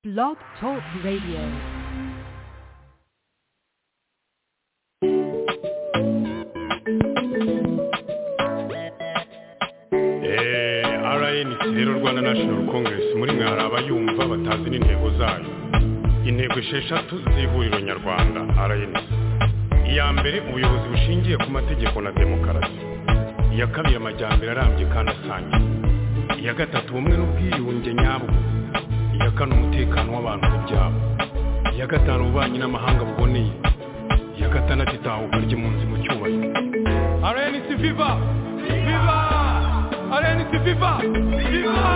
Blog Talk Radio. Eh, rnc rero rwanda national congress muri mwe hari abayumva batazi n'intego zayo intego esheshatu z'ihuriro nyarwanda rnc iya mbere ubuyobozi bushingiye ku mategeko na demokarasi iya kabiri amajyambere arambye kandi asangiye iya gatatu ubumwe n'ubwiyunge nyabwo iya kane umutekano w'abantu n'ibyabo iya gatanu ububanyi n'amahanga buboneye iya gatandatu itahuka ry'impunzi mu cyubahiro rnc viva viva rnc viva viva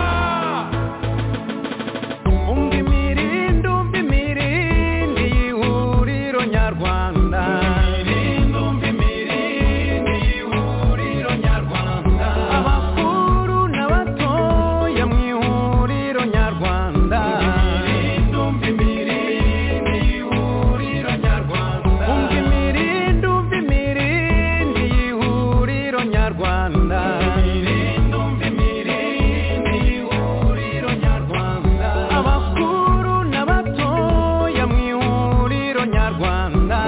umva imirindi umva imirindi y'ihuriro nyarwanda abakuru n'abatoya mu ihuriro nyarwanda umva imirindi umva imirindi y'ihuriro nyarwanda abakuru n'abatoya mu ihuriro nyarwanda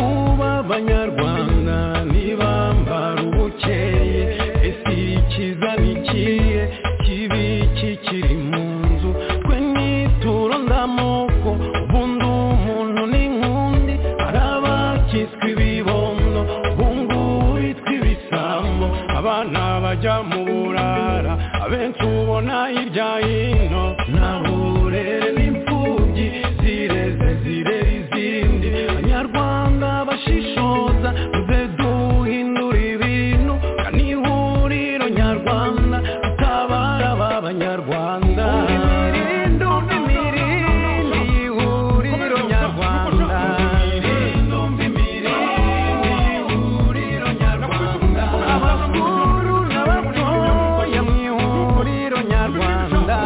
uba abanyarwanda ntibambara ubukeye ese ikiza nikiye kibi kikiri mu nzu twe nituro ndamoko ubundi umuntu n'inkundi hari abakiswe ibibondo ubungubu bitwa ibisambo abana bajya mu burara abenshi ubona hirya hino nta burere n'imfubyi zireze zirera izindi abanyarwanda bashishoza tuze duhindura ibintu kani ihuriro nyarwanda tutabara ba banyarwanda imirindi imirindi y'ihuriro nyarwanda abakuru n'abatoya mu ihuriro nyarwanda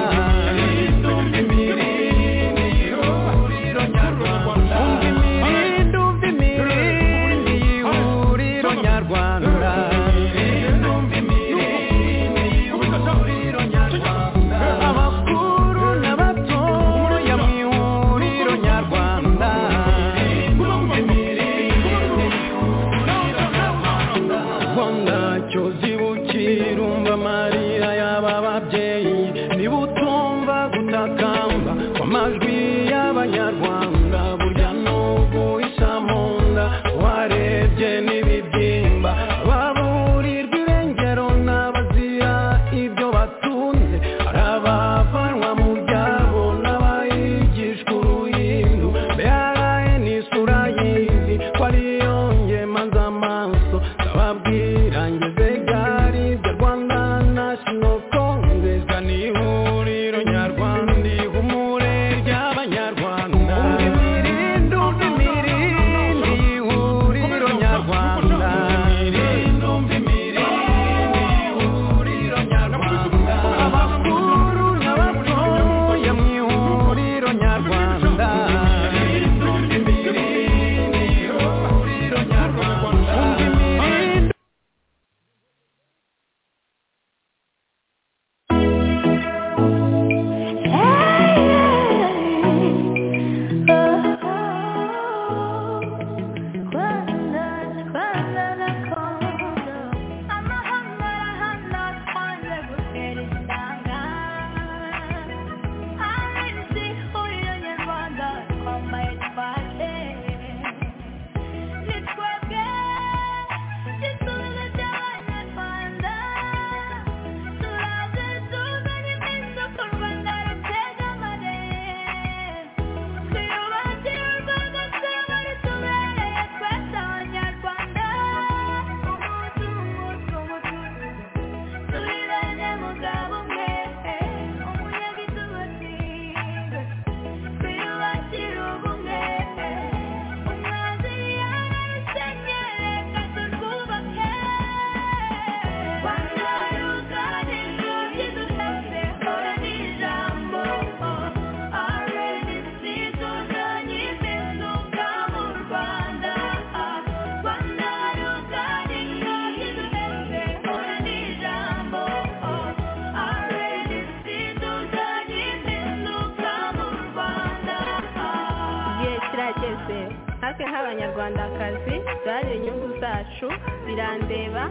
natwe nk'abanyarwandakazi duharanire inyungu zacu birandeba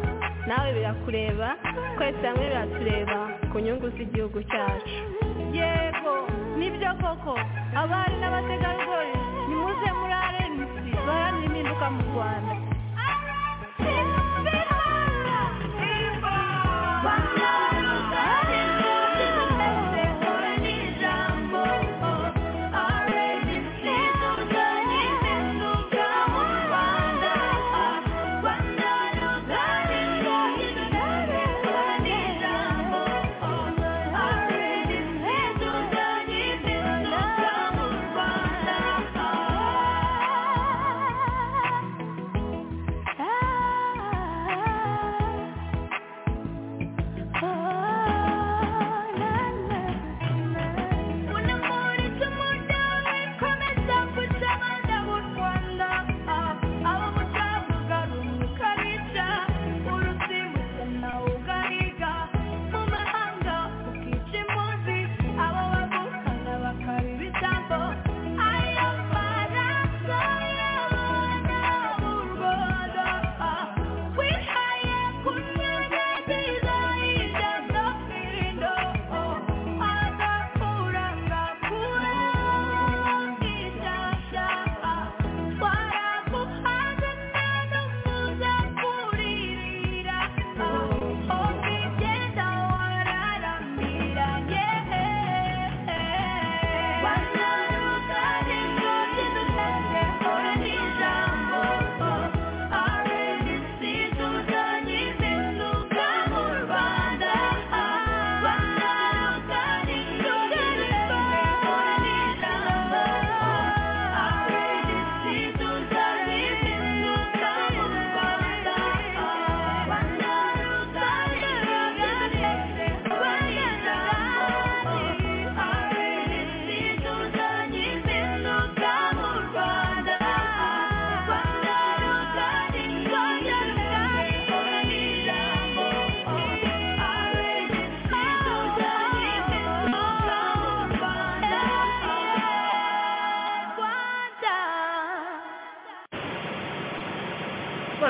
nawe birakureba twese hamwe biratureba ku nyungu z'igihugu cyacu yego nibyo koko abari n'abategarugori nimuze muri arenisi duharanire impinduka mu rwanda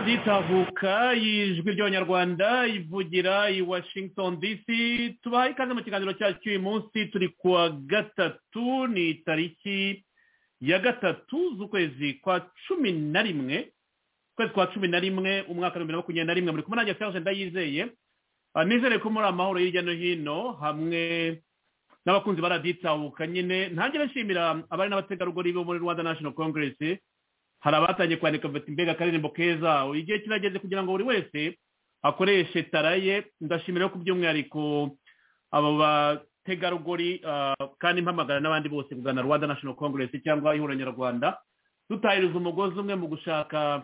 itahuka y'ijwi ry'abanyarwanda ivugira i washington dc tubahaye ikaze mu kiganiro cyacu cy'uyu munsi turi ku wa gatatu ni itariki ya gatatu z'ukwezi kwa cumi na rimwe ukwezi kwa cumi na rimwe umwaka w'ibihumbi bibiri na makumyabiri na rimwe muri kumwe nanjye serge ndayizeye nizere ko muri amahoro hirya no hino hamwe n'abakunzi baraditahuka nyine ntange nshimira abari n'abategarugori bo muri rwanda national congress hari abatangiye kwandika bati mbega akaririmbo keza igihe kirageze kugira ngo buri wese akoreshe tara ye ndashimira ko by'umwihariko abo bategarugori kandi mpamagara n'abandi bose kugana rwanda national congress cyangwa ihuriro nyarwanda dutahiriza umugozi umwe mu gushaka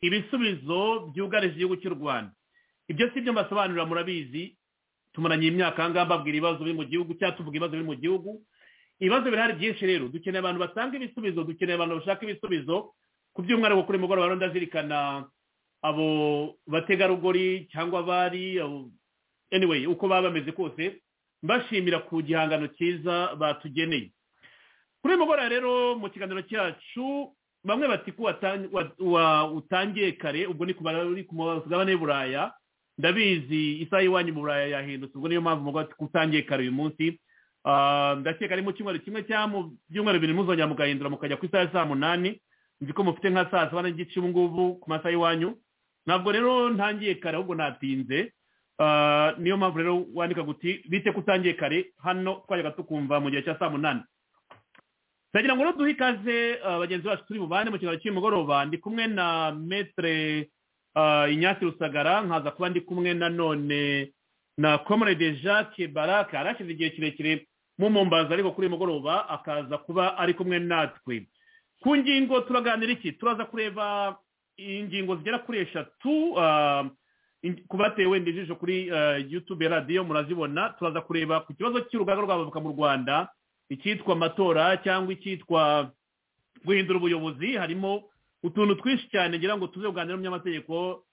ibisubizo byugarije igihugu cy'u rwanda ibyo si byo mbasobanurira murabizi tumaranye imyaka ahangaha mbabwira ibibazo biri mu gihugu cyangwa tuvuga ibibazo biri mu gihugu ibibazo birahari byinshi rero dukeneye abantu batanga ibisubizo dukeneye abantu bashaka ibisubizo ku by'umwihariko kuri mugoroba rero ndazirikana abo bategarugori cyangwa abari anyway uko baba bameze kose mbashimira ku gihangano cyiza batugeneye kuri uyu mugoroba rero mu kiganiro cyacu bamwe bati ko utangiye kare ubwo ni ku mugabane w'uburaya ndabizi isaha y'iwanyu mu buraya yahindutse ubwo niyo mpamvu umugore ati ko utangiye kare uyu munsi ndakeka ari mu cyumweru kimwe cyangwa mu byumweru bibiri muzongera mugahindura mukajya ku isaha ya saa munani nzi ko mufite nka saa saba n'igice ubu ngubu ku masaha y'iwanyu ntabwo rero ntangiye kare ahubwo natinze niyo mpamvu rero wandika guti bite ko utangiye kare hano twajyaga tukumva mu gihe cya saa munani ndagira ngo rero duhe ikaze bagenzi bacu turi bubane mu kiganiro cy'umugoroba ndi kumwe na metere inyasi rusagara nkaza kuba ndi kumwe na none na comrade jacques baraka arashyize igihe kirekire mumumbaza ariko kuri uyu mugoroba akaza kuba ari kumwe natwe ku ngingo turaganira iki turaza kureba ingingo zigera kuri eshatu ku bateye wenda ijisho kuri youtube ya radiyo murazibona turaza kureba ku kibazo cy'urugaga rw'abavoka mu rwanda icyitwa amatora cyangwa icyitwa guhindura ubuyobozi harimo utuntu twinshi cyane ngira ngo tuze kuganira umunyamategeko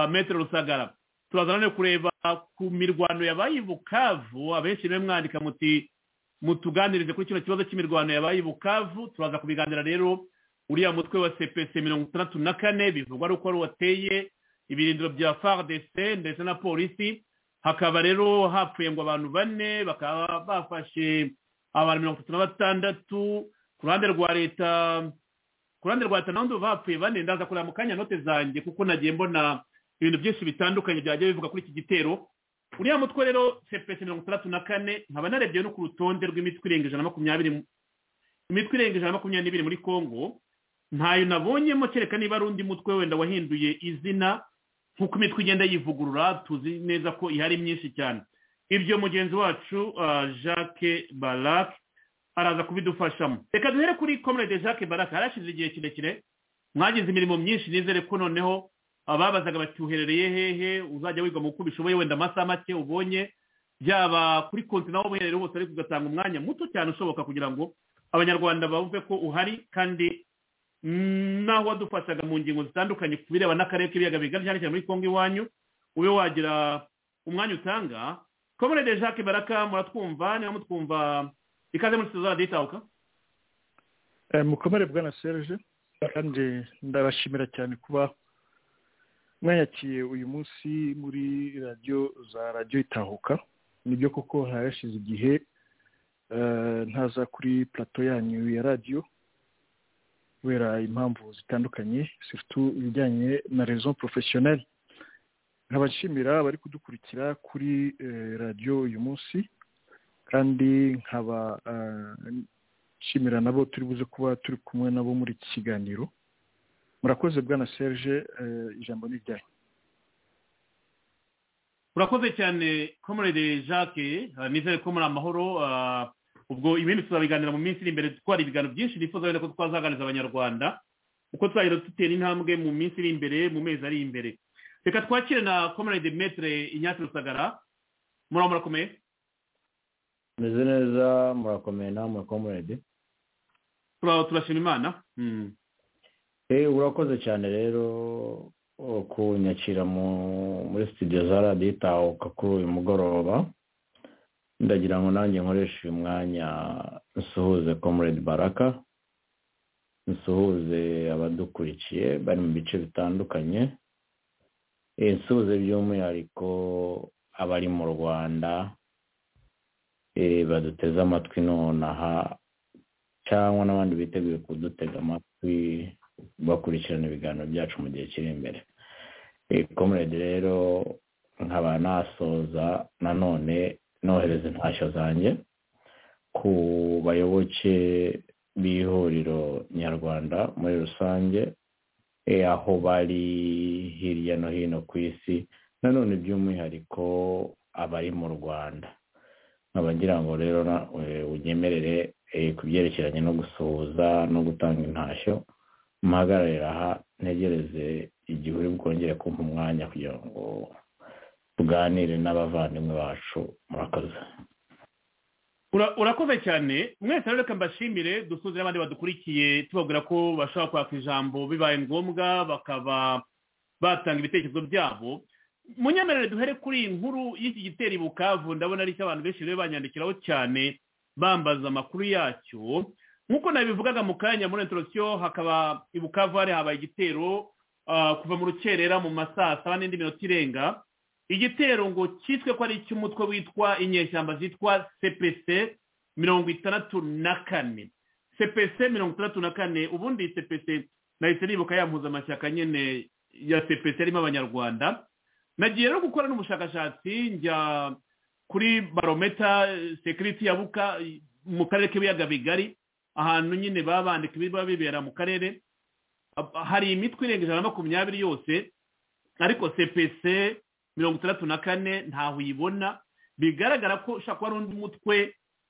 metero rusagara turaza no kureba ku mirwano yabaye i bukavu abenshi rero mwandika muti mutuganirize kuri kino kibazo cy'imirwano yabaye i bukavu turaza kubiganira rero uriya mutwe wa cpc mirongo itandatu na kane bivugwa ari uko ari wateye ibirindiro bya fardc ndetse na polisi hakaba rero hapfuye ngo abantu bane bakaba bafashe abantu mirongo itatu na batandatu ku ruhande rwa leta ku ruhande rwa leta naho bapfuye bane ndaza kureba mu kanya note zanjye kuko nagiye mbona ibintu byinshi bitandukanye byajya bivuga kuri iki gitero uriya mutwe rero cpc mirongo itandatu na kane nkaba narebye no ku rutonde rw'imitwe irenga ijana na makumyabiri imitwe irenga ijana na makumyabiri n'ibiri muri congo ntayo nabonyemo kereka niba ari undi mutwe wenda wahinduye izina nk'uko imitwe igenda yivugurura tuzi neza ko ihari myinshi cyane ibyo mugenzi wacu ah, jacques barac araza kubidufashamo reka duhere kuri comrade jacques barac harashize igihe kirekire mwagize imirimo myinshi nizere ko noneho ababazaga bati uherereye hehe uzajya wiga mu uko ubishoboye wenda amasaha make ubonye byaba kuri konti naho uherereye hose ariko ugatanga umwanya muto cyane ushoboka kugira ngo abanyarwanda bumve ko uhari kandi naho wadufashaga mu ngingo zitandukanye ku bireba n'akarere k'ibiyaga bigari cyane cyane muri kongo iwanyu ube wagira umwanya utanga komerede jacques baraka muratwumva niba mutwumva ikaze muri sitizo radiyo itahuka mukomere bwana serge kandi ndabashimira cyane kuba mwayakiye uyu munsi muri radiyo za radiyo itahuka nibyo koko harashize igihe eh, ntaza kuri plato yanyu ya radiyo kubera impamvu zitandukanye surtout ibijyanye na rezo porofeshoneri nkaba nshimira abari kudukurikira kuri eh, radiyo uyu munsi kandi nkaba eh, nshimira nabo turi buze kuba turi kumwe nabo muri iki kiganiro murakoze bwana serge eh, ijambo ni ryanyu urakoze cyane komerede jacques ah, nizere ko muri amahoro ah, ubwo ibindi tuzabiganira mu minsi iri imbere twari ibiganiro byinshi nifuza wenda ko twazaganiriza abanyarwanda uko tuzagenda dutera intambwe mu minsi iri imbere mu mezi ari imbere reka twakire na komerede metere inyatsi rusagara muraba murakomeye meze neza murakomeye nawe murakomorede Tura- turashima imana Mm. Eh, urakoze cyane rero oh, kunyakira mu- muri studio za radiyo itahuka kuri uyu mugoroba ndagira ngo nanjye nkoreshe uyu mwanya nsuhuze comrade baraka nsuhuze abadukurikiye bari mu bice bitandukanye Eh, nsuhuze by'umwihariko abari mu rwanda eh, baduteze amatwi nonaha cyangwa n'abandi biteguye kudutega amatwi bakurikirana ibiganiro byacu mu gihe kiri imbere komerede rero nkaba nasoza nanone nohereza intashyo zanjye ku bayoboke b'ihuriro nyarwanda muri rusange eh, aho bari hirya no hino ku isi nanone by'umwihariko abari mu rwanda nkaba ngira ngo rero na- eh, unyemerere eh, ku byerekeranye no gusuhuza no gutanga intashyo mpagararira aha ntegereze igihe uri bwongere kumpa umwanya kugira ngo tuganire n'abavandimwe bacu murakoze Ura- urakoze cyane mwese rero reka mbashimire dusuze n'abandi badukurikiye tubabwira ko bashobora kwaka ijambo bibaye ngombwa bakaba batanga ibitekerezo byabo munyemerere duhere kuri iyi nkuru y'iki gitero i bukavu ndabona ari abantu benshi rero banyandikiraho cyane bambaza amakuru yacyo nk'uko nabivugaga mu kanya muri intorosiyo hakaba i bukavu hari habaye igitero ah, kuva mu rukerera mu ma saa saba n'indi minota irenga igitero ngo cyiswe ko ari icy'umutwe witwa inyeshyamba zitwa cpc mirongo itandatu na kane cpc mirongo itandatu na kane ubundi cpc nahise nibuka ya mpuzamashyaka nyine ya cpc yarimo abanyarwanda nagiye rero gukora n'ubushakashatsi njya kuri barometa sekiriti ya buka mu karere k'ibiyaga bigari ahantu nyine baba bandika ibiba bibera mu karere Ab- hari imitwe irenga ijana na makumyabiri yose ariko cpc mirongo itandatu na kane ntaho uyibona bigaragara ko ushobora kuba ari undi mutwe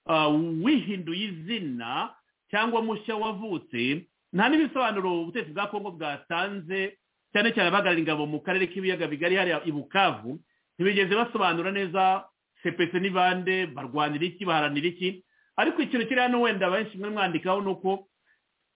ah, wihinduye izina cyangwa mushya wavutse nta n'ibisobanuro ubutegetsi bwa kongo bwatanze cyane cyane abahagarariye ingabo mu karere k'ibiyaga bigari hariya i bukavu ntibigeze basobanura neza cpc ni bande barwanira iki baharanira iki ariko ikintu kiri hano wenda benshi mwe mwandikaho ni uko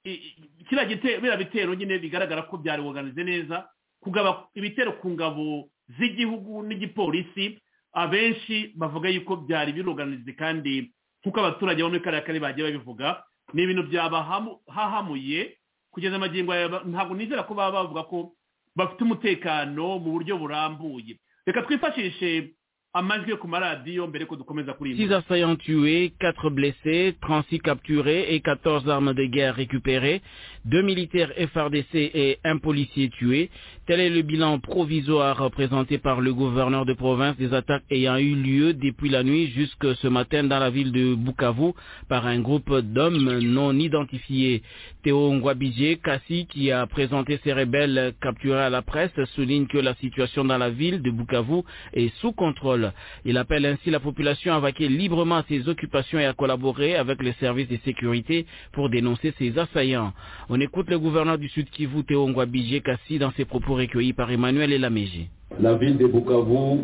i- i- kiriya gite- biriya bitero nyine bigaragara ko byari buganize neza kugaba ibitero ku ngabo z'igihugu n'igipolisi abenshi bavuga yuko byari biruganize kandi nk'uko abaturage bo muri kariya karere bagiye babivuga ni ibintu byabahahamuye kugeza amagingo aya ba- ntabwo nizera ko baba bavuga ko bafite umutekano mu buryo burambuye reka twifashishe amajwi yo ku maradiyo mbere ko dukomeza kuri iyi nkuru. 6 assaillants tués, 4 blessés, 36 capturés et 14 armes de guerre récupérées, 2 militaires FRDC et un policier tué. Tel est le bilan provisoire présenté par le gouverneur de province des attaques ayant eu lieu depuis la nuit jusque ce matin dans la ville de Bukavu par un groupe d'hommes non identifiés. Théo Ngwabidje Kassi, qui a présenté ces rebelles capturés à la presse, souligne que la situation dans la ville de Bukavu est sous contrôle. Il appelle ainsi la population à vaquer librement à ses occupations et à collaborer avec les services de sécurité pour dénoncer ces assaillants. On écoute le gouverneur du Sud Kivu, Théo Ngwabidje Kassi, dans ses propos recueillis par Emmanuel Elamégé. La ville de Bukavu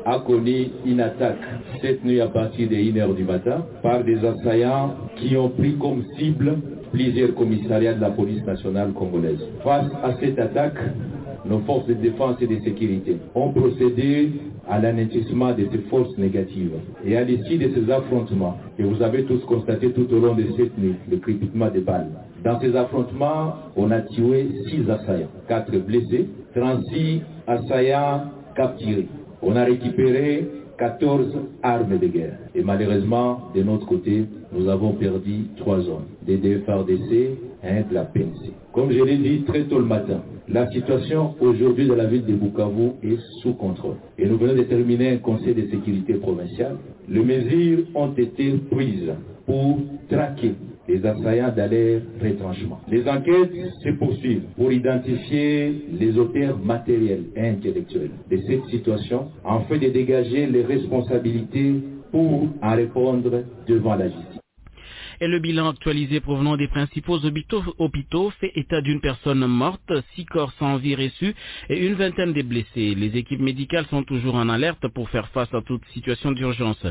a connu une attaque cette nuit à partir de 1h du matin par des assaillants qui ont pris comme cible plusieurs commissariats de la police nationale congolaise. Face à cette attaque, nos forces de défense et de sécurité ont procédé à l'anéantissement de ces forces négatives. Et à l'issue de ces affrontements, et vous avez tous constaté tout au long de cette nuit le crépitement des balles, dans ces affrontements, on a tué 6 assaillants, 4 blessés, 36 assaillants capturés. On a récupéré 14 armes de guerre. Et malheureusement, de notre côté, nous avons perdu 3 hommes, des deux FARDC et un de la PNC. Comme je l'ai dit très tôt le matin, la situation aujourd'hui de la ville de Bukavu est sous contrôle. Et nous venons de terminer un conseil de sécurité provincial. Les mesures ont été prises pour traquer les assaillants d'aller retranchement. Les enquêtes se poursuivent pour identifier les auteurs matériels et intellectuels de cette situation afin de dégager les responsabilités pour en répondre devant la justice. et le bilan actualisé provenant des principaux hôpitaux, hôpitaux fait état d'une personne morte, six corps sans vie reçus et une vingtaine de blessés. Les équipes médicales sont toujours en alerte pour faire face à toute situation d'urgence.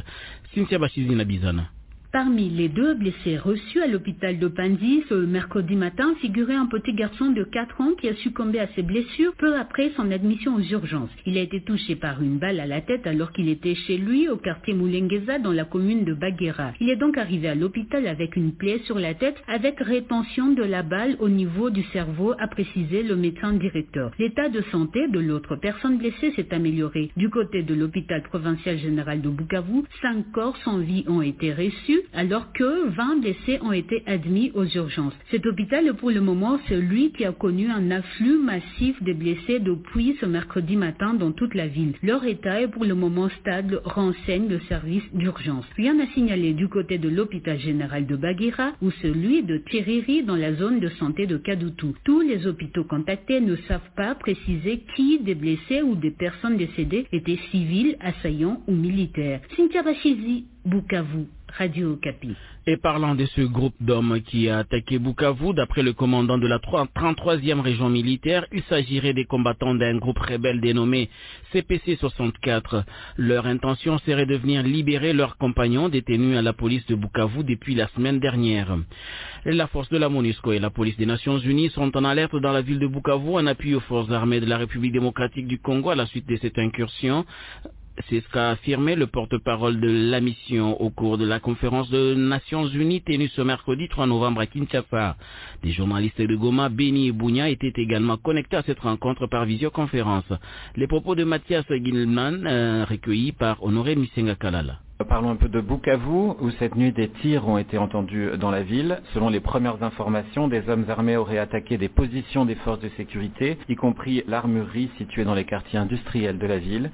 Cynthia Bachizina Bizana. Parmi les deux blessés reçus à l'hôpital de Pandy ce mercredi matin figurait un petit garçon de 4 ans qui a succombé à ses blessures peu après son admission aux urgences. Il a été touché par une balle à la tête alors qu'il était chez lui au quartier Moulengueza dans la commune de Baguera. Il est donc arrivé à l'hôpital avec une plaie sur la tête avec rétention de la balle au niveau du cerveau a précisé le médecin directeur. L'état de santé de l'autre personne blessée s'est amélioré. Du côté de l'hôpital provincial général de Bukavu, 5 corps sans vie ont été reçus alors que 20 blessés ont été admis aux urgences. Cet hôpital est pour le moment celui qui a connu un afflux massif de blessés depuis ce mercredi matin dans toute la ville. Leur état est pour le moment stable, renseigne le service d'urgence. Rien à signaler du côté de l'hôpital général de Baguira ou celui de Tiriri dans la zone de santé de Kadoutou. Tous les hôpitaux contactés ne savent pas préciser qui des blessés ou des personnes décédées étaient civils, assaillants ou militaires. Cynthia Bachizi, Bukavu. Radio Capi. Et parlant de ce groupe d'hommes qui a attaqué Bukavu, d'après le commandant de la 3- 33e région militaire, il s'agirait des combattants d'un groupe rebelle dénommé CPC-64. Leur intention serait de venir libérer leurs compagnons détenus à la police de Bukavu depuis la semaine dernière. La force de la MONUSCO et la police des Nations Unies sont en alerte dans la ville de Bukavu en appui aux forces armées de la République démocratique du Congo à la suite de cette incursion. C'est ce qu'a affirmé le porte-parole de la mission au cours de la conférence de Nations Unies tenue ce mercredi 3 novembre à Kinshasa. Des journalistes de Goma, Beni et Bounia étaient également connectés à cette rencontre par visioconférence. Les propos de Mathias Gilman euh, recueillis par Honoré Misenga Kalala. Parlons un peu de Bukavu, où cette nuit des tirs ont été entendus dans la ville. Selon les premières informations, des hommes armés auraient attaqué des positions des forces de sécurité, y compris l'armurerie située dans les quartiers industriels de la ville.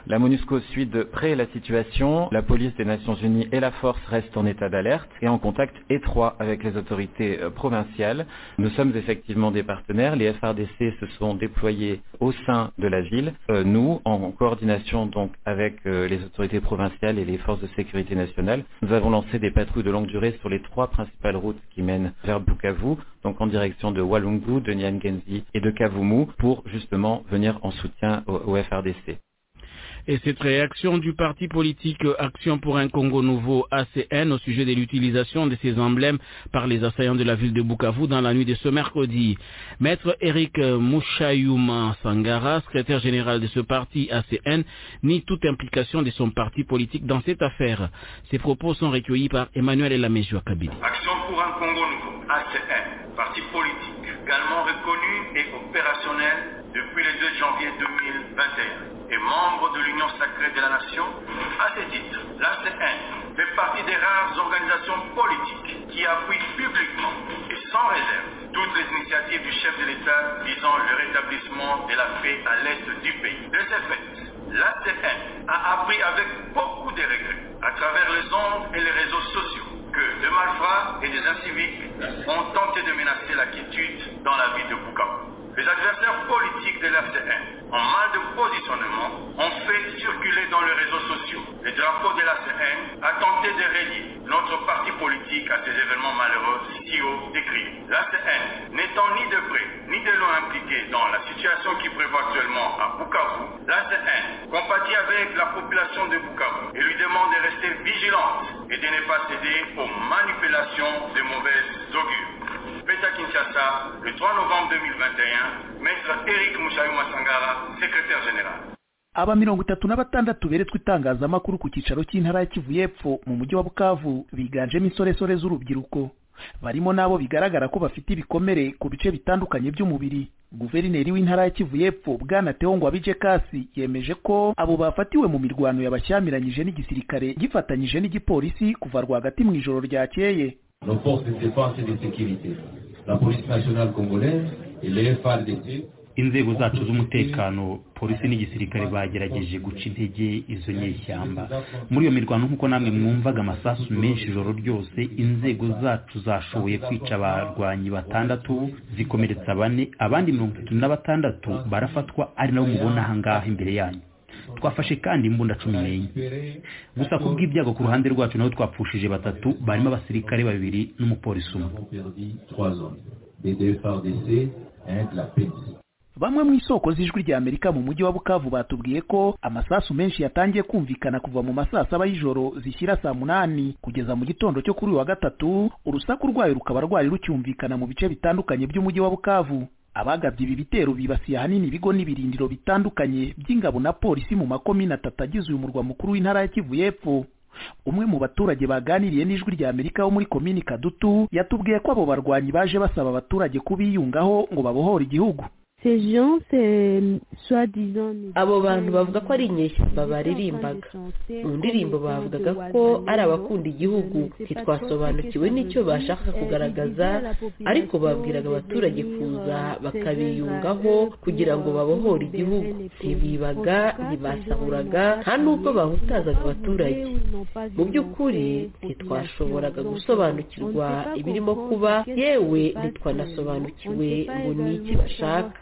La MONUSCO suit de près la situation. La police des Nations Unies et la force restent en état d'alerte et en contact étroit avec les autorités euh, provinciales. Nous sommes effectivement des partenaires. Les FRDC se sont déployés au sein de la ville. Euh, nous, en coordination donc avec euh, les autorités provinciales et les forces de sécurité nationale, nous avons lancé des patrouilles de longue durée sur les trois principales routes qui mènent vers Bukavu, donc en direction de Walungu, de Nyangenzi et de Kavumu pour justement venir en soutien au- au FRDC. Et cette réaction du parti politique Action pour un Congo Nouveau ACN au sujet de l'utilisation de ces emblèmes par les assaillants de la ville de Bukavu dans la nuit de ce mercredi. Maître Eric Mouchayouma Sangara, secrétaire général de ce parti ACN, nie toute implication de son parti politique dans cette affaire. Ces propos sont recueillis par Emmanuel Elamejua Kabili. Action pour un Congo Nouveau ACN, parti politique également reconnu et opérationnel depuis le 2 janvier 2021 et membre de l'Union sacrée de la nation. À ce titre, l'ACN fait partie des rares organisations politiques qui appuient publiquement et sans réserve toutes les initiatives du chef de l'État visant le rétablissement de la paix à l'est du pays. De ce fait, l'ACN a appris avec beaucoup de regrets à travers les ondes et les réseaux sociaux que des malfrats et des inciviques ont tenté de menacer la quiétude dans la ville de Bukavu. Les adversaires politiques de l'ACN, en mal de positionnement, ont fait circuler dans les réseaux sociaux les drapeaux de l'ACN a tenté de relier notre parti politique à ces événements malheureux si haut décrits. L'ACN, n'étant ni de près ni de loin impliquée dans la situation qui prévoit actuellement à Bukavu, l'ACN compatit avec la population de Bukavu et lui demande de rester vigilante et de ne pas céder aux manipulations des mauvaises augures. Peta Kinshasa, le 3 novembre 2021, Maître Eric Moussaïou Massangara, secrétaire général. aba mirongo itatu na batandatu beretswe itangazamakuru ku cyicaro cy'intara ya kivu y'epfo mu mujyi wa bukavu biganjemo insoresore z'urubyiruko barimo n'abo bigaragara ko bafite ibikomere ku bice bitandukanye by'umubiri guverineri w'intara ya kivu y'epfo bwana tewo ngo abije kasi yemeje ko abo bafatiwe mu mirwano yabashyamiranyije n'igisirikare gifatanyije n'igipolisi kuva rwagati mu ijoro ryakeye nos forces de défense et de sécurité, la police nationale congolaise et les FARDC. inzego zacu z'umutekano polisi n'igisirikare bagerageje guca intege izo nyeshyamba muri iyo mirwano nk'uko namwe mwumvaga amasasu menshi ijoro ryose inzego zacu zashoboye kwica abarwanyi batandatu zikomeretsa bane abandi mirongo itatu na batandatu barafatwa ari nabo mubona ahangaha imbere yanyu twafashe kandi imbunda cumi n'enye gusa ku bw'ibyago ku ruhande rwacu naho twapfushije batatu barimo abasirikare babiri n'umupolisi umwe bamwe mu isoko z'ijwi rya amerika mu mujyi wa bukavu batubwiye ko amasasu menshi yatangiye kumvikana kuva mu masaa saba y'ijoro zishyira saa munani kugeza mu gitondo cyo kuri uyu wa gatatu urusaku rwayo rukaba rwari rucyumvikana mu bice bitandukanye by'umujyi wa bukavu abagabye ibi bitero bibasiye ahanini ibigo n'ibirindiro bitandukanye by'ingabo na polisi mu makomine atatu agize uyu murwa mukuru w'intara ya kivu y'epfo umwe mu baturage baganiriye n'ijwi rya amerika wo muri komini kadutu yatubwiye ko abo barwanyi baje basaba abaturage kubiyungaho ngo babohore igihugu abo bantu bavuga ko ari inyeshyamba baririmbaga mu ndirimbo bavugaga ko ari abakunda igihugu ntitwasobanukiwe n'icyo bashaka kugaragaza ariko babwiraga abaturage kuza bakabiyungaho kugira ngo babohore igihugu ntibibaga ntibasahuraga nta n'ubwo bahutazaga abaturage mu by'ukuri ntitwashoboraga gusobanukirwa ibirimo kuba yewe ntitwanasobanukiwe ngo ni iki bashaka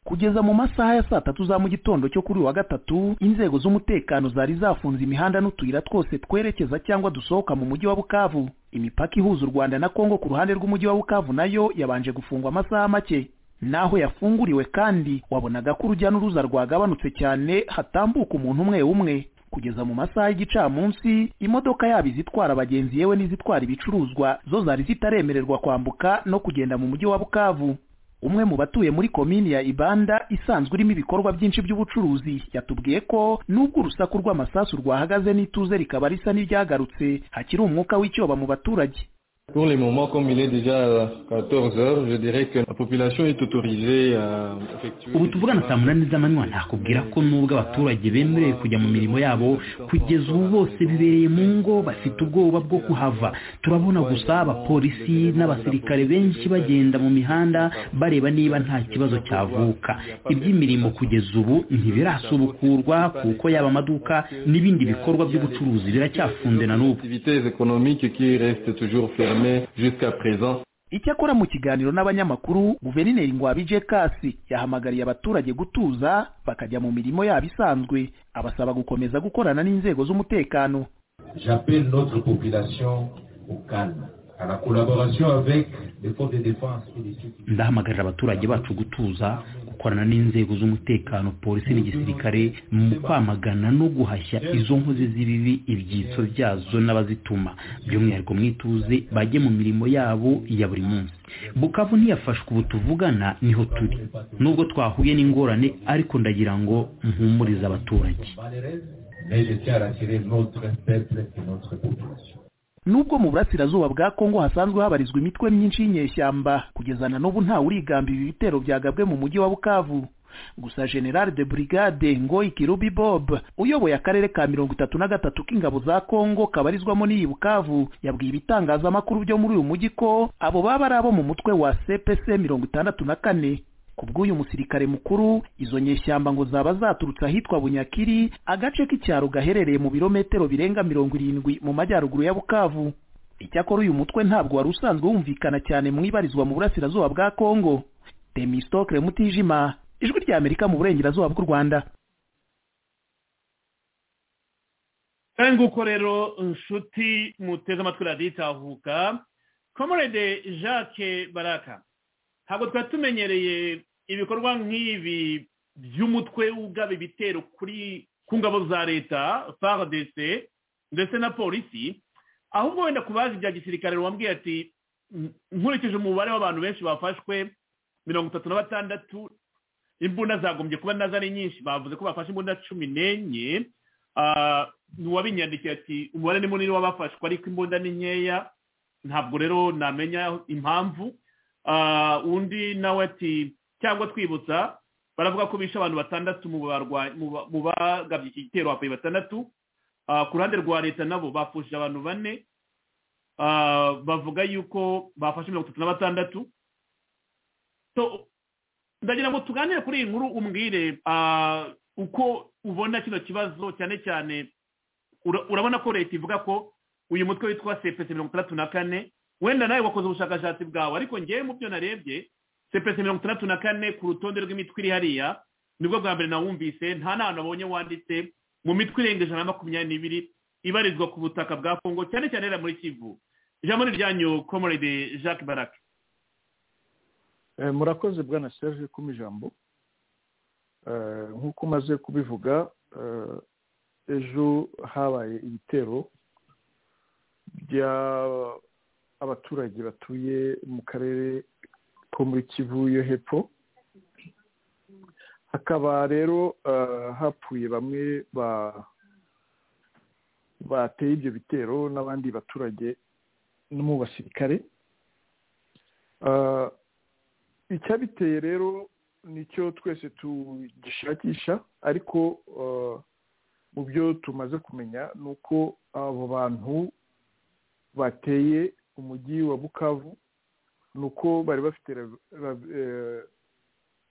kugeza mu masaha ya saa tatu za mu gitondo cyo kuri uyu wa gatatu inzego z'umutekano zari zafunze imihanda n'utuyira twose twerekeza cyangwa dusohoka mu mujyi wa bukavu imipaka ihuza u rwanda na kongo ku ruhande rw'umujyi wa bukavu nayo yabanje gufungwa amasaha make naho yafunguriwe kandi wabonaga ko urujya n'uruza rwagabanutse cyane hatambuka umuntu umwe umwe kugeza mu masaha y'igicamunsi imodoka yaba izitwara abagenzi yewe n'izitwara ibicuruzwa zo zari zitaremererwa kwambuka no kugenda mu mujyi wa bukavu umwe mu batuye muri komini ya ibanda isanzwe irimo ibikorwa byinshi by'ubucuruzi yatubwiye ko nubwo urusaku rw'amasasu rwahagaze n'ituze rikaba risa n'iryagarutse hakiri umwuka w'icyoba mu baturage Pour le moment, comme il est déjà 14 heures, je dirais que la population est autorisée à effectuer... Ubu tuvugana saa munani z'amanywa ntakubwira ko nubwo abaturage bemerewe kujya mu mirimo yabo kugeza ubu bose bibereye mu ngo bafite ubwoba bwo kuhava turabona gusa abapolisi n'abasirikare benshi bagenda mu mihanda bareba niba nta kibazo cyavuka iby'imirimo kugeza ubu ntibirasubukurwa kuko yaba amaduka n'ibindi bikorwa by'ubucuruzi biracyafunze na n'ubu jusqu'à présent icyakora mu kiganiro n'abanyamakuru guverineri ngwabije kasi yahamagariye abaturage gutuza bakajya mu mirimo yabo isanzwe abasaba gukomeza gukorana n'inzego z'umutekano j'appelle notre population au calme à la collaboration avec les forces de défense et de sécurité ndahamagarira abaturage bacu gutuza bakorana n'inzego z'umutekano polisi n'igisirikare mu kwamagana no guhashya izo nkozi z'ibibi ibyitso byazo n'abazituma by'umwihariko mwituze bajye mu mirimo yabo ya buri munsi bukavu ntiyafashwe ubu tuvugana niho turi nubwo twahuye n'ingorane ariko ndagira ngo mpumurize abaturage nubwo mu burasirazuba bwa kongo hasanzwe habarizwa imitwe myinshi y'inyeshyamba kugeza na n'ubu ntawe urigamba ibi bitero byagabwe mu mujyi wa bukavu gusa general de brigade ngo ikirubi bob uyoboye akarere ka mirongo itatu na gatatu k'ingabo za kongo kabarizwamo n'iyi bukavu yabwiye ibitangazamakuru byo muri uyu mujyi ko abo baba ari abo mu mutwe wa cpc mirongo itandatu na kane ku bw'uyu musirikare mukuru izo nyeshyamba ngo zaba zaturutse ahitwa bunyakiri agace k'icyaro gaherereye mu birometero birenga mirongo irindwi mu majyaruguru ya bukavu icyakora uyu mutwe ntabwo wari usanzwe wumvikana cyane mu ibarizwa mu burasirazuba bwa kongo demistokre mutijima ijwi rya amerika mu burengerazuba bw'u rwanda nguko rero nshuti muteze amatwi radiyo itahuka komorede jacques baraka ntabwo twari tumenyereye ibikorwa nk'ibi by'umutwe w'ubwabo ibitero kuri ku ngabo za leta fardc ndetse na polisi ahubwo wenda ku bazi bya gisirikare wambwiye ati nkurikije umubare w'abantu benshi bafashwe mirongo itatu na batandatu imbunda zagombye kuba nazo ari nyinshi bavuze ko bafashe imbunda cumi n'enye uwabinyandikiye ati umubare ni munini w'abafashwe ariko imbunda ni nkeya ntabwo rero namenya impamvu undi nawe ati cyangwa twibutsa baravuga ko bishe abantu batandatu mu bagabye iki gitero hapfuye batandatu ku ruhande rwa leta nabo bapfushije abantu bane bavuga yuko bafashe mirongo itatu na batandatu ndagira ngo tuganire kuri iyi nkuru umbwire uko ubona kino kibazo cyane cyane urabona ko leta ivuga ko uyu mutwe witwa sepesi mirongo itandatu na kane wenda nawe wakoze ubushakashatsi bwawe ariko ngewe mu byo narebye sepesi mirongo itandatu na kane ku rutonde rw'imitwe iri hariya nibwo bwa mbere nawumvise nta n'ahantu abonye wanditse mu mitwe irenga ijana na makumyabiri n'ibiri ibarizwa ku butaka bwa kongo cyane cyane rero muri kivu ijambo ni iryanyu komorede jacques barake murakoze bwana serge kuma ijambo nk'uko umaze kubivuga ejo habaye ibitero bya abaturage batuye mu karere ko muri kivu yo hepfo hakaba rero hapfuye bamwe bateye ibyo bitero n'abandi baturage no mu basirikare icyabiteye rero nicyo twese tugishakisha ariko mu byo tumaze kumenya ni uko abo bantu bateye umujyi wa bukavu ni uko bari bafite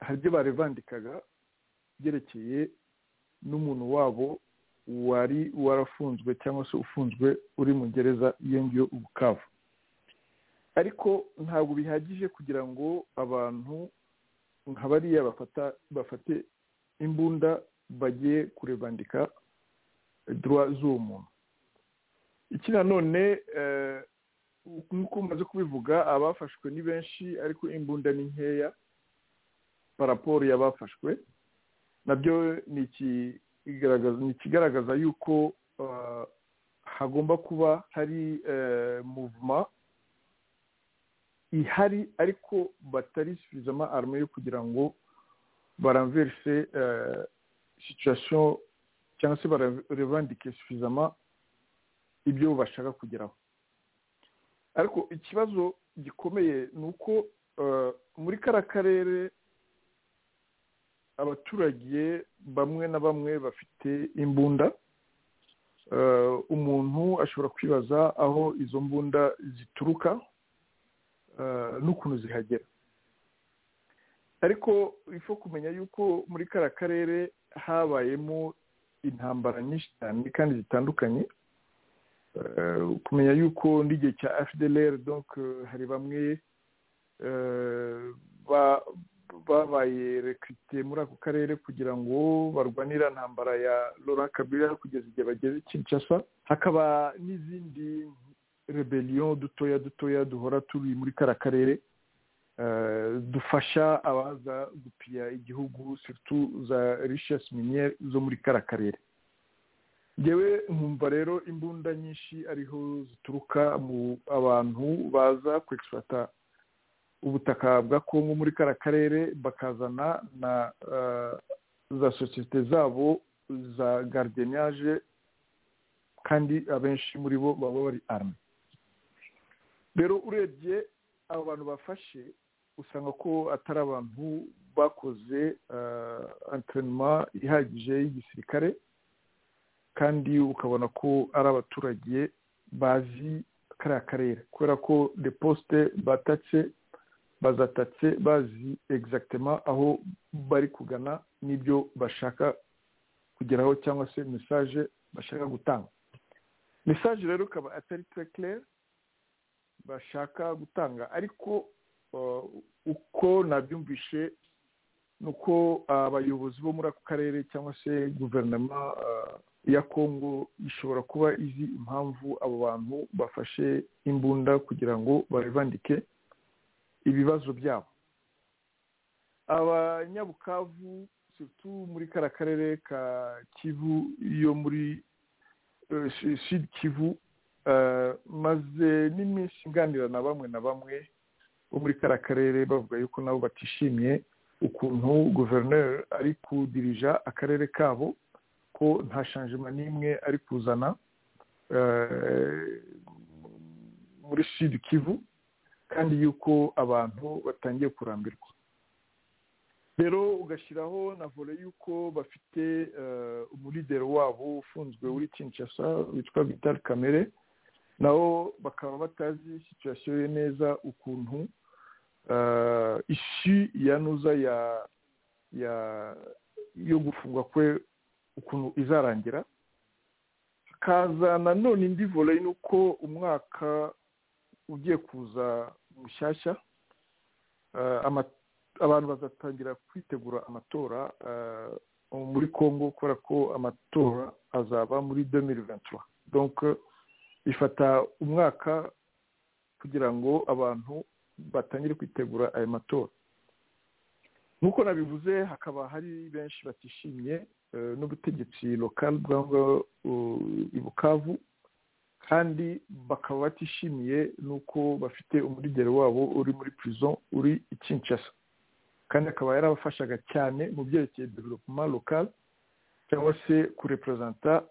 hari ibyo barevandikaga byerekeye n'umuntu wabo wari warafunzwe cyangwa se ufunzwe uri mu gereza iyo ngiyo ubukavu ariko ntabwo bihagije kugira ngo abantu nka bariya bafate imbunda bagiye kurevandika duwa z'uwo muntu iki nanone nk'uko umaze kubivuga abafashwe ni benshi ariko imbunda ni nkeya paraporo y'abafashwe nabyo ni ikigaragaza yuko hagomba kuba hari muvuma ihari ariko batari sufizama arme yo kugira ngo baramverise situwasiyo cyangwa se barevandike sufizama ibyo bashaka kugeraho ariko ikibazo gikomeye ni uko muri kariya karere abaturage bamwe na bamwe bafite imbunda umuntu ashobora kwibaza aho izo mbunda zituruka n'ukuntu zihagera ariko ifo kumenya yuko muri kariya karere habayemo intambara nyinshi cyane kandi zitandukanye kumenya yuko n'igihe cya fdlr donc hari bamwe babaye rekirite muri ako karere kugira ngo barwanire ntambara ya laurent kabila kugeza igihe bageze kinshasa hakaba n'izindi rebellion dutoya dutoya duhora turi muri kariya karere dufasha abaza gupira igihugu situ za rishesi miniyeri zo muri kara karere ngewe nkumva rero imbunda nyinshi ariho zituruka mu abantu baza kwekisata ubutaka bwa kongo muri kara karere bakazana na za sosiyete zabo za gardeniyaje kandi abenshi muri bo baba bari arame rero urebye abo bantu bafashe usanga ko atari abantu bakoze anterinoma ihagije y'igisirikare kandi ukabona ko ari abaturage bazi kariya karere kubera ko deposite batatse bazatatse bazi egizagitema aho bari kugana n'ibyo bashaka kugeraho cyangwa se mesaje bashaka gutanga mesaje rero ikaba atari terekirere bashaka gutanga ariko uko nabyumvishe ni uko abayobozi bo muri ako karere cyangwa se guverinoma ya kongo ishobora kuba izi impamvu abo bantu bafashe imbunda kugira ngo babibandike ibibazo byabo abanyabukavu situ muri kara karere ka kivu yo muri shidi kivu maze n'iminsi nganira na bamwe na bamwe bo muri kara karere bavuga yuko nabo batishimiye ukuntu guverineri ari kudirija akarere kabo ko nta shanjima n'imwe ari kuzana muri shidi kivu kandi yuko abantu batangiye kurambirwa rero ugashyiraho na vore y'uko bafite umulideri wabo ufunzwe uri kinshasa witwa vital kamere nabo bakaba batazi situwasiyo ye neza ukuntu ishi yanuza yo gufungwa kwe ukuntu izarangira hakaza nanone indi vore ni uko umwaka ugiye kuza mushyashya abantu bazatangira kwitegura amatora muri congo kubera ko amatora azaba muri demiri ventura donke bifata umwaka kugira ngo abantu batangire kwitegura ayo matora nk'uko nabivuze hakaba hari benshi batishimiye n'ubutegetsi lokali bwa ibukavu kandi bakaba batishimiye n'uko bafite umurigero wabo uri muri prison uri ikinshasa kandi akaba yarabafashaga cyane mu byerekeye developuma lokal cyangwa se kureperezanta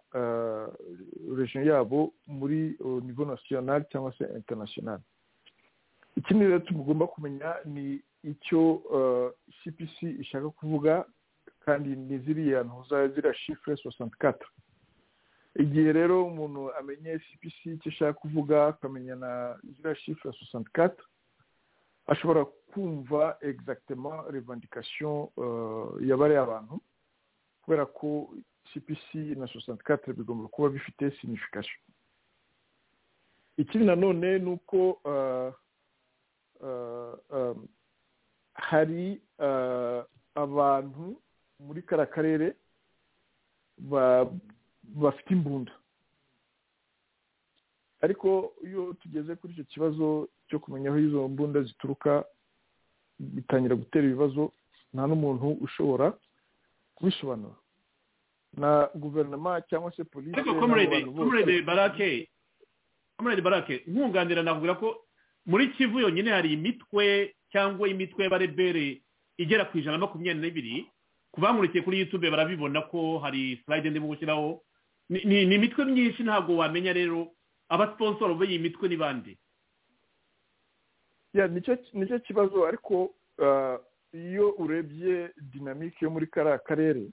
region yabo muri nivo nasiyonali cyangwa se international ikindi rero tugomba kumenya ni icyo cpc ishaka kuvuga kandi ni ziriya ntuza ziriya shifure sosanti katara igihe rero umuntu amenye cpc icyo ashaka kuvuga akamenya na ziriya shifure sosanti katara ashobora kumva egizagitema revandikasiyo yabariye abantu kubera ko cpc na sosanti katire bigomba kuba bifite sinifikasiyo ikindi nanone ni uko hari abantu muri kara karere bafite imbunda ariko iyo tugeze kuri icyo kibazo cyo kumenya aho izo mbunda zituruka bitangira gutera ibibazo nta n'umuntu ushobora kubisobanura na guverinoma cyangwa se polisi komerede barake nkunganira navuga ko muri kivu yonyine hari imitwe cyangwa imitwe y'abarebere igera ku ijana na makumyabiri n'ibiri ku bamurikiye kuri yutube barabibona ko hari sirayide ndimo gushyiraho ni imitwe myinshi ntabwo wamenya rero abasiponsoro b'iyi mitwe ni bande nicyo kibazo ariko iyo urebye dinamike yo muri kariya karere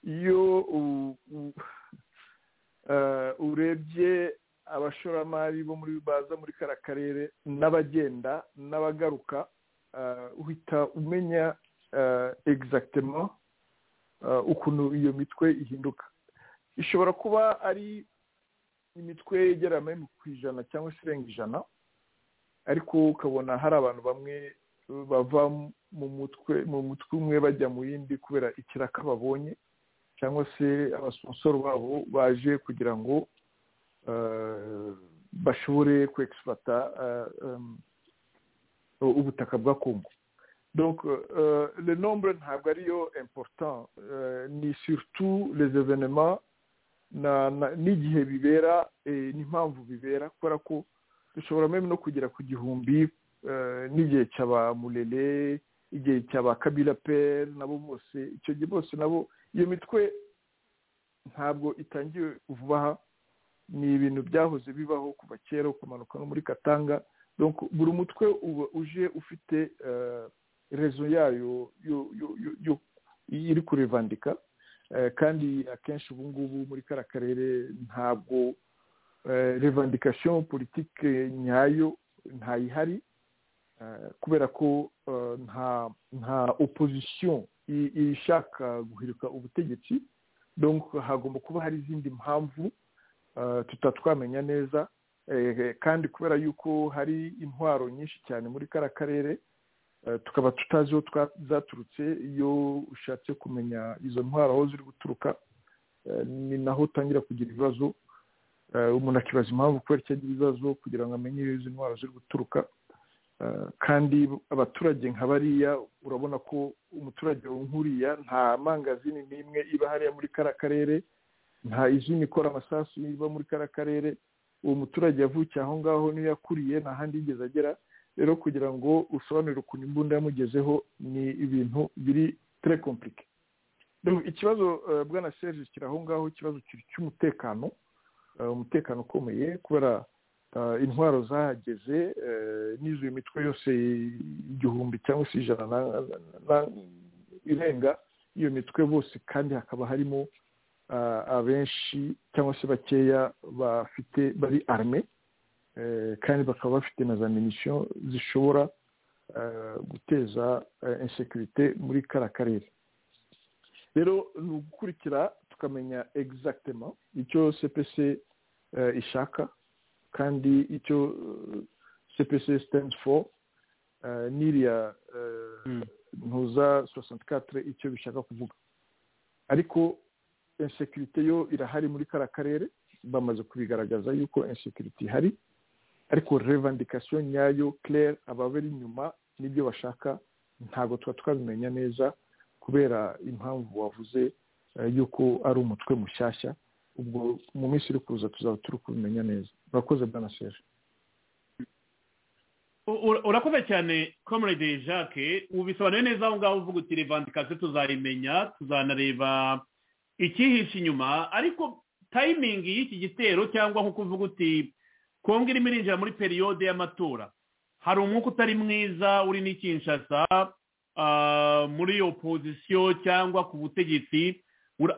iyo urebye abashoramari bo muri baza muri kariya karere n'abagenda n'abagaruka uhita umenya egizagitema ukuntu iyo mitwe ihinduka ishobora kuba ari imitwe igera ku ijana cyangwa se irenga ijana ariko ukabona hari abantu bamwe bava mu mutwe mu mutwe umwe bajya mu yindi kubera ikiraka babonye cyangwa se abasonsoro babo baje kugira ngo bashobore kwekisipata ubutaka bwa kongo donc le nombre ntabwo ariyo important ni surtout les événements n'igihe bibera n'impamvu bibera kubera ko dushobora meme no kugera ku gihumbi n'igihe cy'abamurere igihe cy'abakabira peri nabo bose icyo gihe bose nabo iyo mitwe ntabwo itangiwe vuba aha ni ibintu byahoze bibaho kuva kera ukamanuka no muri katanga buri mutwe uba uje ufite rezo yayo iri kurevandika kandi akenshi ubu ngubu muri kariya karere ntabwo revandikasiyo politike nyayo ntayihari kubera ko nta opozisiyo ishaka guhirika ubutegetsi hagomba kuba hari izindi mpamvu tutatwamenya neza kandi kubera yuko hari intwaro nyinshi cyane muri kariya karere tukaba tutazi aho zaturutse iyo ushatse kumenya izo ntwaro aho ziri guturuka ni naho utangira kugira ibibazo umuntu akibaza impamvu kubera icyo agira ibibazo kugira ngo amenye iyo izo ntwaro ziri guturuka kandi abaturage nka bariya urabona ko umuturage nkuriya nta mangazini n'imwe iba hariya muri kariya karere nta izina ikora amasasu iba muri kariya karere uwo muturage yavukiye aho ngaho niyo yakuriye nta handi yigeze agera rero kugira ngo usobanurire ukuntu imbunda yamugezeho ni ibintu biri tere kompurike ikibazo bwana serge kiri aho ngaho ikibazo cy'umutekano umutekano ukomeye kubera intwaro zahageze n'izo mitwe yose igihumbi cyangwa se ijana irenga iyo mitwe bose kandi hakaba harimo abenshi cyangwa se bakeya bafite bari arme kandi bakaba bafite na za minisiyo zishobora guteza insekirite muri kariya karere rero ni ugukurikira tukamenya egizagitema icyo cpc ishaka kandi icyo cpc sitendi foru n'iriya ntuza sosenti katire icyo bishaka kuvuga ariko insekirite yo irahari muri kariya karere bamaze kubigaragaza yuko insekirite ihari ariko revandikasiyo nyayo claire ababera inyuma n'ibyo bashaka ntabwo tuba twabimenya neza kubera impamvu wavuze yuko ari umutwe mushyashya ubwo mu minsi iri kuza tuzaba turi kubimenya neza urakoze bwana seri urakoze cyane comrade jacques ubisobanuye neza aho ngaho uvuga uti revandikasiyo tuzayimenya tuzanareba ikihishe inyuma ariko tayimingi y'iki gitero cyangwa nk'uko uvuga uti kongo irimo irinjira muri periyode y'amatora hari umwuka utari mwiza uri n'ikinshasa muri iyo pozisiyo cyangwa ku butegetsi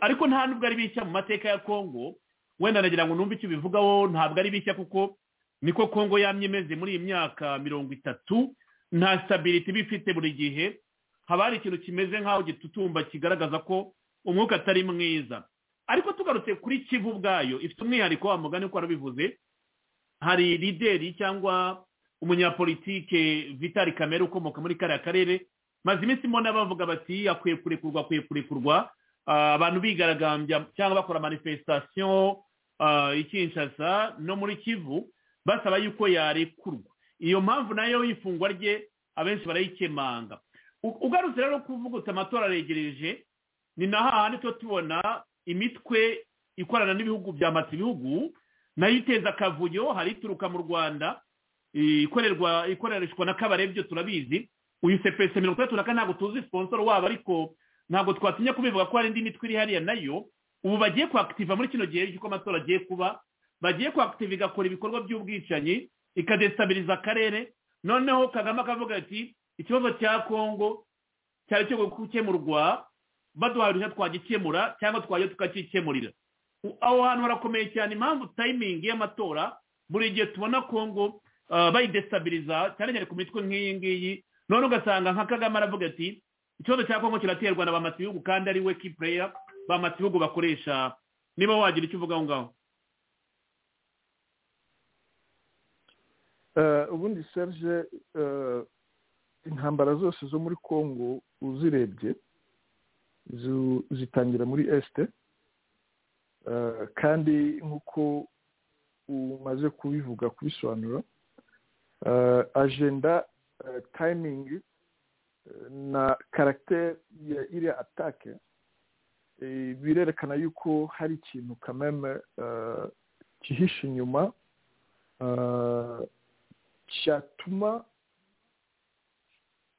ariko nta nubwo ari bishya mu mateka ya kongo wenda nagira ngo numve icyo ubivugaho ntabwo ari bishya kuko niko kongo yamye imeze muri iyi myaka mirongo itatu nta sitabiriti iba ifite buri gihe haba hari ikintu kimeze nk'aho gitutumba kigaragaza ko umwuka atari mwiza ariko tugarutse kuri kivu ubwayo ifite umwihariko wa mugani uko warabivuze hari lideri cyangwa umunyapolitike vitali kamere ukomoka muri kariya karere maze iminsi mbona bavuga bati akwiye kurekurwa akwiye kurekurwa abantu bigaragambya cyangwa bakora manifestasiyo ikinshasa no muri kivu basaba yuko yarekurwa iyo mpamvu nayo y'ifungwa rye abenshi barayikemanga ugarutse rero kuvuguta amatora aregereje ni na hahandi tuba tubona imitwe ikorana n'ibihugu bya ibihugu nayo iteza akavuyo hari ituruka mu rwanda ikorerwa ikoreshwa na kabarebyo turabizi uyu sepesi mirongo itandatu na kane ntabwo tuzi siponsoro wabo ariko ntabwo twatinya kubivuga ko hari indi mitwe iri hariya nayo ubu bagiye kuhakitiva muri kino gihe cy'uko amatora agiye kuba bagiye kuhakitiva igakora ibikorwa by'ubwicanyi ikadesitabiliza akarere noneho kagame akavuga ati ikibazo cya kongo cyari cyo gukemurwa baduhaye uruhushya twagikemura cyangwa twajya tukakikemurira aho hantu harakomeye cyane impamvu tayimingi y'amatora buri gihe tubona kongo bayidesitabiliza cyane cyane ku mitwe nk'iyi ngiyi none ugasanga nka kagame aravuga ati ikibazo cya kongo kiraterwa na ba matibihugu kandi ari we kipureya ba matibihugu bakoresha niba wagira icyo uvuga aho ngaho ubundi serge intambara zose zo muri kongo uzirebye zitangira muri esite kandi nk'uko umaze kubivuga kubisobanura ajenda timing na caractère ya iriya atake birerekana yuko hari ikintu kameme kihishe inyuma cyatuma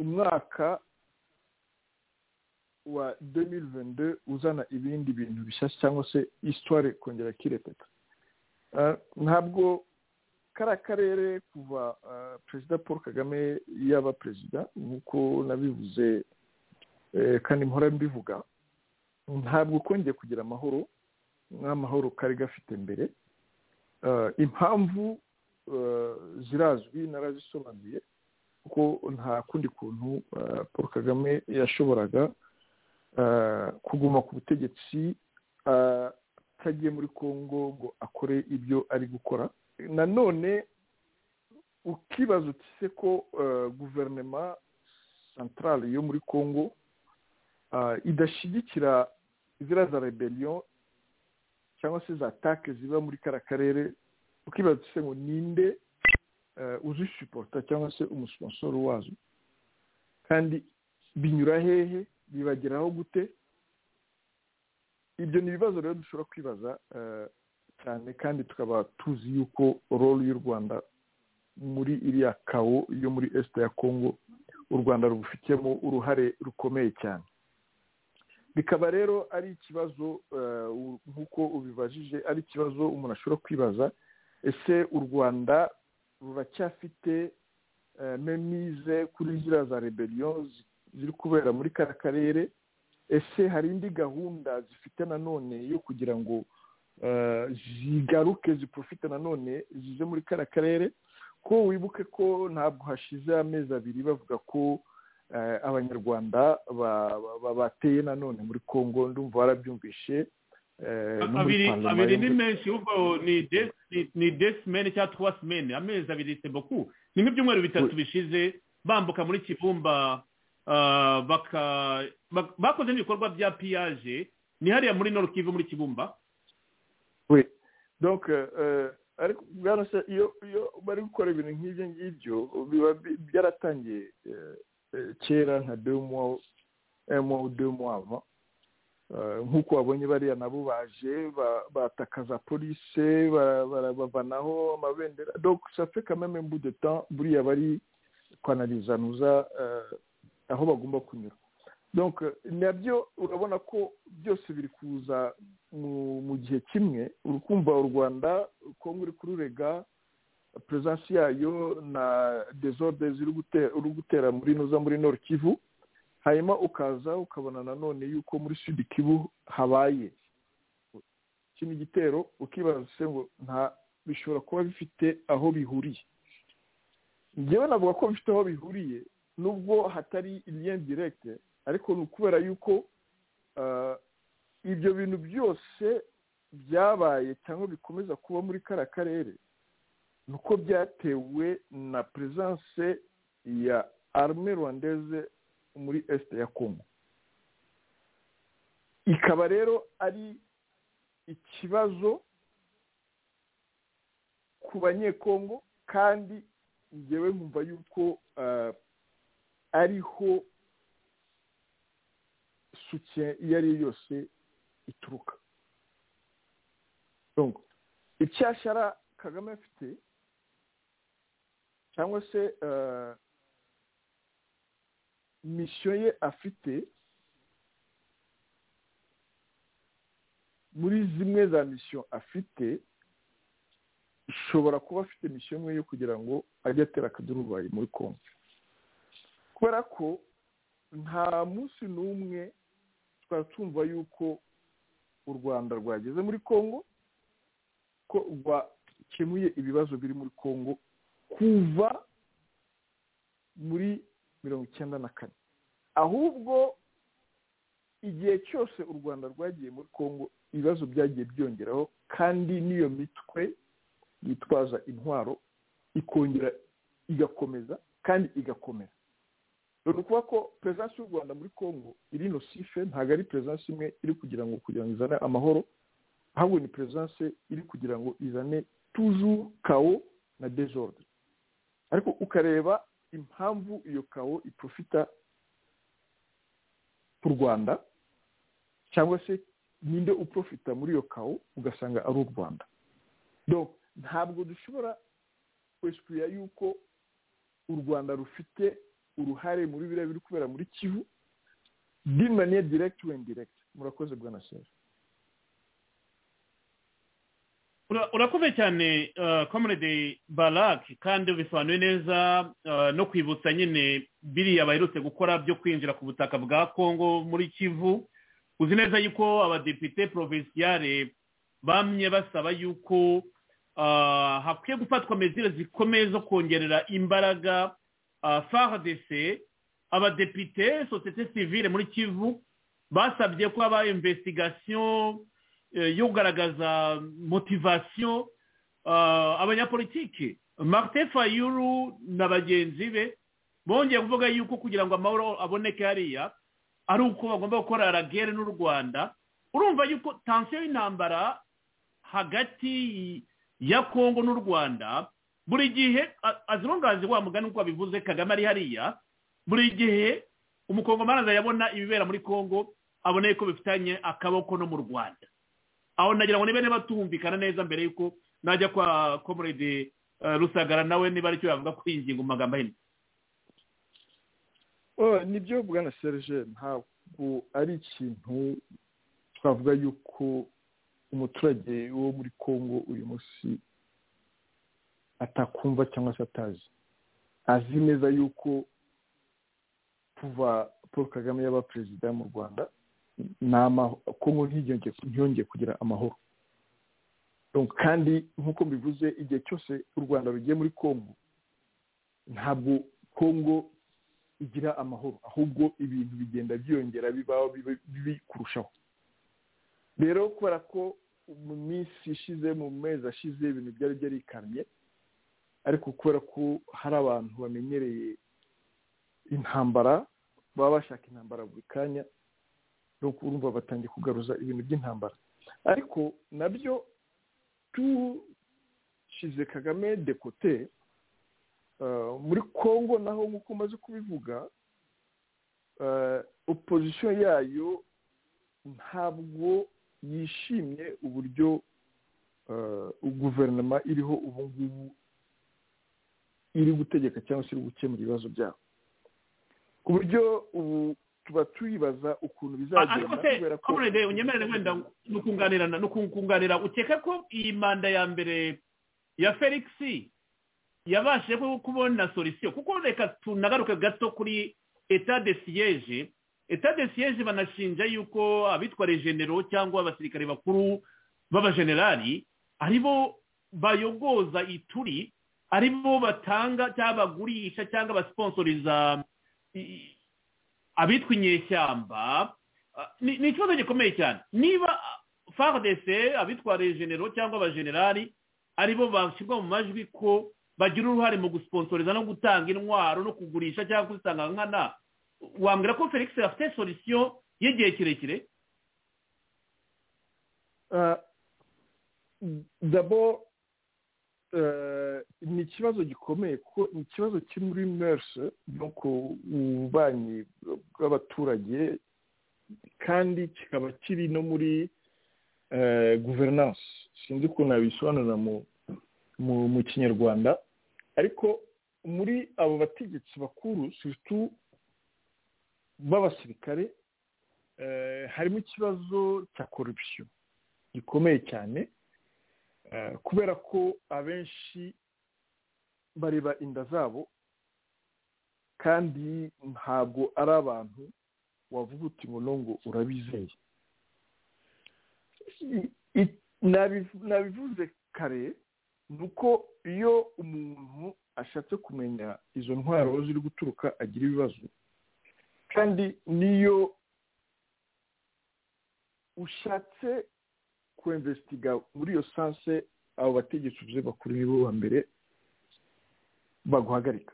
umwaka wa 2022 uzana ibindi bintu bishyashya cyangwa se isitware kongera kireteka ntabwo kariya karere kuva perezida paul kagame yaba perezida nk'uko nabivuze kandi mpora mbivuga ntabwo kongeye kugira amahoro nk'amahoro kari gafite mbere impamvu zirazwi narazisobanuye kuko nta kundi kuntu paul kagame yashoboraga kuguma ku butegetsi atagiye muri congo ngo akore ibyo ari gukora nanone ukibaza uti se ko guverinoma santarale yo muri congo idashyigikira ziriya za rebellion cyangwa se za take ziba muri kara karere ukibaza se ngo ninde uzisupota cyangwa se umusponsoro wazo kandi binyura hehe bibageraho gute ibyo ni ibibazo rero dushobora kwibaza cyane kandi tukaba tuzi yuko role y'u rwanda muri iriya kawo yo muri esite ya kongo u rwanda rubufitemo uruhare rukomeye cyane bikaba rero ari ikibazo nk'uko ubibajije ari ikibazo umuntu ashobora kwibaza ese u rwanda ruracyafite memize kuri ziriya za rebellion ziri kubera muri kara karere ese hari indi gahunda zifite nanone yo kugira ngo zigaruke ziprofite nanone zize muri kara karere ko wibuke ko ntabwo hashize amezi abiri bavuga ko abanyarwanda bateye nanone muri congo ndumva warabyumvishe abiri ni menshi ahubwo ni desimeni cyangwa tuwa simeni amezi abiri sebuku ni nk'ibyumweru bitatu bishize bambuka muri kibumba bakoze n'ibikorwa bya piyaje ni hariya muri norukivu muri kibumba we ariko se iyo bari gukora ibintu nk'ibyo ngibyo biba byaratangiye kera nka demuwawu emuwawu demuwawu nk'uko wabonye bariya nabo baje batakaza polise barabavanaho amabendera safe kameme mbudeta buriya bari kwanarizanuza aho bagomba kunyura nabyo urabona ko byose biri kuza mu gihe kimwe uri kumva u rwanda kongo uri kururega perezidansi yayo na dezode uri gutera muri nuza muri kivu hanyuma ukaza ukabona nanone yuko muri sud kibu habaye kino gitero ukibaza ngo nta bishobora kuba bifite aho bihuriye ngewe navuga ko bifite aho bihuriye nubwo hatari iriya direkite ariko ni ukubera yuko ibyo bintu byose byabaye cyangwa bikomeza kuba muri kara karere ni uko byatewe na perezidanse ya arme rwandeze muri esite ya kongo ikaba rero ari ikibazo ku banyekongo kandi ngewe nkumva yuko ariho suke iyo ari yo yose ituruka icyashara kagame afite cyangwa se misiyo ye afite muri zimwe za misiyo afite ishobora kuba afite misiyo imwe yo kugira ngo ajye atera akadurubayi muri kongo kubera ko nta munsi n'umwe twari tumva yuko u rwanda rwageze muri kongo ko rwakemuye ibibazo biri muri kongo kuva muri mirongo icyenda na kane ahubwo igihe cyose u rwanda rwagiye muri congo ibibazo byagiye byongeraho kandi n'iyo mitwe yitwaza intwaro ikongera igakomeza kandi igakomera ni ukuvuga ko perezidansi y'u rwanda muri congo iri nosife ntabwo ari perezidansi imwe iri kugira ngo kugira ngo izane amahoro ahubwo ni perezidansi iri kugira ngo izane tuzu kawo na dezodre ariko ukareba impamvu iyo kawo iprofita ku rwanda cyangwa se ninde uprofita muri iyo kawo ugasanga ari u rwanda ntabwo dushobora kwesikuya yuko u rwanda rufite uruhare muri biriya biri kubera muri kivu dimaniye diregiti wendi diregiti murakoze bwa na seru urakoze cyane komerede barake kandi bisobanuye neza no kwibutsa nyine biriya baherutse gukora byo kwinjira ku butaka bwa kongo muri kivu uzi neza yuko abadepite provinsiyare bamye basaba yuko hakwiye gufatwa mezire zikomeye zo kongerera imbaraga faradese abadepite sosiyete sivire muri kivu basabye ko haba imvesitigasiyo yo kugaragaza motivasiyo abanyapolitiki marite fayuru na bagenzi be bongeye kuvuga yuko kugira ngo amahoro aboneke hariya ari uko bagomba gukora ragere n'u rwanda urumva yuko tansiyo y'intambara hagati ya kongo n'u rwanda buri gihe azirungazi wa mugani uko wabivuze kagame ari hariya buri gihe umukongomani azayabona ibibera muri kongo aboneye ko bifitanye akaboko no mu rwanda aho nagira ngo niba niba tumvikana neza mbere yuko najya kwa komurede rusagara nawe niba aricyo yavuga kuri iyi ngingo mu magambo ahinnye nibyo bwana serge ntabwo ari ikintu twavuga yuko umuturage wo muri congo uyu munsi atakumva cyangwa se atazi azi neza yuko kuva paul kagame yaba perezida mu rwanda kongo ntiyongeye kugira amahoro kandi nk'uko mbivuze igihe cyose u rwanda rugiye muri kongo ntabwo kongo igira amahoro ahubwo ibintu bigenda byiyongera bibaho bibi kurushaho rero kubera ko mu minsi ishize mu mezi ashize ibintu byari byarikamye ariko kubera ko hari abantu bamenyereye intambara baba bashaka intambara buri kanya urumva batangiye kugaruza ibintu by'intambara ariko nabyo tushyize kagame dekote muri congo naho nk'uko umaze kubivuga opozisiyo yayo ntabwo yishimye uburyo guverinoma iriho ubu ngubu iri gutegeka cyangwa se iri gukemura ibibazo byabo ku buryo ubu tuba tuyibaza ukuntu bizagenda kubera ko komurede unyemerere wenda nukunganirana nukunganira ukeka ko iyi manda ya mbere ya felix yabashe kubona solisiyo kuko reka tunagaruke gato kuri eta de siyeje eta de siyeje banashinja yuko abitwa regenero cyangwa abasirikare bakuru b'abajenerali aribo bayogoza ituri aribo batanga cyangwa bagurisha cyangwa basponsoriza abitwa inyeshyamba ni ikibazo gikomeye cyane niba faradese abitwa regenero cyangwa abajenerali aribo bashyirwa mu majwi ko bagira uruhare mu gusponsoriza no gutanga intwaro no kugurisha cyangwa kuzitanga nkana wambwira ko felix afite solisiyo y'igihe kirekire dabo ni ikibazo gikomeye kuko ni ikibazo kiri muri merse no ku bubanyi bw'abaturage kandi kikaba kiri no muri guverinanse sinzi ukuntu yabisobanura mu kinyarwanda ariko muri abo bategetsi bakuru situ b'abasirikare harimo ikibazo cya korupsiyo gikomeye cyane kubera ko abenshi bareba inda zabo kandi ntabwo ari abantu wavuga uti ngo nongo urabizeye nabivuze kare ni uko iyo umuntu ashatse kumenya izo ntwaro ziri guturuka agira ibibazo kandi niyo ushatse kwemvesitiga muri iyo sanse abo bategetsi uvuze bakuru nibo ba mbere baguhagarika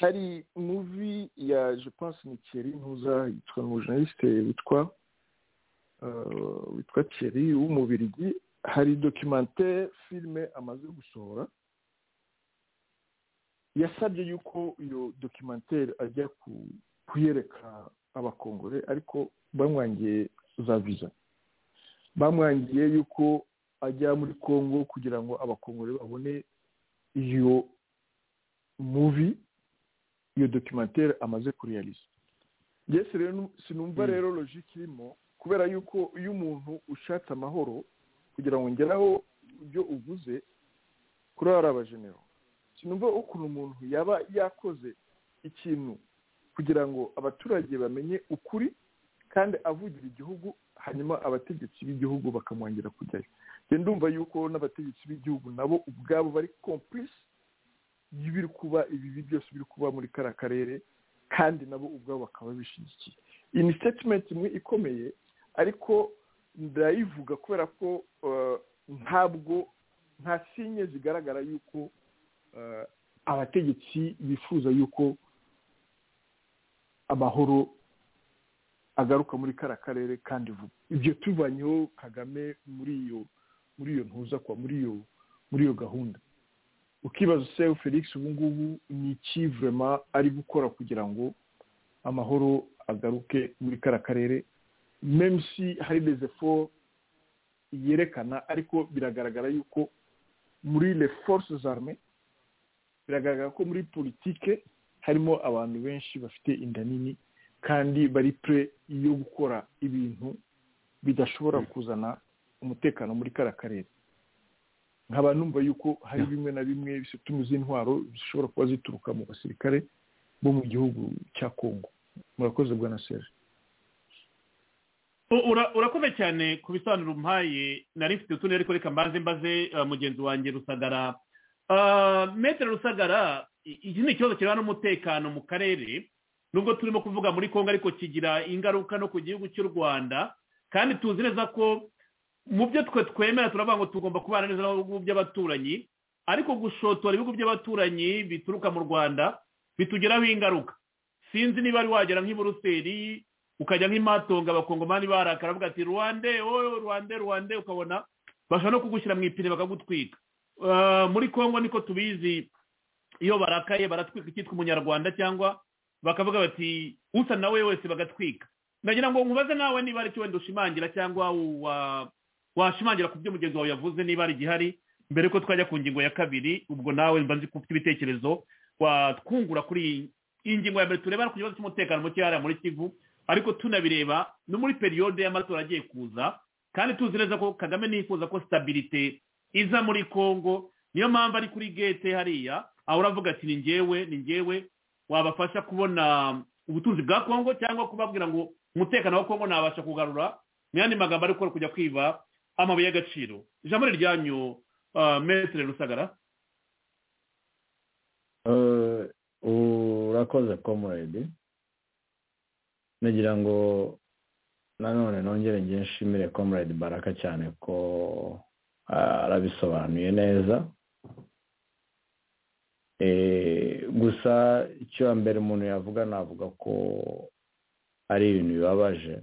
hari muvi ya jepanse ni ntuza yitwa umujenisite witwa witwa keri w'umubirigi hari dokimante filime amaze gusohora yasabye yuko iyo dokimantere ajya kuyereka abakongore ariko bamwangiye za viza bamwangiye yuko ajya muri congo kugira ngo abakongore babone iyo muvi iyo dokimantere amaze kuriyariza yesi rero sinumva rero logike irimo kubera yuko iyo umuntu ushatse amahoro kugira ngo ngeraho ibyo uvuze kuri abajenero sinumva ukuntu umuntu yaba yakoze ikintu kugira ngo abaturage bamenye ukuri kandi avugira igihugu hanyuma abategetsi b'igihugu bakamwongera kujyayo ngenda ndumva yuko n'abategetsi b'igihugu nabo ubwabo bari kompurisi y'ibiri kuba ibibi byose biri kuba muri kariya karere kandi nabo ubwabo bakaba bishyigikiye iyi ni sitetimenti imwe ikomeye ariko ndayivuga kubera ko ntabwo nta sinye zigaragara yuko abategetsi bifuza yuko amahoro agaruka muri kara karere kandi vuba ibyo tuvanyeho kagame muri iyo muri iyo ntuza kwa muri iyo muri iyo gahunda ukibaza se felix ubu ngubu ni iki vurema ari gukora kugira ngo amahoro agaruke muri kara karere memusi hari rezefo yerekana ariko biragaragara yuko muri le force zarme biragaragara ko muri politike harimo abantu benshi bafite inda nini kandi bari pure yo gukora ibintu bidashobora kuzana umutekano muri kara karere nkaba numva yuko hari bimwe na bimwe bisutuma z'intwaro zishobora kuba zituruka mu basirikare bo mu gihugu cya kongo murakoze bwa na serge urakoze cyane ku bisobanuro umpaye nari mfite utundi ariko reka mbaze mbaze mugenzi wanjye rusagara metero rusagara iki ni ikibazo kireba n'umutekano mu karere nubwo turimo kuvuga muri kongo ariko kigira ingaruka no ku gihugu cy'u rwanda kandi tuzi neza ko mu byo twe twemera turavuga ngo tugomba kubana neza n'ibihugu by'abaturanyi ariko gushotora ibihugu by'abaturanyi bituruka mu rwanda bitugeraho ingaruka sinzi niba ari wagera nk'i buruseli ukajya nk'imatonga abakongomani barakara bavuga ati rwande wowe rwande rwande ukabona bashobora no kugushyira mu ipine bakagutwika muri congo niko tubizi iyo barakaye baratwika icyitwa umunyarwanda cyangwa bakavuga bati usa nawe wese bagatwika ndagira ngo nkubaze nawe niba ari cyo wenda ushimangira cyangwa washimangira ku byo mugenzi wawe yavuze niba ari igihari mbere ko twajya ku ngingo ya kabiri ubwo nawe mba nzi ufite ibitekerezo watwungura kuri iyi ngingo ya mbere tureba ku kibazo cy'umutekano muke hariya muri kivu ariko tunabireba no muri periyode y'amatora agiye kuza kandi tuzi neza ko kagame nifuza ko sitabirite iza muri congo niyo mpamvu ari kuri gete hariya aho uravuga ati ni ngewe ni ngewe wabafasha kubona ubutunzi bwa congo cyangwa kubabwira ngo umutekano wa congo nabasha kugarura ni yandi magambo ari gukora kujya kwiba amabuye y'agaciro ijambo ni iryanyu metere rusagara urakoze komuredi nagira ngo nanone nongere ngiye nshimire komuredi baraka cyane ko arabisobanuye neza gusa icyo mbere umuntu yavuga navuga ko ari ibintu bibabaje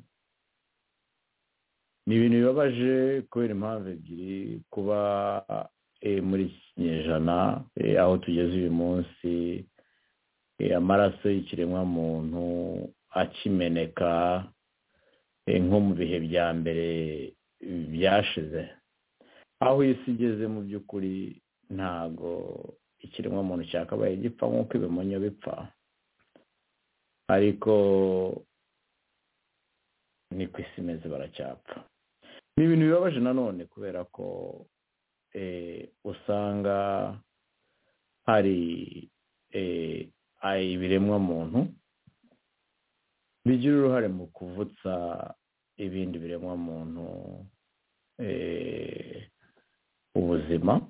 ni ibintu bibabaje kubera impamvu ebyiri kuba muri iki kinyejana aho tugeze uyu munsi amaraso y'ikiremwamuntu akimeneka nko mu bihe bya mbere byashize aho isi igeze mu by'ukuri ntago ikiremwamuntu cyakabaye gipfa nk'uko ibimonyo bipfa ariko ni ku isi imeze baracyapfa ni ibintu bibabaje nanone kubera ko usanga hari ibiremwamuntu bigira uruhare mu kuvutsa ibindi biremwamuntu ubuzima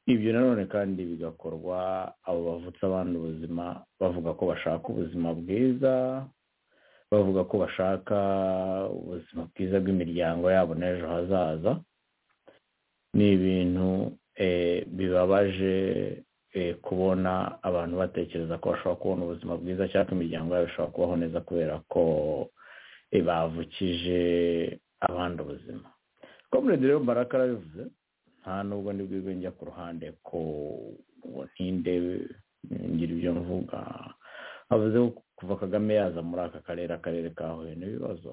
ibyo nanone kandi bigakorwa abo bavutse abandi ubuzima bavuga ko bashaka ubuzima bwiza bavuga ko bashaka ubuzima bwiza bw'imiryango yabo n'ejo hazaza ni ibintu bibabaje kubona abantu batekereza ko bashobora kubona ubuzima bwiza cyangwa imiryango yabo ishobora kubaho neza kubera ko bavukije abandi ubuzima komuredi rero baraka arabivuze nta nubwo ndi bwiwe njya ku ruhande ko ngo ntinde ngira ibyo mvuga havuze kuva kagame yaza muri aka karere akarere kahuye n'ibibazo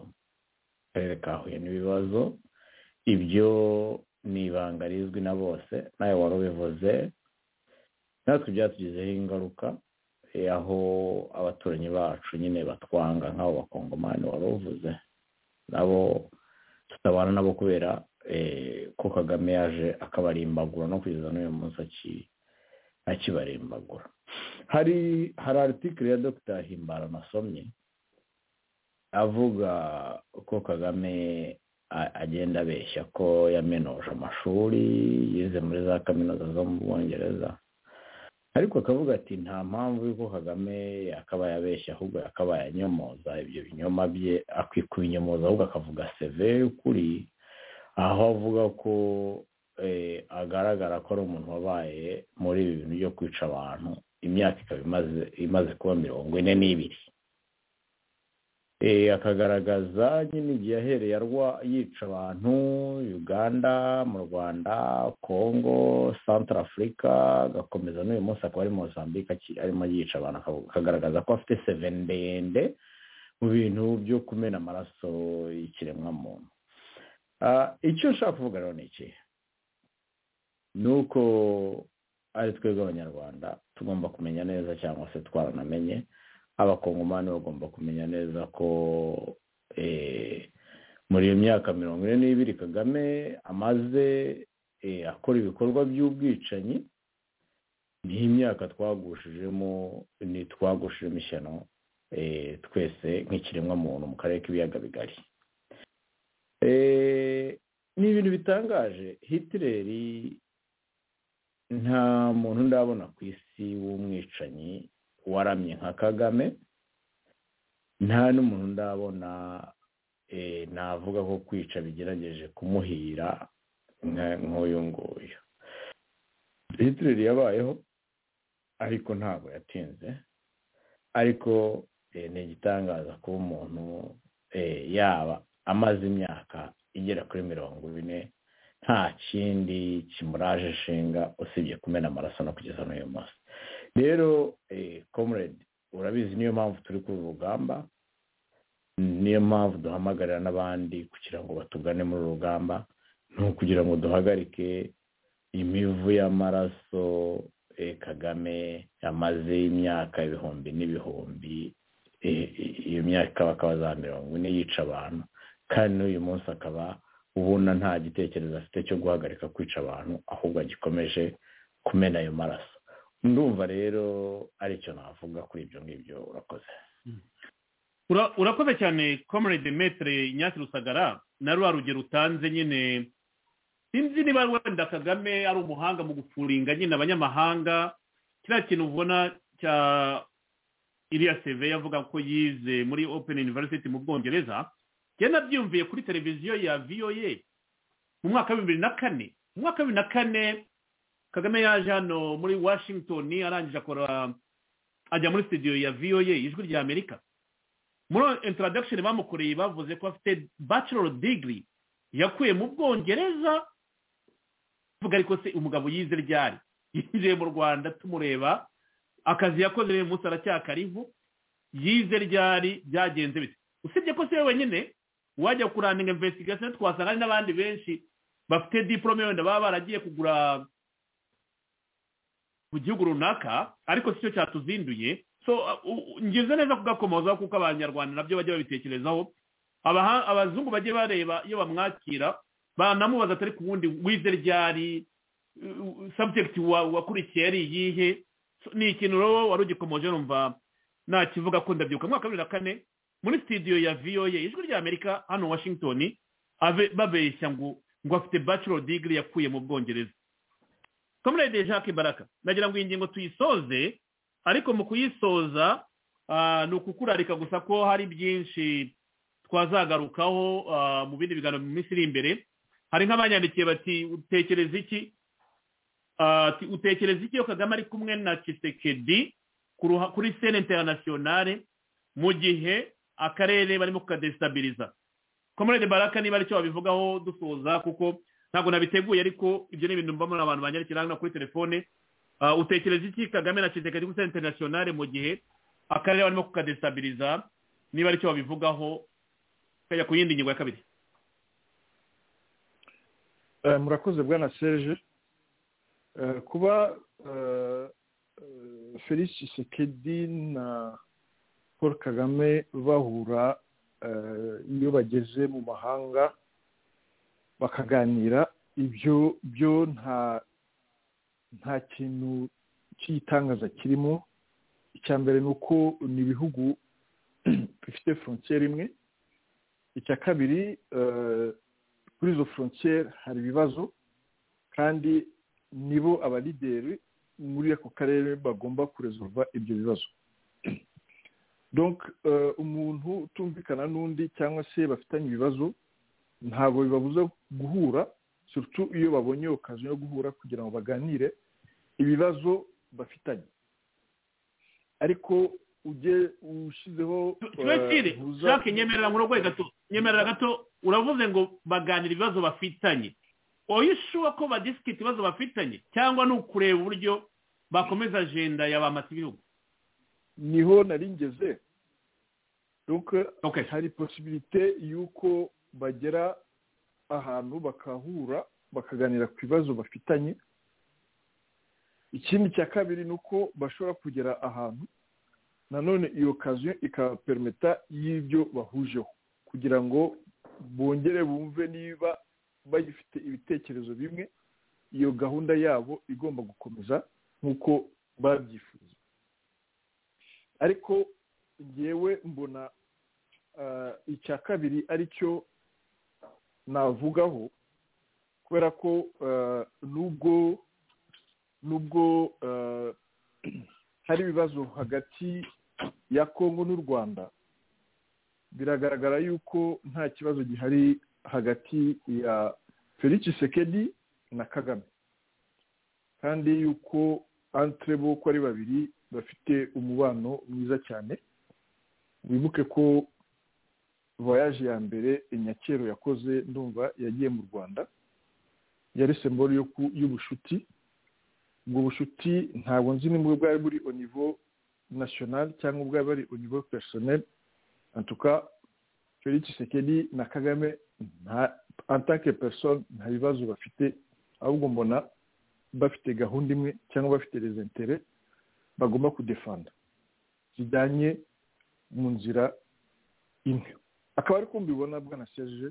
akarere kahuye n'ibibazo ibyo ni ibanga rizwi na bose nawe wari ubivuze natwe byatugizeho ingaruka aho abaturanyi bacu nyine batwanga nk'abo bakongomani wari uvuze nabo tutabana nabo kubera ko kagame yaje akabarimbagura no kugeza n'uyu munsi akibarimbagura hari hari aritikiri ya dogita himbara nasomye avuga ko kagame agenda abeshya ko yamenoje amashuri yize muri za kaminuza zo mu bwongereza ariko akavuga ati nta mpamvu y'uko kagame yakabaye abeshya ahubwo yakabaye anyomoza ibyo binyoma bye akikuba inyomoza ahubwo akavuga seve y'ukuri aho avuga ko agaragara ko ari umuntu wabaye muri ibi bintu byo kwica abantu imyaka ikaba imaze kuba mirongo ine n'ibiri akagaragaza nyine igihe yahereye yica abantu uganda mu rwanda congo santara afurika agakomeza n'uyu munsi akaba ari mozambique arimo yica abantu akagaragaza ko afite seveni ndende mu bintu byo kumena amaraso y'ikiremwamuntu icyo nshaka kuvuga rero ni iki ni uko ari twebwe abanyarwanda tugomba kumenya neza cyangwa se twaranamenye abakongomani bagomba kumenya neza ko muri iyo myaka mirongo ine n'ibiri kagame amaze akora ibikorwa by'ubwicanyi ni imyaka twagushijemo ni twagushijemo ishyano twese nk'ikiremwamuntu mu karere k'ibiyaga bigari ni ibintu bitangaje hitileri nta muntu ndabona ku isi w'umwicanyi waramye nka kagame nta n'umuntu ndabona navuga ko kwica bigerageje kumuhira nk'uyu nguyu hitileri yabayeho ariko ntabwo yatinze ariko ni igitangaza kuba umuntu yaba amaze imyaka igera kuri mirongo ine nta kindi kimuraje ishinga usibye kumena amaraso no kugeza n'uyu munsi rero comrade urabizi niyo mpamvu turi ku rugamba niyo mpamvu duhamagarira n'abandi kugira ngo batugane muri uru rugamba ni ukugira ngo duhagarike imivu y'amaraso kagame yamaze imyaka ibihumbi n'ibihumbi iyo myaka ikaba akaba za mirongo ine yica abantu kandi n'uyu munsi akaba ubona nta gitekerezo afite cyo guhagarika kwica abantu ahubwo agikomeje kumena ayo maraso ndumva rero aricyo navuga kuri ibyo ngibyo urakoze urakoze cyane comrade metre nyasi rusagara na rwa rugero utanze nyine sinzi niba wenda kagame ari umuhanga mu gufuringa nyine abanyamahanga kiriya kintu ubona cya iriya seve yavuga ko yize muri open university mu bwongereza genda byumviye kuri televiziyo ya voa mu mwaka wa bibiri na kane mu mwaka wa bibiri na kane kagame yaje hano muri washington arangije akora ajya muri studio ya voa ijwi rya amerika muri introduction bamukoreye bavuze ko afite bachelor degree yakuye mu bwongereza tuvuga ariko se umugabo yize ryari yinjiye mu rwanda tumureba akazi yakoze uyu munsi aracyakariho yize ryari byagenze bite usibye ko se wenyine wajya kurandinga investigation twasanga hari n'abandi benshi bafite diporome wenda baba baragiye kugura mu gihugu runaka ariko si cyo cyatuzinduye so ngize neza kugakomozaho kuko abanyarwanda nabyo bajya babitekerezaho abazungu bajye bareba iyo bamwakira banamubaza atari ku wundi wize ryari sabjekiti wakurikiye ari iyihe ni ikintu rero wari ugikomoje numva nakivuga ko ndabyibuka mwaka wa bibiri na kane muri studio ya voa ijwi rya amerika hano washington babeshya ngo ngo afite bachelor degree yakuye mu bwongereza comrade jacques baraka nagira ngo iyi ngingo tuyisoze ariko mu kuyisoza ni ukukurarika gusa ko hari byinshi twazagarukaho mu bindi biganiro mu minsi iri imbere hari nk'abanyandikiye bati utekereza iki utekereza iki iyo kagame ari kumwe na kisekedi kuri sene interinasiyonale mu gihe akarere barimo kukadesitabiliza komorede baraka niba aricyo babivugaho dusoza kuko ntabwo nabiteguye ariko ibyo ni ibintu mbamo abantu banyarukira hano kuri telefone Ah, utekereza iki kagame na kisekedi gusa interinasiyonari mu gihe akarere barimo kukadesitabiliza niba aricyo babivugaho kajya ku yindi ngingo ya kabiri Eh, murakoze bwana serge Eh, kuba eh, eh, felix tshisekedi na paul kagame bahura eh, iyo bageze mu mahanga bakaganira ibyo byo nta nta kintu cy'itangaza kirimo icya mbere ni uko ni ibihugu bifite frontiere imwe icya kabiri eh, kuri izo frontiere hari ibibazo kandi nibo abalideri muri ako karere bagomba kuresolva ibyo bibazo donc eh, umuntu utumvikana n'undi cyangwa se bafitanye ibibazo ntabwo bibabuza guhura surtout iyo babonye okaziyo yo guhura kugira ngo baganire ibibazo bafitanye ariko ujye ushyizeho eh, kirekire buza- shake nyemerera muri urwo gato nyemerera gato uravuze ngo baganira ibibazo bafitanye oya ishuwa ko badisikita ibibazo bafitanye cyangwa ni ukureba uburyo bakomeza ajenda ya ba masibihugu niho nari ngeze donc hari posibilite y'uko bagera ahantu bakahura bakaganira ku bibazo bafitanye ikindi cya kabiri ni uko bashobora kugera ahantu nanone iyo kaziyo ikabapermeta y'ibyo bahujeho kugira ngo bongere bumve niba bagifite ibitekerezo bimwe iyo gahunda yabo igomba gukomeza nk'uko babyifuza ariko ngewe mbona ah, icya kabiri aricyo navugaho kubera ko ah, nubwo nubwo ah, hari ibibazo hagati ya kongo n'u rwanda biragaragara yuko nta kibazo gihari hagati ya felix sekedi na kagame kandi yuko antre bo uko ari babiri bafite umubano mwiza cyane wibuke ko voyage ya mbere inyakero yakoze ndumva yagiye mu rwanda yari semboro yo ku- y'ubucuti ubwo bucuti ntabwo nzi nimba bwari buri au niveau national cyangwa bwari bari au niveau personnel en tout cas felix sekedi na kagame nta en tant que personne nta bibazo bafite ahubwo mbona bafite gahunda imwe cyangwa bafite les intérêts bagomba kudefanda zijyanye mu nzira imwe akaba ariko mbibona bwana serge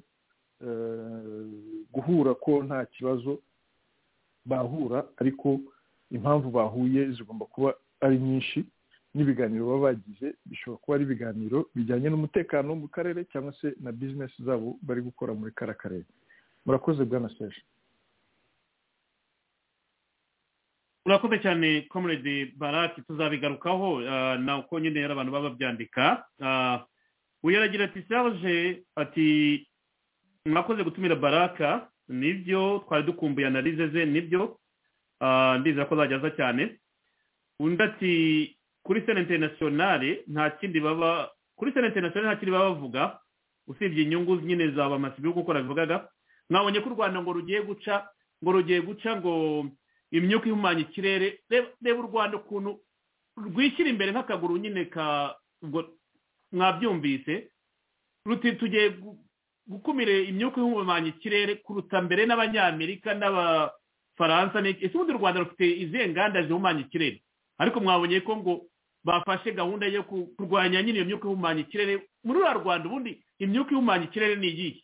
eh, guhura ko nta kibazo bahura ariko impamvu bahuye zigomba kuba ari nyinshi n'ibiganiro baba bagize bishobora kuba ari ibiganiro bijyanye n'umutekano mu karere cyangwa se na bizinesi zabo bari gukora muri kara karere murakoze bwana serge urakoze cyane comrade baraki tuzabigarukaho ah, na uko nyine yari abantu baba babyandika Ah, uyu aragira ati serge ati mwakoze gutumira baraka nibyo twari dukumbuye analize ze nibyo Ah, ndizera ko azajya aza cyane undi ati kuri sena interinasiyonari nta kindi baba kuri sena interinasiyonari nta kindi baba bavuga usibye inyungu nyine za ba masibihugu uko nabivugaga mwabonye ko u rwanda ngo rugiye guca ngo rugiye guca ngo imyuka ihumanya ikirere Reba- reba u rwanda ukuntu rwishyira imbere nk'akaguru nyine ka ubwo mwabyumvise ruti tugiye gu- gukumira imyuka ihumanya ikirere kuruta mbere n'abanyamerika n'abafaransa n'iki- ese ubundi u rwanda rufite izihe nganda zihumanya ikirere ariko mwabonye ko ngo bafashe gahunda yo ku- kurwanya nyine iyo myuka ihumanya ikirere muri uriya rwanda ubundi imyuka ihumanya ikirere ni iyihe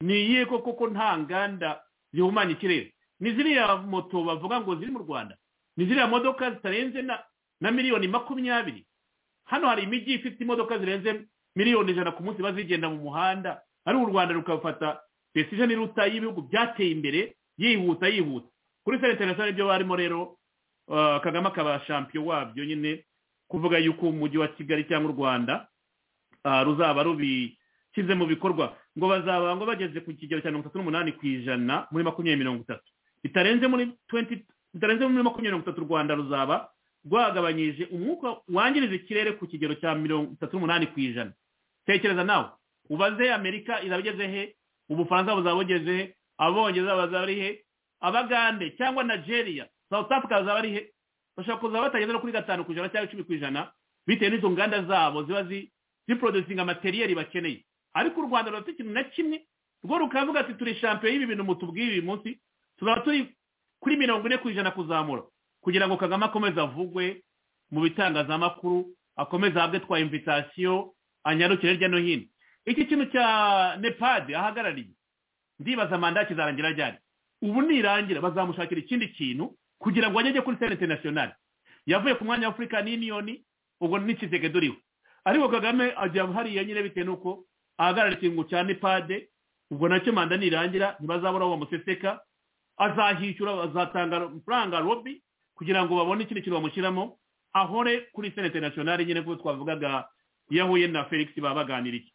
ni iyihe koko ko nta nganda zihumanya ikirere ni ziriya moto bavuga ngo ziri mu rwanda ni ziriya modoka zitarenze na na miliyoni makumyabiri hano hari imijyi ifite imodoka zirenze miliyoni ijana ku munsi bazigenda mu muhanda ariko u rwanda rukafata desijeni iruta y'ibihugu byateye imbere yihuta yihuta kuri senta interinasiyonari ibyo barimo rero ah, kagame akaba shampiyo wabyo nyine kuvuga yuko umujyi wa kigali cyangwa u rwanda ah, ruzaba rubishyize mu bikorwa ngo bazaba ngo bageze ku kigero cya mirongo itatu n'umunani ku ijana muri makumyabiri mirongo itatu bitarenze muri 20 bitarenze muri makumyabiri mirongo itatu u rwanda ruzaba rwagabanyije umwuka wangiriza ikirere ku kigero cya mirongo itatu n'umunani ku ijana tekereza nawe ubaze amerika irabigeze he ubufaransa buzaba bugeze he abongereza bazaba ari he abagande cyangwa nigeria south africa bazaba ari he bashobora kuza batageze no kuri gatanu ku ijana cyangwa icumi ku ijana bitewe n'izo nganda zabo ziba ziporodusinga materiyeri bakeneye ariko u rwanda rurafite ikintu na kimwe rwo rukavuga ati turi shampiyo y'ibi bintu mutubwiye uyu munsi tuzaba turi kuri mirongo ine ku ijana kuzamura kugira ngo kagame akomeze avugwe mu bitangazamakuru akomeze ahabwe twa imvitasiyo anyarukire hirya no hino iki kintu cya nepadi ahagarariye ndibaza manda kizarangira ryari ubu nirangira bazamushakira ikindi kintu kugira ngo ajye kuri sena interinasiyonari yavuye ku mwanya wa afurika n'iniyoni ubwo n'ikizege duriho ariko kagame ajya hariya nyine bitewe n'uko ahagarara ikintu cya nepade ubwo nacyo manda nirangira ntibazabura uwo museseka azahishyura azatanga amafaranga robi kugira ngo babone ikindi kintu bamushyiramo ahore kuri sena interinasiyonari nyine kuko twavugaga iyo ahuye na felix baba baganiriye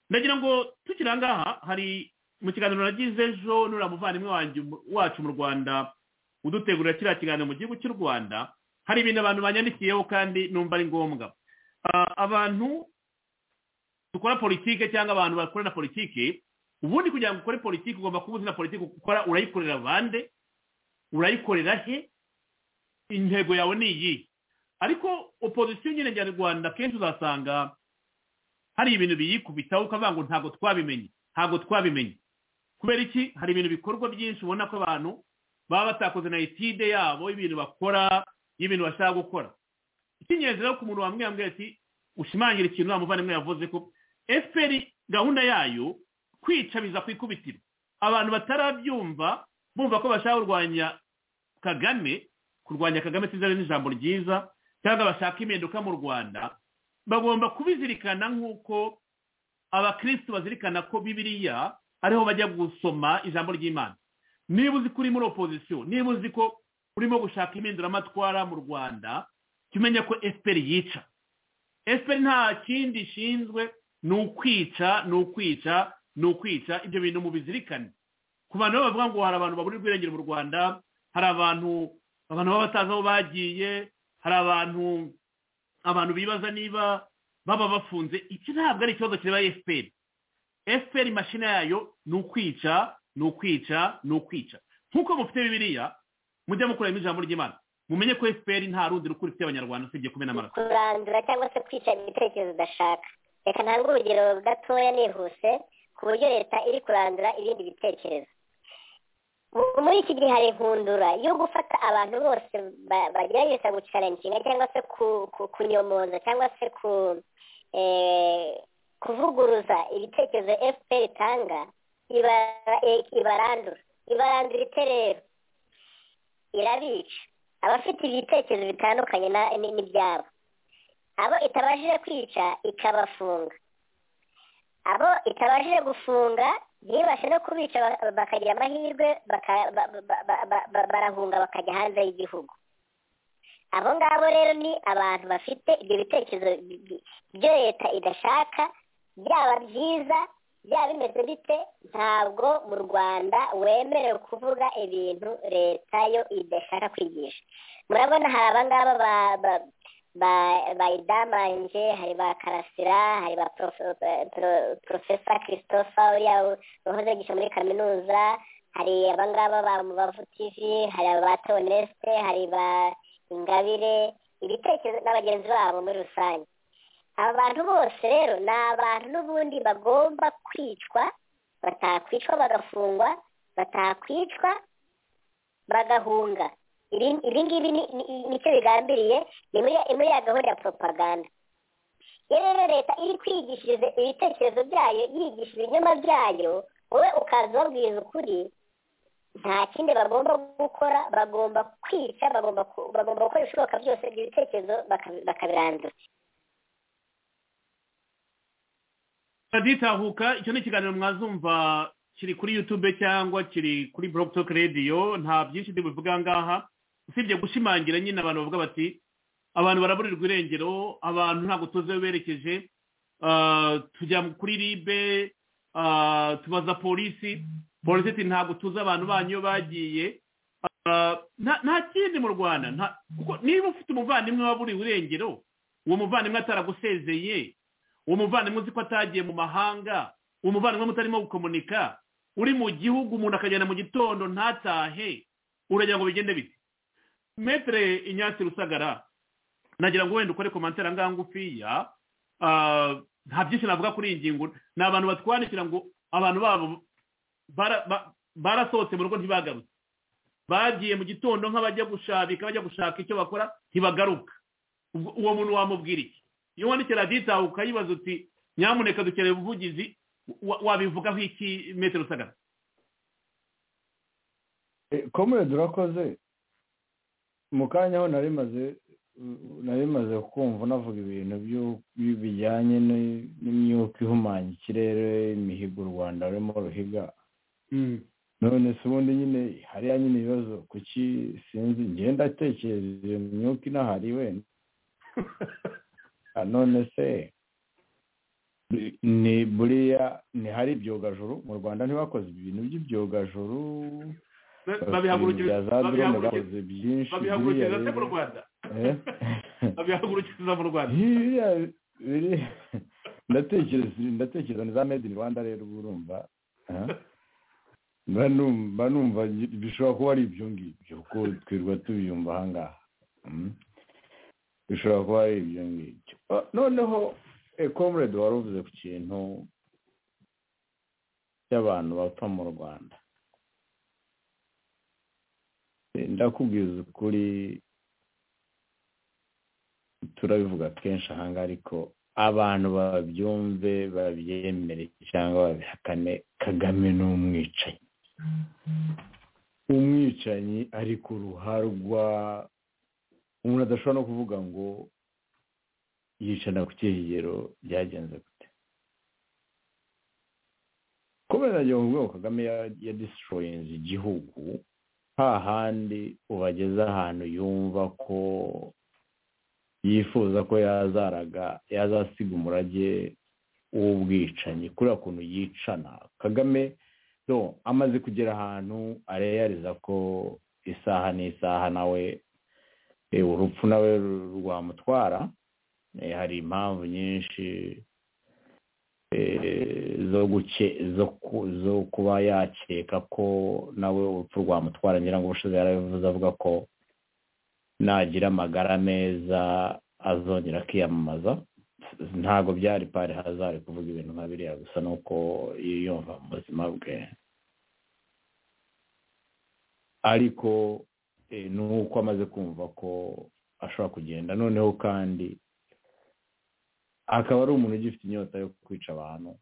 ndagira ngo tukiri ahangaha hari mu kiganiro nagize ejo nura muvandimwe wacu mu rwanda udutegurira kiriya kiganiro mu gihugu cy'u rwanda hari ibintu abantu banyandikiyeho kandi numva ari ngombwa abantu dukora politike cyangwa abantu bakorana politike ubundi kugira ngo ukore politike ugomba kuba uzi na politike ukora urayikorera bande urayikorera he intego yawe ni iyi ariko opozisiyo nyine nyarwanda kenshi uzasanga hari ibintu biyikubitaho ukavuga ngo ntabwo twabimenye ntabwo twabimenye kubera iki hari ibintu bikorwa byinshi ubona ko abantu baba batakoze na etide yabo y'ibintu bakora y'ibintu bashaka gukora icy'ingenzi rero ku muntu wamubwira mbwira ati ushimangira ikintu wamuvandimwe yavuze ko fpr gahunda yayo kwica biza ku ikubitiro abantu batarabyumva bumva ko bashaka kurwanya kagame kurwanya kagame sinzi n'ijambo ryiza cyangwa bashaka impinduka mu rwanda bagomba kubizirikana nk'uko abakirisitu bazirikana ko bibiriya ariho bajya gusoma ijambo ry'imana niba uzi ko uri muri opozisiyo niba uzi ko urimo gushaka impinduramatwara mu rwanda jya umenya ko efuperi yica efuperi nta kindi ishinzwe ni ukwica ni ukwica ni ukwica ibyo bintu mubizirikane ku bantu bavuga ngo hari abantu baburirwa irengero mu rwanda hari abantu abantu baba batazi aho bagiye hari abantu abantu bibaza niba baba bafunze iki ntabwo ari ikibazo kireba efuperi efuperi mashini yayo ni ukwica ni ukwica ni ukwica nk'uko mufite bibiriya mujya mukoreramo ijambo ry'imana mumenye ko efuperi nta rundi rukuru ifite abanyarwanda usibye kumena amaraso kurandura cyangwa se kwica ibitekerezo udashaka reka ntabwo urugero gatoya nihuse ku buryo leta iri kurandura ibindi bitekerezo muri iki gihe hari inkundura yo gufata abantu bose bagerageza gucarenginga cyangwa se kunyomoza cyangwa se kuvuguruza ibitekerezo efuperi itanga ibarandura ibarandura ite rero irabica abafite ibitekerezo bitandukanye n'ibyabo abo itabashije kwica ikabafunga abo itabashije gufunga ntibashe no kubica bakagira amahirwe barahunga bakajya hanze y'igihugu abo ngabo rero ni abantu bafite ibyo bitekerezo byo leta idashaka byaba byiza byaba bimeze bite ntabwo mu rwanda wemerewe kuvuga ibintu leta yo idashaka kwigisha murabona hari abangaba bayidamanje hari ba karasira hari ba porofesa christophe uriya wahoze yigisha muri kaminuza hari abangaba ba mubavu tv hari ba teonesite hari ba ingabire ibitekerezo n'abagenzi babo muri rusange aba bantu bose rero ni abantu n'ubundi bagomba kwicwa batakwicwa bagafungwa batakwicwa bagahunga ibi ngibi nicyo bigambiriye ni muri ya gahunda ya propaganda rero leta iri kwigishiriza ibitekerezo byayo yigisha ibinyoma byayo wowe ukaza ubabwiriza ukuri nta kindi bagomba gukora bagomba kwica bagomba gukora ibishoboka byose ibyo bitekerezo bakabirandura ditahuka icyo ni ikiganiro mwazumva kiri kuri yutube cyangwa kiri kuri borotoke radiyo nta byinshi bivuga ngaha usibye gushimangira nyine abantu bavuga bati abantu baraburirwa irengero abantu ntabwo tuzi aho berekeje tujya kuri ribe tubaza polisi polisi ati ntabwo tuzi abantu banyu bagiye nta kindi mu rwanda niba ufite umuvandimwe waburiwe irengero uwo muvandimwe ataragusezeye uwo muvandimwe uzi ko atagiye mu mahanga uwo muvandimwe mutarimo gukomunika uri mu gihugu umuntu akagenda mu gitondo ntatahe uragira ngo bigende bite metere inyatsi rusagara nagira ngo wenda ukore komantere angaha ngufiya nta byinshi navuga kuri iyi ngingo ni abantu batwandikira ngo abantu babo barasohotse mu rugo ntibagarutse bagiye mu gitondo nk'abajya gushabika bajya gushaka icyo bakora ntibagaruka uwo muntu wamubwira iki iyo wandikira radita ukayibaza uti nyamuneka dukeneye ubuvugizi wabivugaho iki metero usagara komere durakoze mu kanya ho narimaze narimaze kumva navuga ibintu bijyanye n'imyuka ihumanya ikirere imihigo u rwanda rurimo ruhiga none se ubundi nyine hariya nyine ibibazo kuki sinzi ngenda atekereza iyo myuka inahari wenda none se ni buriya ntihari ibyogajuru mu rwanda ntibakoze ibintu by'ibyogajuru babihagurukiriza se mu rwanda babihagurukiza mu rwanda ndatekereza ni za made in rwanda rero uba urumva mba numva bishobora kuba ari ibyo ngibyo kuko twirwa tubiyumva aha ngaha bishobora kuba ari ibyo ngibyo noneho ekomurede wari uvuze ku kintu cy'abantu bapfa mu rwanda ndakubwiza ukuri turabivuga kenshi ahangaha ariko abantu babyumve babyemere cyangwa babihakane kagame ni umwicanyi umwicanyi ari ku ruharwa umuntu adashobora no kuvuga ngo yicana ku kigero byagenze gute kubera agiye kuvuga ngo kagame yadisitoroyinze igihugu hahandi ubageze ahantu yumva ko yifuza ko yazaraga yazasiga umurage w'ubwicanyi kuriya kuntu yicana kagame amaze kugera ahantu areyariza ko isaha n'isaha nawe urupfu nawe rwamutwara hari impamvu nyinshi zo kuba yakeka ko nawe urupfu rwamutwara ngira ngo ubushize yarabivuze avuga ko nagira amagara meza azongera akiyamamaza ntabwo byari pari hazari kuvuga ibintu nka biriya gusa ni uko yiyumva mu buzima bwe ariko ni uko amaze kumva ko ashobora kugenda noneho kandi akaba ari umuntu ugifite inyota yo kwica abantu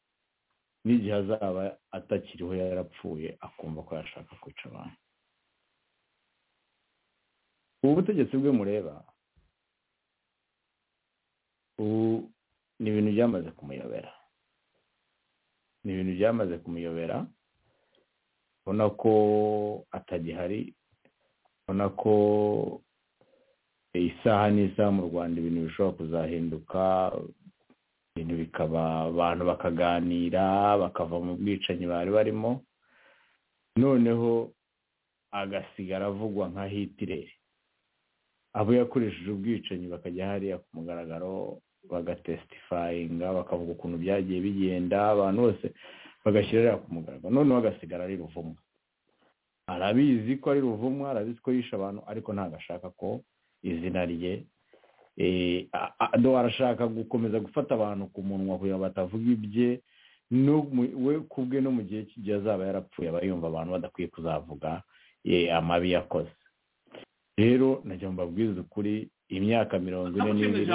n'igihe azaba atakiriho yarapfuye akumva ko yashaka kwica abantu ubu butegetsi bwe mureba ubu ni ibintu byamaze kumuyobera ni ibintu byamaze kumuyobera ubona ko atagihari ubona ko isaha n'isaha mu rwanda ibintu bishobora kuzahinduka ibintu bikaba abantu bakaganira bakava mu bwicanyi bari barimo noneho agasigara avugwa nka hitireri abo yakoresheje ubwicanyi bakajya hariya ku mugaragaro bagatesitifayinga bakavuga ukuntu byagiye bigenda abantu bose bagashyira hariya ku mugaragaro noneho agasigara ari ruvumwa arabizi ko ari ruvumwa arabizi ko yishe abantu ariko ntabwo ashaka ko izina rye arashaka gukomeza gufata abantu ku munwa kugira ngo batavuga ibye we kubwe no mu gihe cy'igihe azaba yarapfuye aba yumva abantu badakwiye kuzavuga amabi yakoze rero najya mbabwiza ukuri imyaka mirongo ine n'ibiri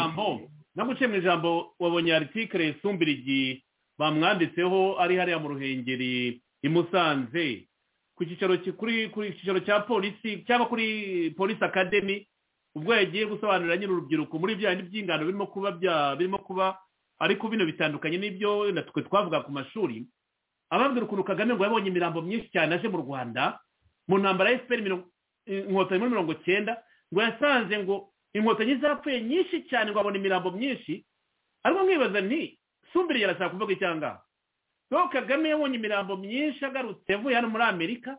naguciye mu ijambo wabonye aritikire sumbirigi bamwanditseho ari hariya mu ruhengeri i musanze ku cyicaro cya polisi cyangwa kuri polisi akademi ubwo yagiye gusobanurira nyiri urubyiruko muri bya by'ingano birimo kuba birimo kuba ariko bino bitandukanye n'ibyo twe twavuga ku mashuri ababwira ukuntu kagame ngo yabonye imirambo myinshi cyane aje mu rwanda mu ntambara ya efuperi inkotanyi muri mirongo cyenda ngo yasanze ngo inkotanyi zapfuye nyinshi cyane ngo abona imirambo myinshi ariko mwibaza nti sumbiri yarashaka kuvuga icyo ngaho ngo kagame yabonye imirambo myinshi agarutse yavuye hano muri amerika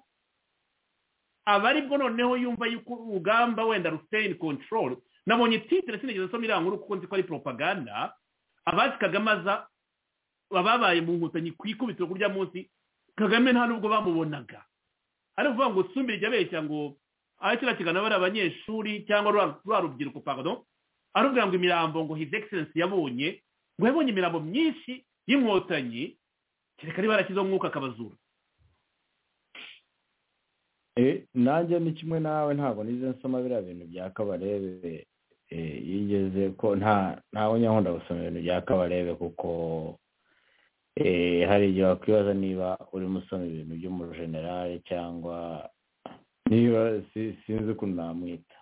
aba aribwo noneho yumva yuko urugamba wenda ruseyini kontororo nabonye titire sinigeze asoma iriya nkuru kuko nzi ko ari poropaganda abazi kagame aza babaye mu nkotanyi ku ikubitiro kurya munsi kagame nta nubwo bamubonaga ari ukuvuga ngo sumbirije abeshya ngo aho kiriya kiganiro ari abanyeshuri cyangwa rwa rubyiruko pagado arubwira ngo imirambo ngo his excellence yabonye ngo yabonye imirambo myinshi y'inkotanyi kereka ari barakizaho umwuka akabazura nanjye ni kimwe nawe ntabwo nize nsoma biriya bintu bya kabarebe yigeze ko ntawe nyakunda gusoma ibintu bya kabarebe kuko hari igihe wakwibaza niba urimo usoma ibintu by'umujenerali cyangwa niba sinzi ukuntu namwita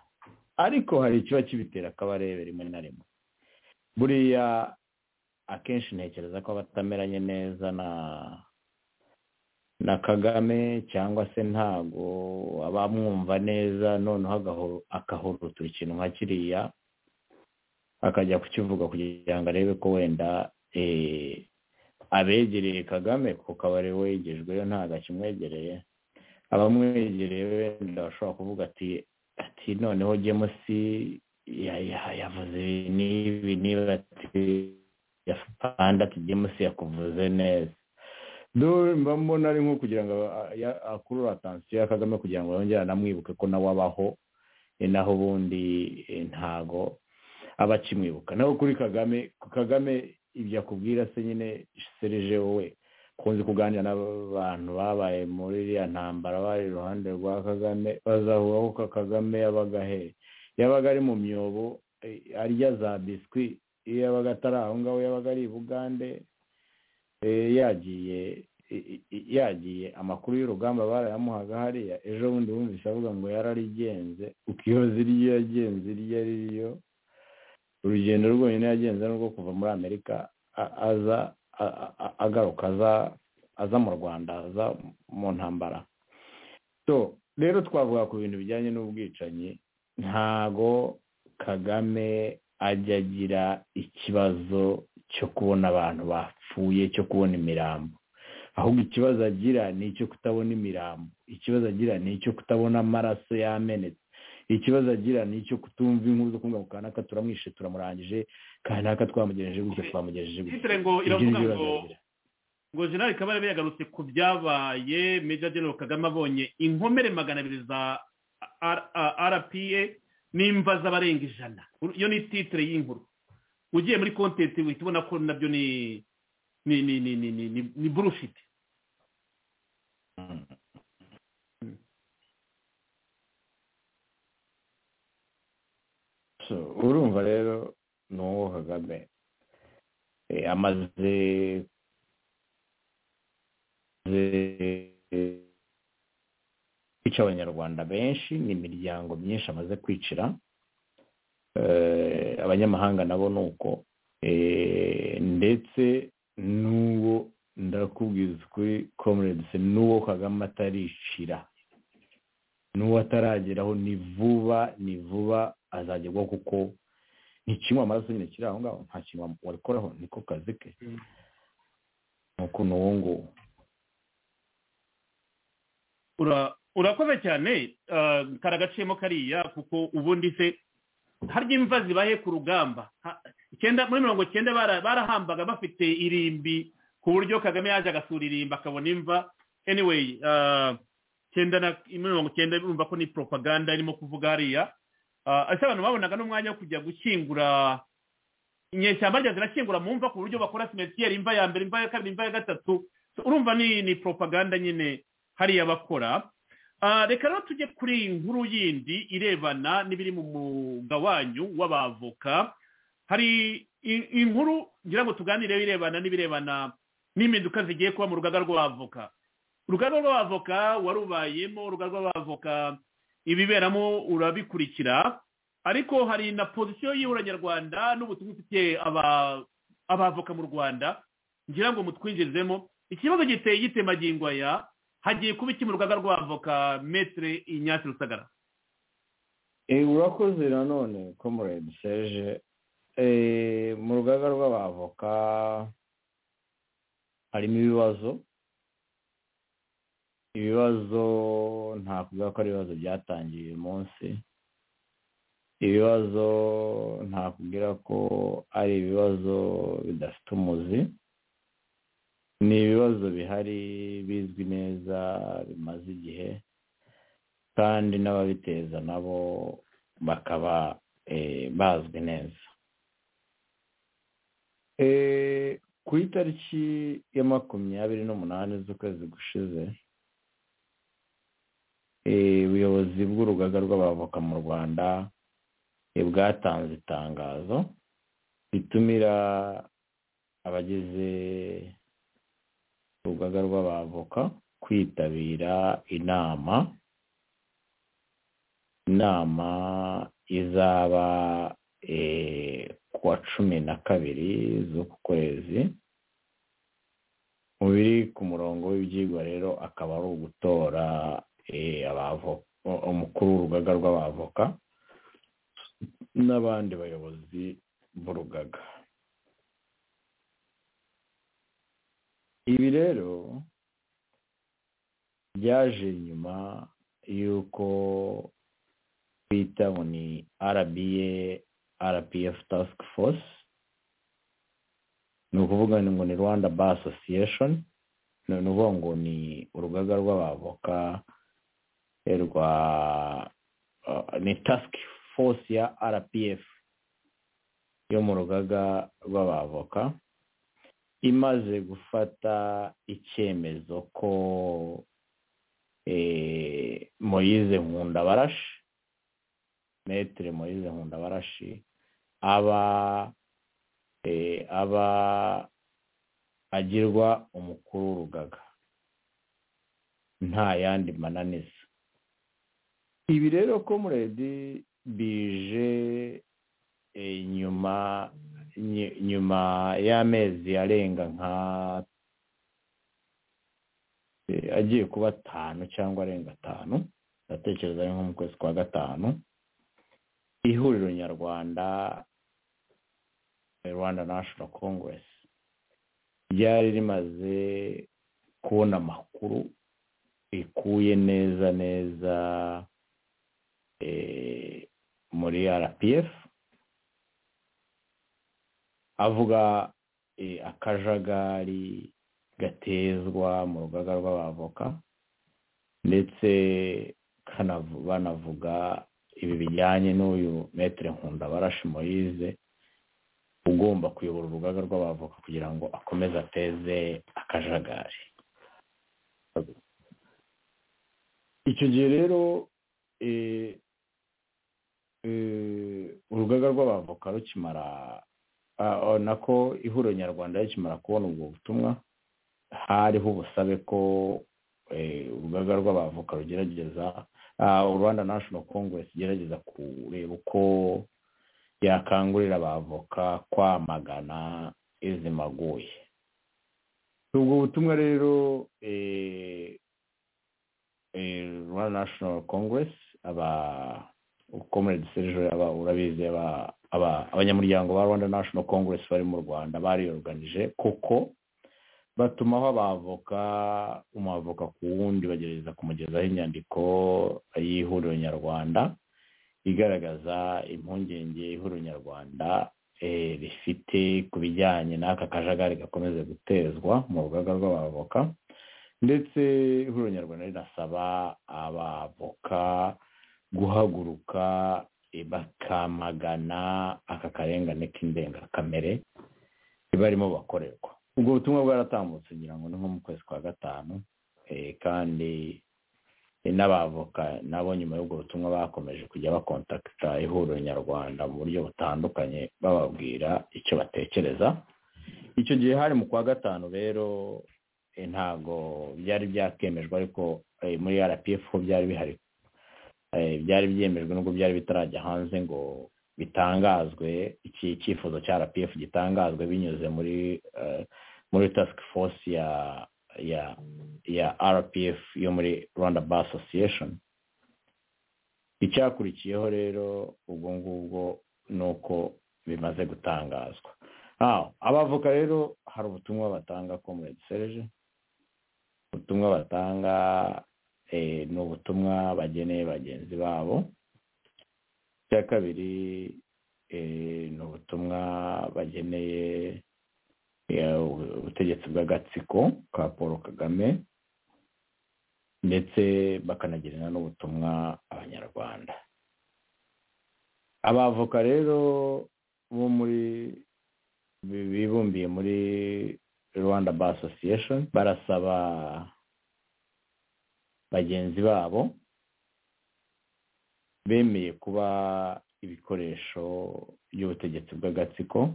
ariko hari ikiba kibitera akabarebe rimwe na rimwe buriya akenshi ntekereza ko batameranye neza na na kagame cyangwa se ntabwo abamwumva neza noneho akahurutura ikintu nka kiriya akajya kukivuga kugira ngo arebe ko wenda abegereye kagame kuko aba ari wegejweyo ntabwo akimwegereye abamwegereye wenda bashobora kuvuga ati ati noneho gemusi yavuze n'ibi niba ati yafanda ati gemusi yakuvuze neza mba mbona ari nko kugira ngo akurure atansiyo ya kagame kugira ngo yongere anamwibuke ko nawe abaho naho ubundi ntago aba akimwibuka naho kuri kagame kagame ibyo akubwira se nyine serije wowe kunze kuganira n'abantu babaye muri iriya ntambara bari iruhande rwa kagame bazavuga ko kagame yabaga he yabaga ari mu myobo arya za biswi iyo yabaga atari aho ngaho yabaga ari i bugande yagiye yagiye amakuru y'urugamba barayamuhaga hariya ejo bundi wumvise avuga ngo yararigenze ukiyoza iryo yagenze iryo ari ryo urugendo rwonyine yagenze ni urwo kuva muri amerika aza agaruka aza mu rwanda aza mu ntambara so rero twavuga ku bintu bijyanye n'ubwicanyi ntago kagame ajya agira ikibazo cyo kubona abantu bapfuye cyo kubona imirambo ahubwo ikibazo agira ni icyo kutabona imirambo ikibazo agira ni icyo kutabona amaraso yamenetse ikibazo agira ni icyo kutumva inkuru zo kumva kanaka turamwishe turamurangije kanaka twamugejeje gutya twamugejeje gutya ngo iravuga ngo ngo jenali kabarebe yagarutse ku byabaye meja genero kagame abonye inkomere magana abiri za rpa n'imva z'abarenga ijana iyo ni titire y'inkuru ugiye muri kontenti uhita ubona ko nabyo ni ni ni ni ni ni ni ni burushiti urumva rero ni uwo kagame amaze kwica abanyarwanda benshi ni imiryango myinshi amaze kwicira abanyamahanga nabo ni uko ndetse n'uwo ndakubwiza ukuri komeredise n'uwo kagame atarishira n'uwo atarageraho ni vuba ni vuba azagerwaho kuko ntikinywa amaraso nyine kiri aho ngaho nta kintu wabikoraho niko kazi ke ni ukuntu uwo nguwo urakoze cyane karagaciyemo kariya kuko ubundi se harya imva zibahe ku rugamba icyenda muri mirongo icyenda barahambaga bafite irimbi ku buryo kagame yaje agasura irimbi akabona imva anyway icyenda na mirongo icyenda urumva ko ni propaganda irimo kuvuga hariya ese abantu babonaga n'umwanya wo kujya gushyingura inyeshyamba rya zirashyingura mu mva ku buryo bakora simetiyeri imva ya mbere imva ya kabiri imva ya gatatu urumva ni ni propaganda nyine hariya bakora reka rero tujye kuri iyi nkuru yindi irebana n'ibiri mu mugawanyu w'abavoka hari inkuru ngira ngo tuganireho irebana n'ibirebana n'impinduka zigiye kuba mu rugaga rw'abavoka urugaga rw'abavoka warubayemo urugaga rw'abavoka ibiberamo urabikurikira ariko hari na pozisiyo y'ihura nyarwanda n'ubutumwa ifitiye abavoka mu rwanda ngira ngo mutwinjirizemo ikibazo giteye gitemagingo aya hagiye kuba iki mu rugaga rw'avoka metere inyatsi rusagara urakoze nanone komuredi seje mu rugaga rw'abavoka harimo ibibazo ibibazo nta kuvuga ko ari ibibazo byatangiye uyu munsi ibibazo nta kubwira ko ari ibibazo bidafite umuzi ni ibibazo bihari bizwi neza bimaze igihe kandi n'ababiteza nabo bakaba bazwi neza ku itariki ya makumyabiri n'umunani z'ukwezi gushize ubuyobozi bw'urugaga rw'abavoka mu rwanda bwatanze itangazo ritumira abagize urugaga rw'abavoka kwitabira inama inama izaba kuwa cumi na kabiri z'uku kwezi mu biri ku murongo w'ibyigwa rero akaba ari ugutora umukuru w'urugaga rw'abavoka n'abandi bayobozi b'urugaga ibi rero byaje nyuma y'uko bita ngo ni rba rpf task force ni ukuvuga ngo ni rwanda bar association ni ukuvuga ngo ni urugaga rw'abavoka rwa ni task force ya rpf yo mu rugaga rw'abavoka imaze gufata icyemezo ko moyize nkunda barashi metere moyize nkunda barashi aba aba agirwa umukuru w'urugaga nta yandi mananiza ibi rero komuredi bije nyuma nyuma y'amezi arenga nka agiye kuba atanu cyangwa arenga atanu ndatekereza nko mu kwezi kwa gatanu ihuriro nyarwanda rwanda national congress ryari rimaze kubona amakuru rikuye neza neza muri rpf avuga akajagari gatezwa mu rugaga rw'abavoka ndetse banavuga ibi bijyanye n'uyu metere nkunda barashi moyize ugomba kuyobora urugaga rw'abavoka kugira ngo akomeze ateze akajagari icyo gihe rero urugaga rw'abavoka rukimara nako ihuriro nyarwanda rikimara kubona ubwo butumwa hariho ubusabe ko urugaga rw'abavoka rugerageza rwanda national congress igerageza kureba uko yakangurira abavoka kwamagana izimaguye ubwo butumwa rero rwanda national congress aba ukomere serge aba urabizi abanyamuryango ba rwanda national congress bari mu rwanda bariyoruganije kuko batumaho abavoka umwavoka ku wundi bagerageza kumugezaho inyandiko y'ihuriro nyarwanda igaragaza impungenge ihuriro nyarwanda rifite ku bijyanye n'aka kajagari gakomeza gutezwa mu rugaga rw'abavoka ndetse ihuriro nyarwanda rinasaba abavoka guhaguruka bakamagana aka karengane k'indengakamere barimo bakorerwa ubwo butumwa bwaratambutse ngira ngo ni nko mu kwezi kwa gatanu kandi n'abavoka nabo nyuma y'ubwo butumwa bakomeje kujya bakontakita ihuriro nyarwanda mu buryo butandukanye bababwira icyo batekereza icyo gihe hari mu kwa gatanu rero ntabwo byari byakemejwe ariko muri rpf ho byari bihari byari byemejwe nubwo byari bitarajya hanze ngo bitangazwe iki cyifuzo cya rpf gitangazwe binyuze muri muri task force ya ya ya rpf yo muri rwanda bar association icyakurikiyeho rero ubwo ngubwo ni uko bimaze gutangazwa abavoka rero hari ubutumwa batanga komuredi serge ubutumwa batanga ni ubutumwa bageneye bagenzi babo icya kabiri ni ubutumwa bageneye ubutegetsi bw'agatsiko ka paul kagame ndetse bakanagerana n'ubutumwa abanyarwanda abavoka rero bo muri bibumbiye muri rwanda bar association barasaba bagenzi babo bemeye kuba ibikoresho by'ubutegetsi bw'agatsiko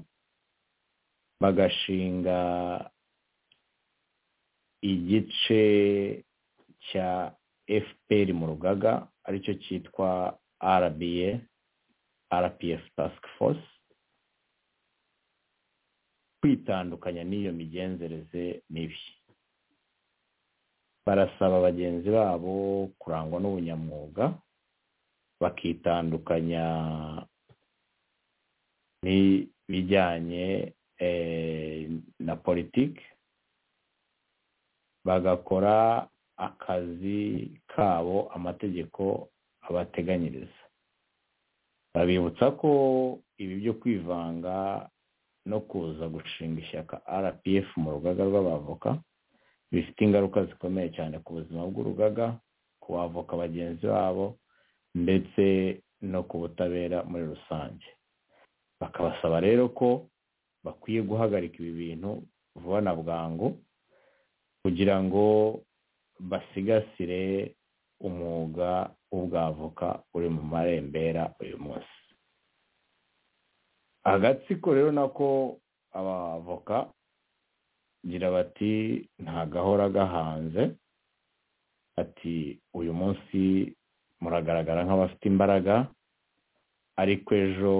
bagashinga igice cya fpr mu rugaga aricyo cyitwa rba rpf task force kwitandukanya n'iyo migenzereze mibi barasaba bagenzi babo kurangwa n'ubunyamwuga bakitandukanya n'ibijyanye na politiki bagakora akazi kabo amategeko abateganyiriza babibutsa ko ibi byo kwivanga no kuza gushinga ishyaka rpf mu rugaga rw'abavoka bifite ingaruka zikomeye cyane ku buzima bw'urugaga ku bavoka bagenzi babo ndetse no ku butabera muri rusange bakabasaba rero ko bakwiye guhagarika ibi bintu vuba na bwangu kugira ngo basigasire umwuga w'ubwavoka uri mu marembera uyu munsi agatsiko rero nako abavoka gira bati nta gahora gahanze ati uyu munsi muragaragara nk'abafite imbaraga ariko ejo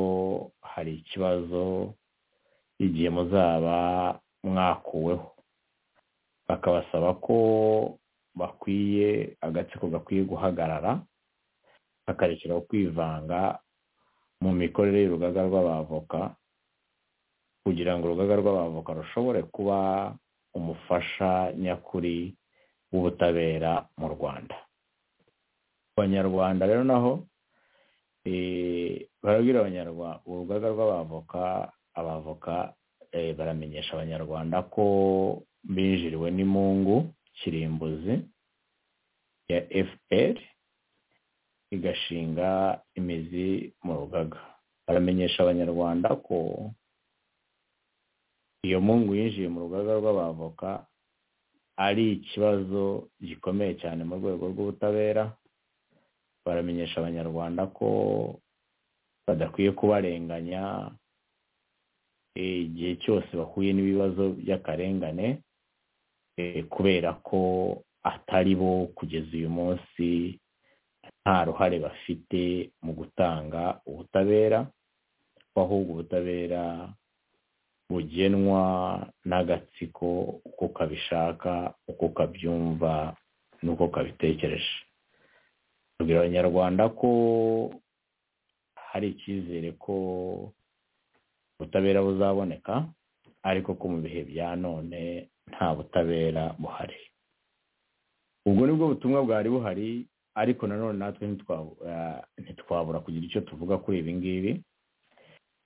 hari ikibazo igihe muzaba mwakuweho bakabasaba ko bakwiye agatsiko gakwiye guhagarara bakarekeraho kwivanga mu mikorere y'urugaga rw'abavoka kugira ngo urugaga rw'abavoka rushobore kuba umufasha nyakuri w'ubutabera mu rwanda abanyarwanda rero naho barabwira abanyarwanda urugaga rw'abavoka abavoka baramenyesha abanyarwanda ko binjiriwe n'imungu kirimbuzi ya fpr igashinga imizi mu rugaga baramenyesha abanyarwanda ko iyo mungu yinjiye mu rugaga rw'abavoka ari ikibazo gikomeye cyane mu rwego rw'ubutabera baramenyesha abanyarwanda ko badakwiye kubarenganya igihe cyose bahuye n'ibibazo by'akarengane kubera ko atari bo kugeza uyu munsi nta ruhare bafite mu gutanga ubutabera ahubwo ubutabera bugenwa n'agatsiko uko kabishaka uko kabyumva n'uko kabitekereje tubwira abanyarwanda ko hari icyizere ko ubutabera buzaboneka ariko ko mu bihe bya none nta butabera buhari ubwo nibwo butumwa bwari buhari ariko nanone natwe ntitwabura kugira icyo tuvuga kuri ibi ngibi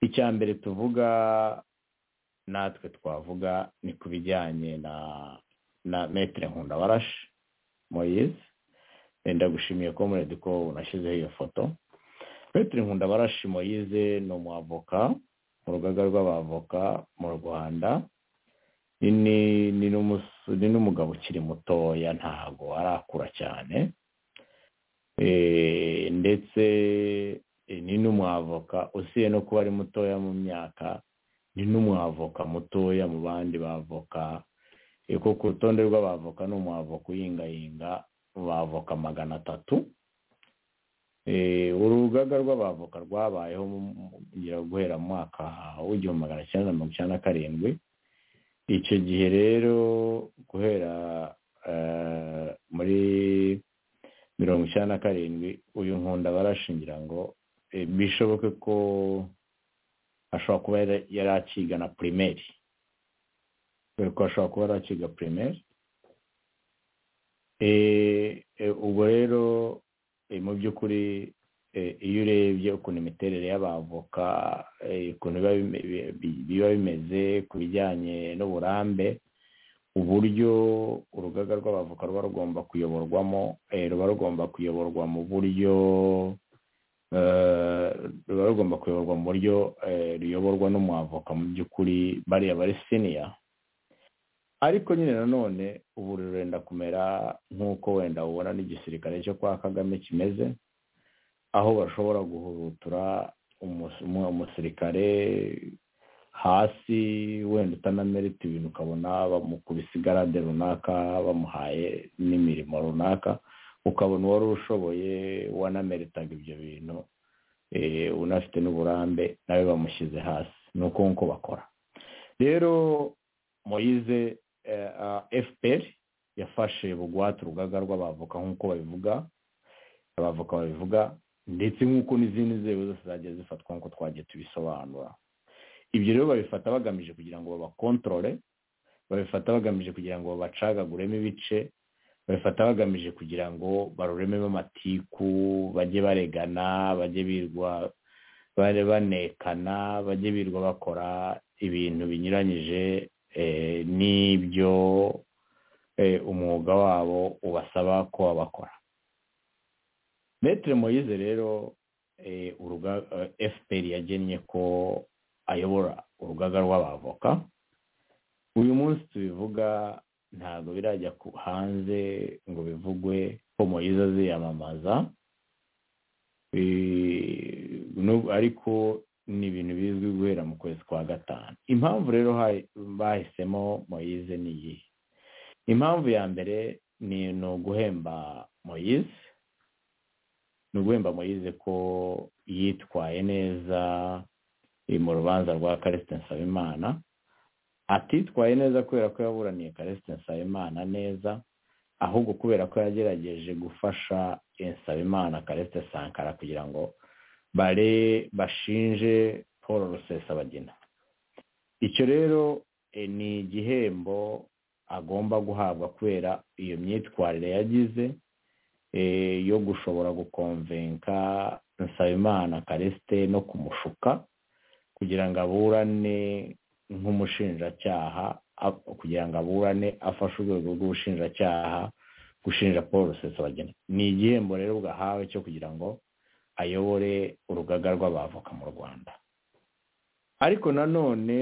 icya mbere tuvuga natwe twavuga ni ku bijyanye na na metere nkundabarashi moyize wenda gushimiye ko muredi ko unashyizeho iyo foto metere nkundabarashi moyize ni umwavoka mu rugaga rw'abavoka mu rwanda ni n'umugabo ukiri mutoya ntabwo arakura cyane ndetse ni n'umwavoka usiye no kuba ari mutoya mu myaka ni n'umwavoka mutoya mu bandi bavoka kuko ku rutonde rw'abavoka ni umwavoka uyingayinga bavoka magana atatu urugaga rw'abavoka rwabayeho guhera mu mwaka w'igihumbi magana cyenda mirongo icyenda na karindwi icyo gihe rero guhera muri mirongo icyenda na karindwi uyu nkunda barashingira ngo bishoboke ko ashobora kuba yari akiga na pirimeri kubera ko ashobora kuba yari akiga pirimeri ubwo rero mu by'ukuri iyo urebye ukuntu imiterere y'abavoka ukuntu biba bimeze ku bijyanye n'uburambe uburyo urugaga rw'abavoka ruba rugomba kuyoborwamo ruba rugomba kuyoborwa mu buryo ruba rugomba kuyoborwa mu buryo ruyoborwa n'umwavoka mu by'ukuri bariya bari siniya ariko nyine nanone ubu rurenda kumera nk'uko wenda ubona n'igisirikare cyo kwa kagame kimeze aho bashobora guhurutura umusirikare hasi wenda utanamerita ibintu ukabona bamukubise igarade runaka bamuhaye n'imirimo runaka ukabona uwari ushoboye wanameritaga ibyo bintu unafite n'uburambe nawe bamushyize hasi ni uko nk'uko bakora rero moyize fpr yafashe bugwate urugaga rw'abavoka nk'uko babivuga abavoka babivuga ndetse nk'uko n'izindi nzego zose zagiye zifatwa nk'uko twagiye tubisobanura ibyo rero babifata bagamije kugira ngo babakontorore babifata bagamije kugira ngo babacagaguremo ibice babifata bagamije kugira ngo barurememo amatiku bajye baregana bajye birwa banekana bajye birwa bakora ibintu binyuranyije n'ibyo umwuga wabo ubasaba ko babakora metere moyize rero fpr yagennye ko ayobora urugaga rw'abavoka uyu munsi tubivuga ntabwo birajya hanze ngo bivugwe ko moyize aziyamamaza ariko ni ibintu bizwi guhera mu kwezi kwa gatanu impamvu rero bahisemo moyize ni iyi impamvu ya mbere ni uguhemba moyize ni uguhemba moyize ko yitwaye neza mu rubanza rwa karisite nsabimana atitwaye neza kubera ko yaburaniye karisite nsabimana neza ahubwo kubera ko yagerageje gufasha nsabimana karisite sankara kugira ngo bare bashinje paul rusesabagina icyo rero ni igihembo agomba guhabwa kubera iyo myitwarire yagize yo gushobora gukonvenka nsabimana karisite no kumushuka kugira ngo aburane nk'umushinjacyaha kugira ngo aburane afashe urwego rw'ubushinjacyaha gushinja paul rusesabagina ni igihembo rero bwahawe cyo kugira ngo ayobore urugaga rw'abavoka mu rwanda ariko nanone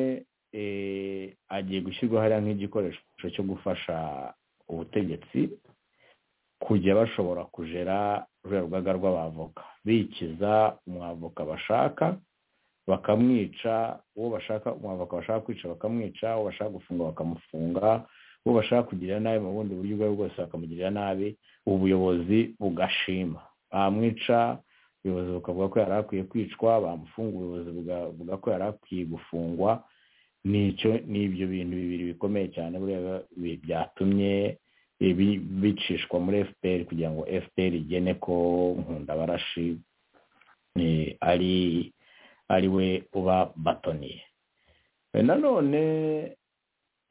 agiye gushyirwa hariya nk'igikoresho cyo gufasha ubutegetsi kujya bashobora kujera ruriya rugaga rw'abavoka bikiza umwavoka bashaka bakamwica uwo bashaka umwavoka bashaka kwica bakamwica uwo bashaka gufunga bakamufunga uwo bashaka kugirira nabi mu bundi buryo ubwo ari bwose bakamugirira nabi ubuyobozi bugashima bamwica ubuyobozi bukavuga ko yari akwiye kwicwa bamufunga ubuyobozi bukavuga ko yari akwiye gufungwa ni ibyo bintu bibiri bikomeye cyane byatumye bicishwa muri fpr kugira ngo fpr igene ko nkundabarashi ari ari we uba batoniye nanone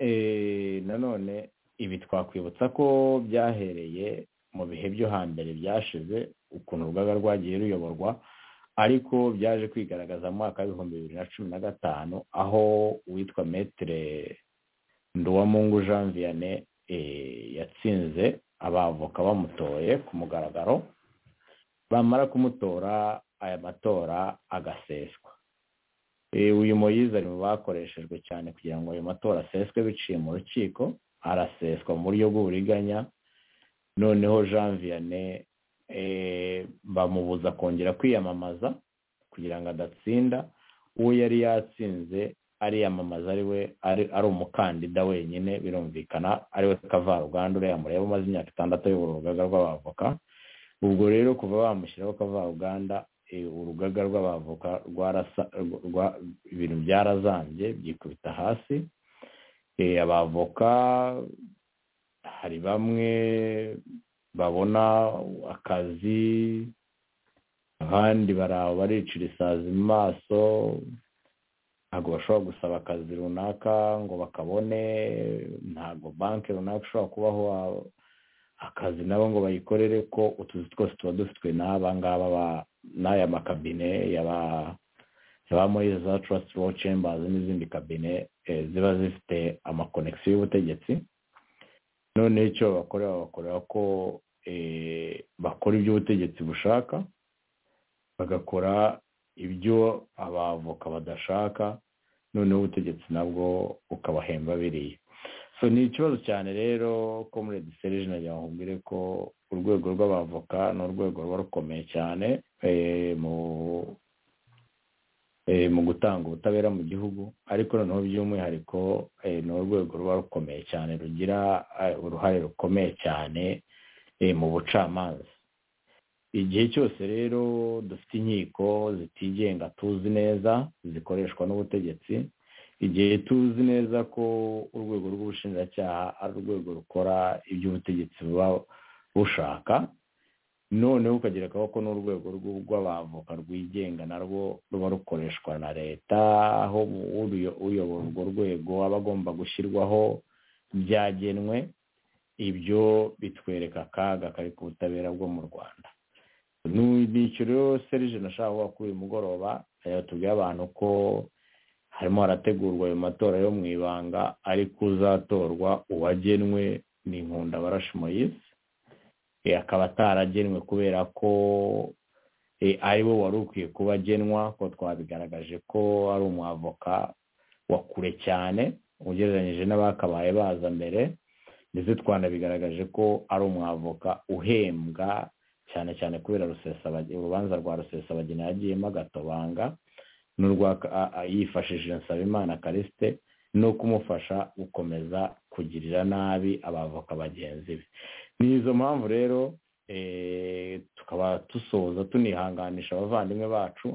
nanone ibi twakwibutsa ko byahereye mu bihe byo hambere byashize ukuntu urugaga rwagiye ruyoborwa ariko byaje kwigaragaza mu mwaka w'ibihumbi bibiri na cumi na gatanu aho uwitwa metere nduwamungu jean vianney yatsinze abavoka bamutoye ku mugaragaro bamara kumutora aya matora agaseswa uyu moyize ari mu bakoreshejwe cyane kugira ngo ayo matora aseswe biciye mu rukiko araseswa mu buryo bw'uburiganya noneho jean vianney bamubuza kongera kwiyamamaza kugira ngo adatsinda uwo yari yatsinze ariyamamaza ari umukandida wenyine birumvikana ariwe kavaruganda uriya mureba umaze imyaka itandatu ayobora urugaga rw'abavoka ubwo rero kuva bamushyiraho kavaruganda urugaga rw'abavoka ibintu byarazambye byikubita hasi abavoka hari bamwe babona akazi abandi baricira isazi mu maso ntabwo bashobora gusaba akazi runaka ngo bakabone ntabwo banki runaka ishobora kubaho akazi nabo ngo bayikorere ko utuzi twose tuba dufitwe n'aba ngaba n'aya makabine yaba zibamo za trust law chambers n'izindi kabine ziba zifite amakonegisiyo y'ubutegetsi noneho icyo bakorera bakorera ko bakora ibyo ubutegetsi bushaka bagakora ibyo abavoka badashaka noneho ubutegetsi nabwo ukabahemba biriya so ni ikibazo cyane rero ko muri ediserije nagira ngo mbwire ko urwego rw'abavoka ni urwego ruba rukomeye cyane mu gutanga ubutabera mu gihugu ariko noneho by'umwihariko ni urwego ruba rukomeye cyane rugira uruhare rukomeye cyane mu bucamanza igihe cyose rero dufite inkiko zitigenga tuzi neza zikoreshwa n'ubutegetsi igihe tuzi neza ko urwego rw'ubushinjacyaha ari urwego rukora iby'ubutegetsi buba bushaka noneho ukagera ko n'urwego rw'abavoka rwigenga narwo ruba rukoreshwa na leta aho uyobora urwo rwego aba agomba gushyirwaho byagenwe ibyo bitwereka akaga kari ku butabera bwo mu rwanda n'icyo rero serije nashaka kuvuga kuri uyu mugoroba tubwira abantu ko harimo harategurwa ayo matora yo mu ibanga ariko uzatorwa uwagenwe ni nkundabarashi moyise akaba ataragenwe kubera ko ari we wari ukwiye kuba agenwa ko twabigaragaje ko ari umwavoka wa kure cyane ugereranyije n'abakabaye baza mbere ndetse twanabigaragaje ko ari umwavoka uhembwa cyane cyane kubera urubanza rwa rusesabagina yagiyemo agatobanga n'urwa yifashishije nsabimana karisite no kumufasha gukomeza kugirira nabi abavoka bagenzi be ni izo mpamvu rero tukaba dusoza tunihanganisha abavandimwe bacu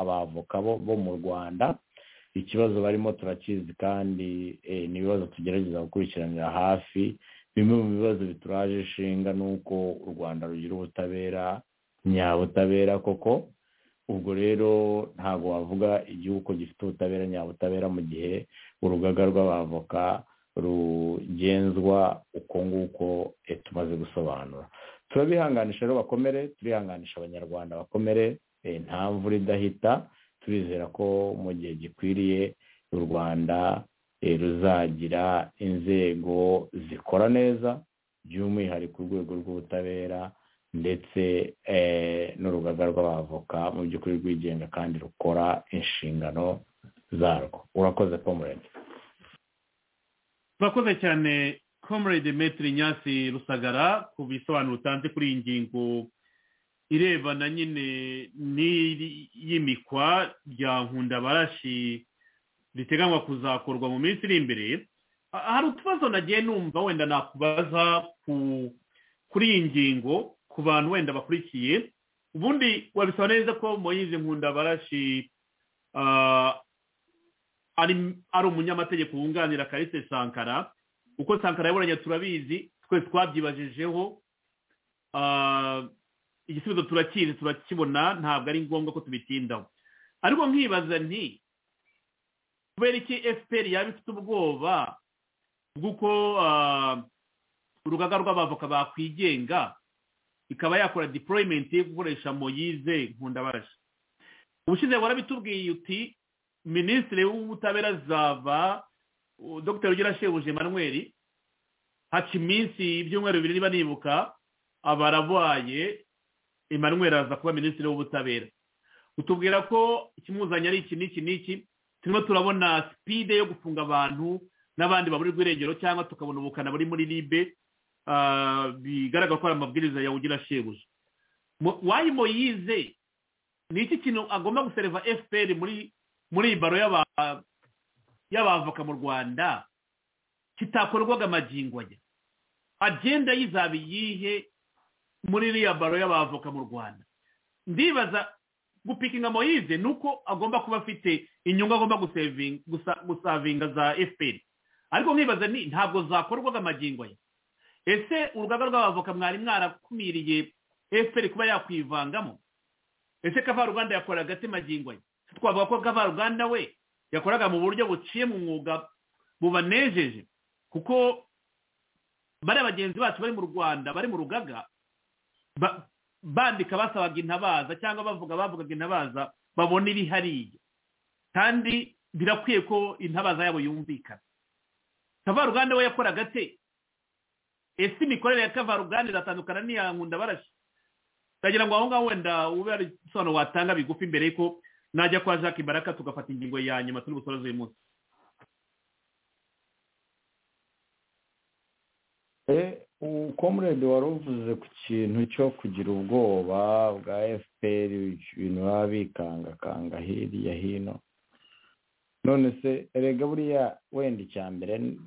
abavoka bo mu rwanda ikibazo barimo turakizi kandi ni ibibazo tugerageza gukurikiranira hafi bimwe mu bibazo bituraje inshinga ni uko u rwanda rugira ubutabera nyabutabera koko ubwo rero ntabwo wavuga igihugu ko gifite ubutabera nyabutabera mu gihe urugaga rw'abavoka rugenzwa uko nguko tumaze gusobanura turabihanganisha rero bakomere turihanganisha abanyarwanda bakomere nta mvura idahita turizera ko mu gihe gikwiriye u rwanda ruzagira inzego zikora neza by'umwihariko urwego rw'ubutabera ndetse n'urugaga rw'abavoka mu by'ukuri rwigenga kandi rukora inshingano zarwo urakoze komurede turakoze cyane komurede metiri nyasi rusagara ku bisobanuro utanze kuri iyi ngingo irebana nyine n'iyimikwa rya nkundabarashi riteganywa kuzakorwa mu minsi iri imbere hari utubazo nagiye numva wenda nakubaza kuri iyi ngingo ku bantu wenda bakurikiye ubundi wabisaba neza ko moyize nkundabarashi ari umunyamategeko wunganira karise sankara uko sankara yaburanye turabizi twese twabyibajijeho igisubizo turakizi turakibona ntabwo ari ngombwa ko tubitindaho ariko nkibaza nti kubera iki efuperi yaba ifite ubwoba bw'uko urugaga rw'abavoka bakwigenga ikaba yakora deployment yo gukoresha moyize nkundabarashi ubushize warabitubwiye uti minisitiri w'ubutabera zava dr rugira shebuje manweri haca iminsi ibyumweru bibiri niba nibuka aba arabaye emmanuel aza kuba minisitiri w'ubutabera utubwira ko ikimuzanye ari iki n'iki n'iki turimo turabona sipide yo gufunga abantu n'abandi baburirwa irengero cyangwa tukabona ubukana buri muri ribe bigaragara ko ari amabwiriza yawugira shebuja wayi moyize ni iki kintu agomba gusereva fpr muri muri iyi baro y'abavoka mu rwanda kitakorwaga amagingo ajya agenda y'izaba iyihe muri iriya baro y'abavoka mu rwanda ndibaza gupikinga moyize ni uko agomba kuba afite inyungu agomba gusavinga za fpr ariko nkibaza ni ntabwo zakorwaga amagingo ye ese urugaga rw'abavoka mwari mwarakumiriye fpr kuba yakwivangamo ese kavaruganda yakoraga ati magingo ye twavuga ko kavaruganda we yakoraga mu buryo buciye mu mwuga bubanejeje kuko bariya bagenzi bacu bari mu rwanda bari mu rugaga bandika basabaga intabaza cyangwa bavuga bavugaga intabaza babona iri hariya kandi birakwiye ko intabaza yabo yumvikana kavaruganda we yakoraga ate ese imikorere ya kavaruganda iratandukana n'iya nkunda barashi ndagira ngo aho ngaho wenda ube ari isobanuro watanga bigufi mbere y'uko najya kwa jacques imbaraka tugafata ingingo ya nyuma turi busorezo uyu munsi umukomurede wari uvuze ku kintu cyo kugira ubwoba bwa fpr ibintu baba bikangakanga hirya hino none se erega buriya wenda icya mbere ni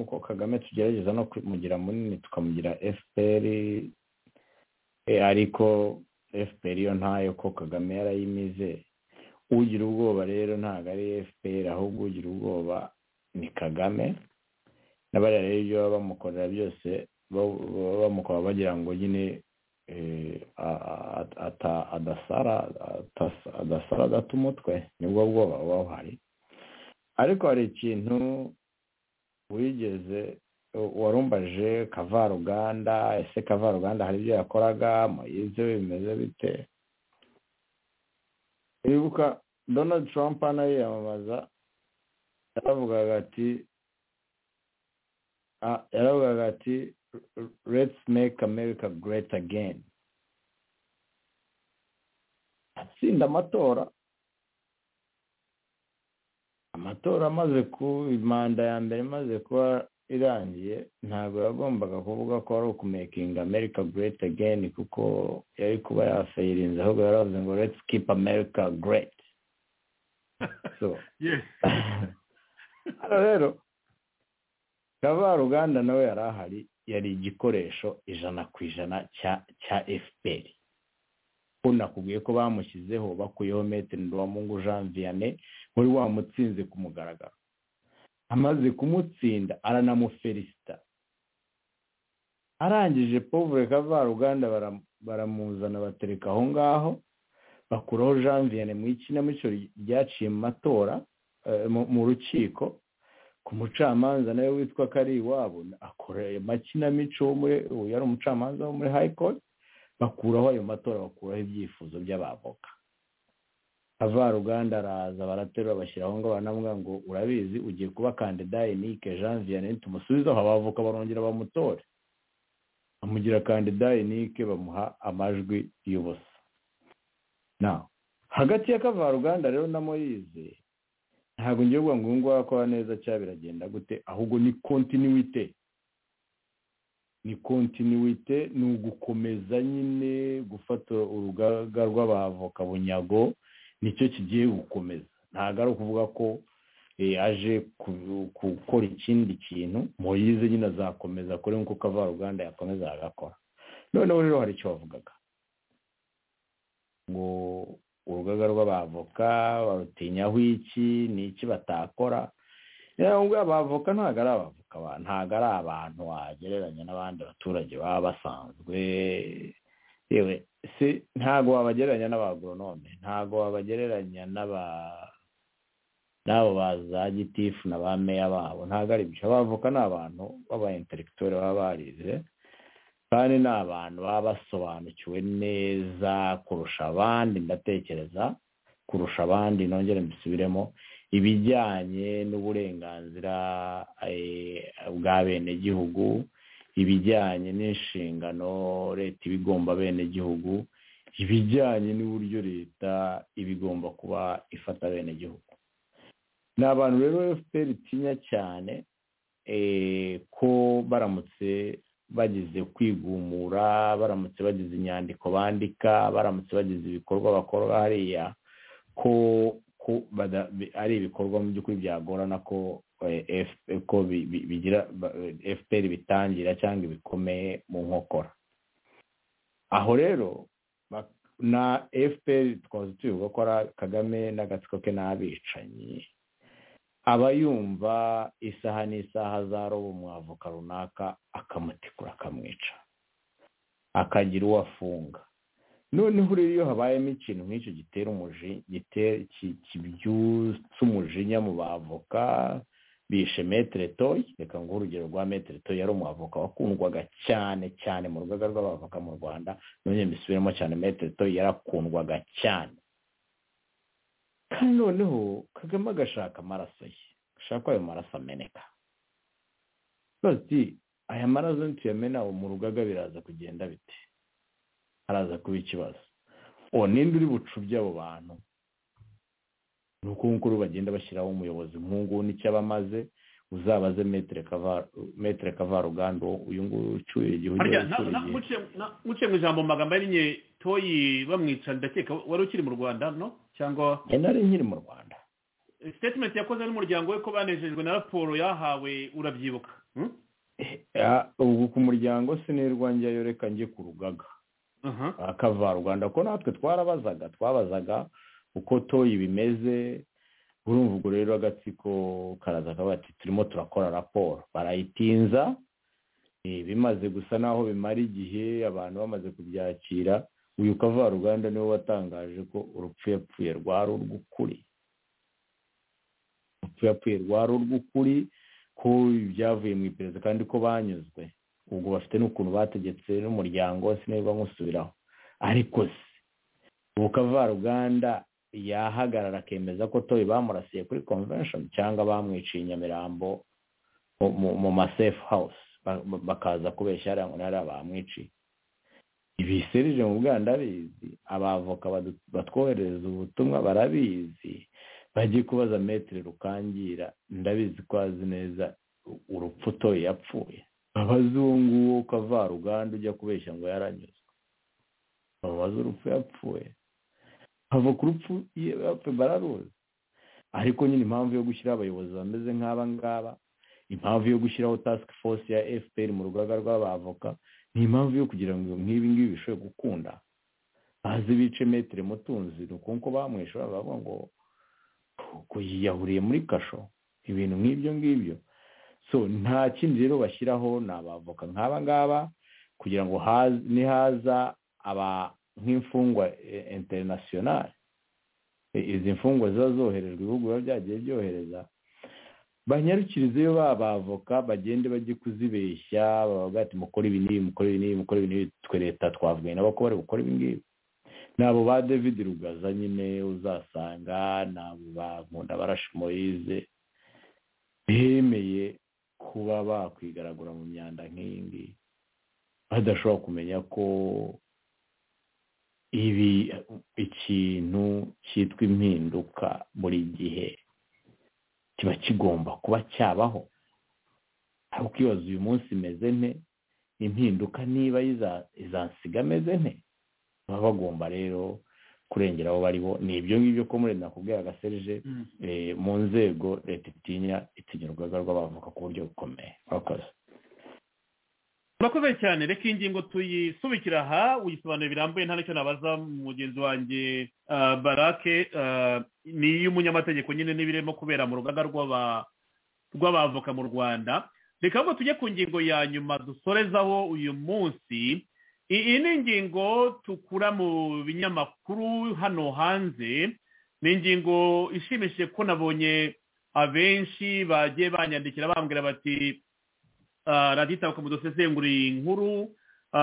uko kagame tugerageza no kumugira munini tukamugira fpr ariko fpr yo ntayo ko kagame yarayimize ugira ubwoba rero ntabwo ari fpr ahubwo ugira ubwoba ni kagame n'abariya rero ibyo baba bamukorera byose baba bamukora bagira ngo nyine adasara adata umutwe nibwo bwoba buba buhari ariko hari ikintu wigeze warumbaje kavaruganda ese kavaruganda hari ibyo yakoraga muyize bimeze bite wibuka donald trump nayo yiyamamaza yaravugaga ati yaravugaga ati let's make america great again atsinda amatora amatora amaze ku manda ya mbere imaze kuba irangiye ntabwo yagombaga kuvuga ko ari ukumekinga america great again kuko yari kuba yafayirinze ahubwo yaravuze ngo let's keep america great so hano rero kavaruganda nawe yari ahari yari igikoresho ijana ku ijana cya fpr ko nakubwiye ko bamushyizeho bakuyeho metero nduwamungu jean vianney wari wamutsinze ku mugaragaro amaze kumutsinda aranamuferisita arangije pauvre kavaruganda baramuzana batereka aho ngaho bakuraho jean vianney mu ikinamico ryaciye mu matora mu rukiko ku mucamanza nawe witwa kariwabo akora makinamico uwo yari umucamanza wo muri high court bakuraho ayo matora bakuraho ibyifuzo by'abavoka avaruganda araza baraterura bashyiraho ngo banamwa ngo urabizi ugiye kuba kandida enike jean vianney tumusubizeho abavoka barongera bamutore bamugira kandida enike bamuha amajwi y'ubusa hagati ya kavaruganda rero na moyize ntabwo ngiye kuvuga ngo uyu nguyu arakora neza cyangwa biragenda gute ahubwo ni kontinuwite ni kontinuwite ni ugukomeza nyine gufata urugaga rw'abavoka bunyago nicyo kigiye gukomeza ntabwo ari ukuvuga ko aje gukora ikindi kintu muyize nyine azakomeza kuri nk'uko kavaruganda yakomeza agakora noneho rero hari icyo bavugaga ngo urugaga rw'abavoka barutinyaho iki ni iki batakora ntabwo abavoka ntabwo ari abavoka ntabwo ari abantu wagereranya n'abandi baturage baba basanzwe yewe si ntabwo wabagereranya n'abagoronome ntabwo wabagereranya n'abo ba za gitifu na ba meya babo ntabwo ari byo abavoka ni abantu baba interegitore baba barize kandi ni abantu baba basobanukiwe neza kurusha abandi ndatekereza kurusha abandi nongere mbisubiremo ibijyanye n'uburenganzira bwa benegihugu ibijyanye n'inshingano leta iba igomba abenegihugu ibijyanye n'uburyo leta iba igomba kuba ifata abenegihugu ni abantu rero fpr itinya cyane ko baramutse bagize kwigumura baramutse bagize inyandiko bandika baramutse bagize ibikorwa bakora hariya ko ari ibikorwa mu by'ukuri byagorana ko ko bigira fpr bitangira cyangwa ibikomeye mu nkokora aho rero na fpr twaze tubivuga ko ari kagame n'agatsiko ke n'abicanyi aba yumva isaha n'isaha za robo umwavoka runaka akamutikura akamwica akagira uwo afunga noneho rero iyo habayemo ikintu nk'icyo gitera umujinya umujinya mu bavoka bishe metere toyi reka ngo urugero rwa metere toyi yari umwavoka wakundwaga cyane cyane mu rugaga rw'abavoka mu rwanda none mbisubiremo cyane metere toyi yarakundwaga cyane kandi noneho kagame agashaka amaraso ye agashaka ko ayo maraso ameneka bati aya maraso ntituyamena mu rugaga biraza kugenda bite haraza kuba ikibazo uwo ninde uri bucubye abo bantu ni uko nguko bagenda bashyiraho umuyobozi nk'ubu n'icyo aba amaze uzabaze metere kavarugando uyu nguyu ucyuye igihugu muce mu ijambo mu magambo arinye toyi bamwica ndakeka wari ukiri mu rwanda no cyangwa nari nkiri mu rwanda sitetimenti yakoze n'umuryango we ko banejejwe na raporo yahawe urabyibuka ubu ku muryango sinirwanjye yoreka njye ku rugaga akavaruganda ko natwe twarabazaga twabazaga uko toyi bimeze urumva ubwo rero agatsiko karaza kabati turimo turakora raporo barayitinza bimaze gusa n'aho bimara igihe abantu bamaze kubyakira uyu kavaruganda niwe watangaje ko urupfu yapfuye rwari urw'ukuri urupfu yapfuye rwari urw'ukuri ko ibyavuye mu iperereza kandi ko banyuzwe ubwo bafite n'ukuntu bategetse n'umuryango sinirwa nkusubiraho ariko se ubu kavaruganda yahagarara akemeza ko toyi bamurasiye kuri convention cyangwa bamwiciye i nyamirambo mu ma safe house bakaza kubeshya hariya ngo ntihariya bamwiciye ibi serije mu bwana abizi abavoka batwoherereza ubutumwa barabizi bajye kubaza metero rukangira ndabizi ko azi neza urupfu toyi yapfuye abazungu wo kavaruganda ujya kubeshya ngo yaranyuzwe babaza urupfu yapfuye hava ku rupfu bararuzi ariko nyine impamvu yo gushyiraho abayobozi bameze nk'aba ngaba impamvu yo gushyiraho tasike force ya fpr mu rugaga rw'abavoka ni impamvu yo kugira ngo nk'ibi ngibi bishobore gukunda bazi bice metero mutunzi ni uko bamwishe bavuga ngo yahuriye muri kasho ibintu nk'ibyo ngibyo so nta kindi rero bashyiraho ni abavoka nk'aba ngaba kugira ngo nihaza aba nk'imfungwa interinasiyonari izi mfungwa ziba zoherejwe ibihugu biba byagiye byohereza banyarukirizeyo b'abavoka bagende bajye kuzibeshya bavuga ati mukora ibi n'ibi mukora ibi n'ibi mukora ibi n'ibi twe leta twavuye nabo ko bari bukora ibi ngibi ni abo ba david rugaza nyine uzasanga ni abo ba nkunda barashi moyize bemeye kuba bakwigaragura mu myanda nk'iyi ngiyi badashobora kumenya ko ibi ikintu cyitwa impinduka buri gihe kiba kigomba kuba cyabaho aho ukibaza uyu munsi imeze nte impinduka niba izansiga ameze nte baba bagomba rero kurengera aho bariho ni ibyo ngibyo ko muri nakubwira agaserije mu nzego leta itinya itinya urugaga rw'abavuka ku buryo bukomeye murakoze murakoze cyane reka ingingo tuyisubikira aha uyisobanura birambuye nta n'icyo nabaza mugenzi wanjye barake ni iy'umunyamategeko nyine n'ibirimo kubera mu rugaga rw'abavoka mu rwanda reka ahubwo tujye ku ngingo ya nyuma dusorezaho uyu munsi iyi ni ingingo tukura mu binyamakuru hano hanze ni ingingo ishimishije ko nabonye abenshi bagiye banyandikira bambwira bati radiyo itabuka mudusesenguriye inkuru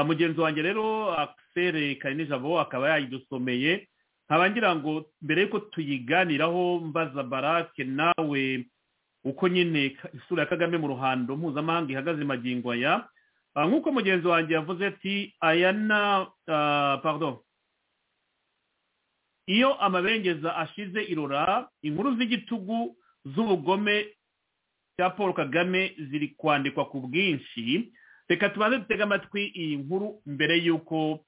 mugenzi wanjye rero akisere karinijabo akaba yayidusomeye nkaba ngira ngo mbere y'uko tuyiganiraho mbaza barake nawe uko nyine isura ya kagame mu ruhando mpuzamahanga ihagaze magingo aya nk'uko mugenzi wanjye yavuze ati aya na pardon iyo amabengeza ashize irora inkuru z'igitugu z'ubugome cya paul kagame ziri kwandikwa ku bwinshi reka tubanze dutega amatwi iyi nkuru mbere y'uko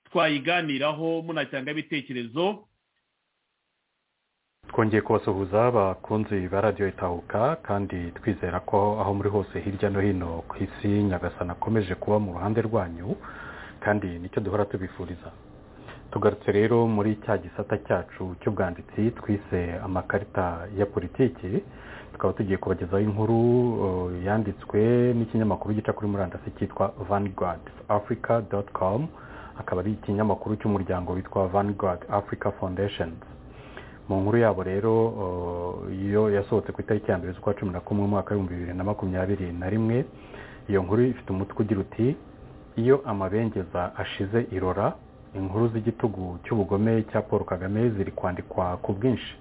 twayiganiraho munatanga ibitekerezo twongeye kubasuhuza bakunzi ba radiyo itahuka kandi twizera ko aho muri hose hirya no hino ku isi nyagasana akomeje kuba mu ruhande rwanyu kandi nicyo duhora tubifuriza tugarutse rero muri cya gisata cyacu cy'ubwanditsi twise amakarita ya politiki tukaba tugiye kubagezaho inkuru yanditswe n'ikinyamakuru gica kuri murandasi cyitwa vanguard africa com akaba ari ikinyamakuru cy'umuryango witwa vanguard africa foundation mu nkuru yabo rero iyo yasohotse ku itariki ya mbere z'ukwa cumi na kumwe umwaka w'ibihumbi bibiri na makumyabiri na rimwe iyo nkuru ifite umutwe ugira uti iyo amabengeza ashize irora inkuru z'igitugu cy'ubugome cya paul kagame ziri kwandikwa ku bwinshi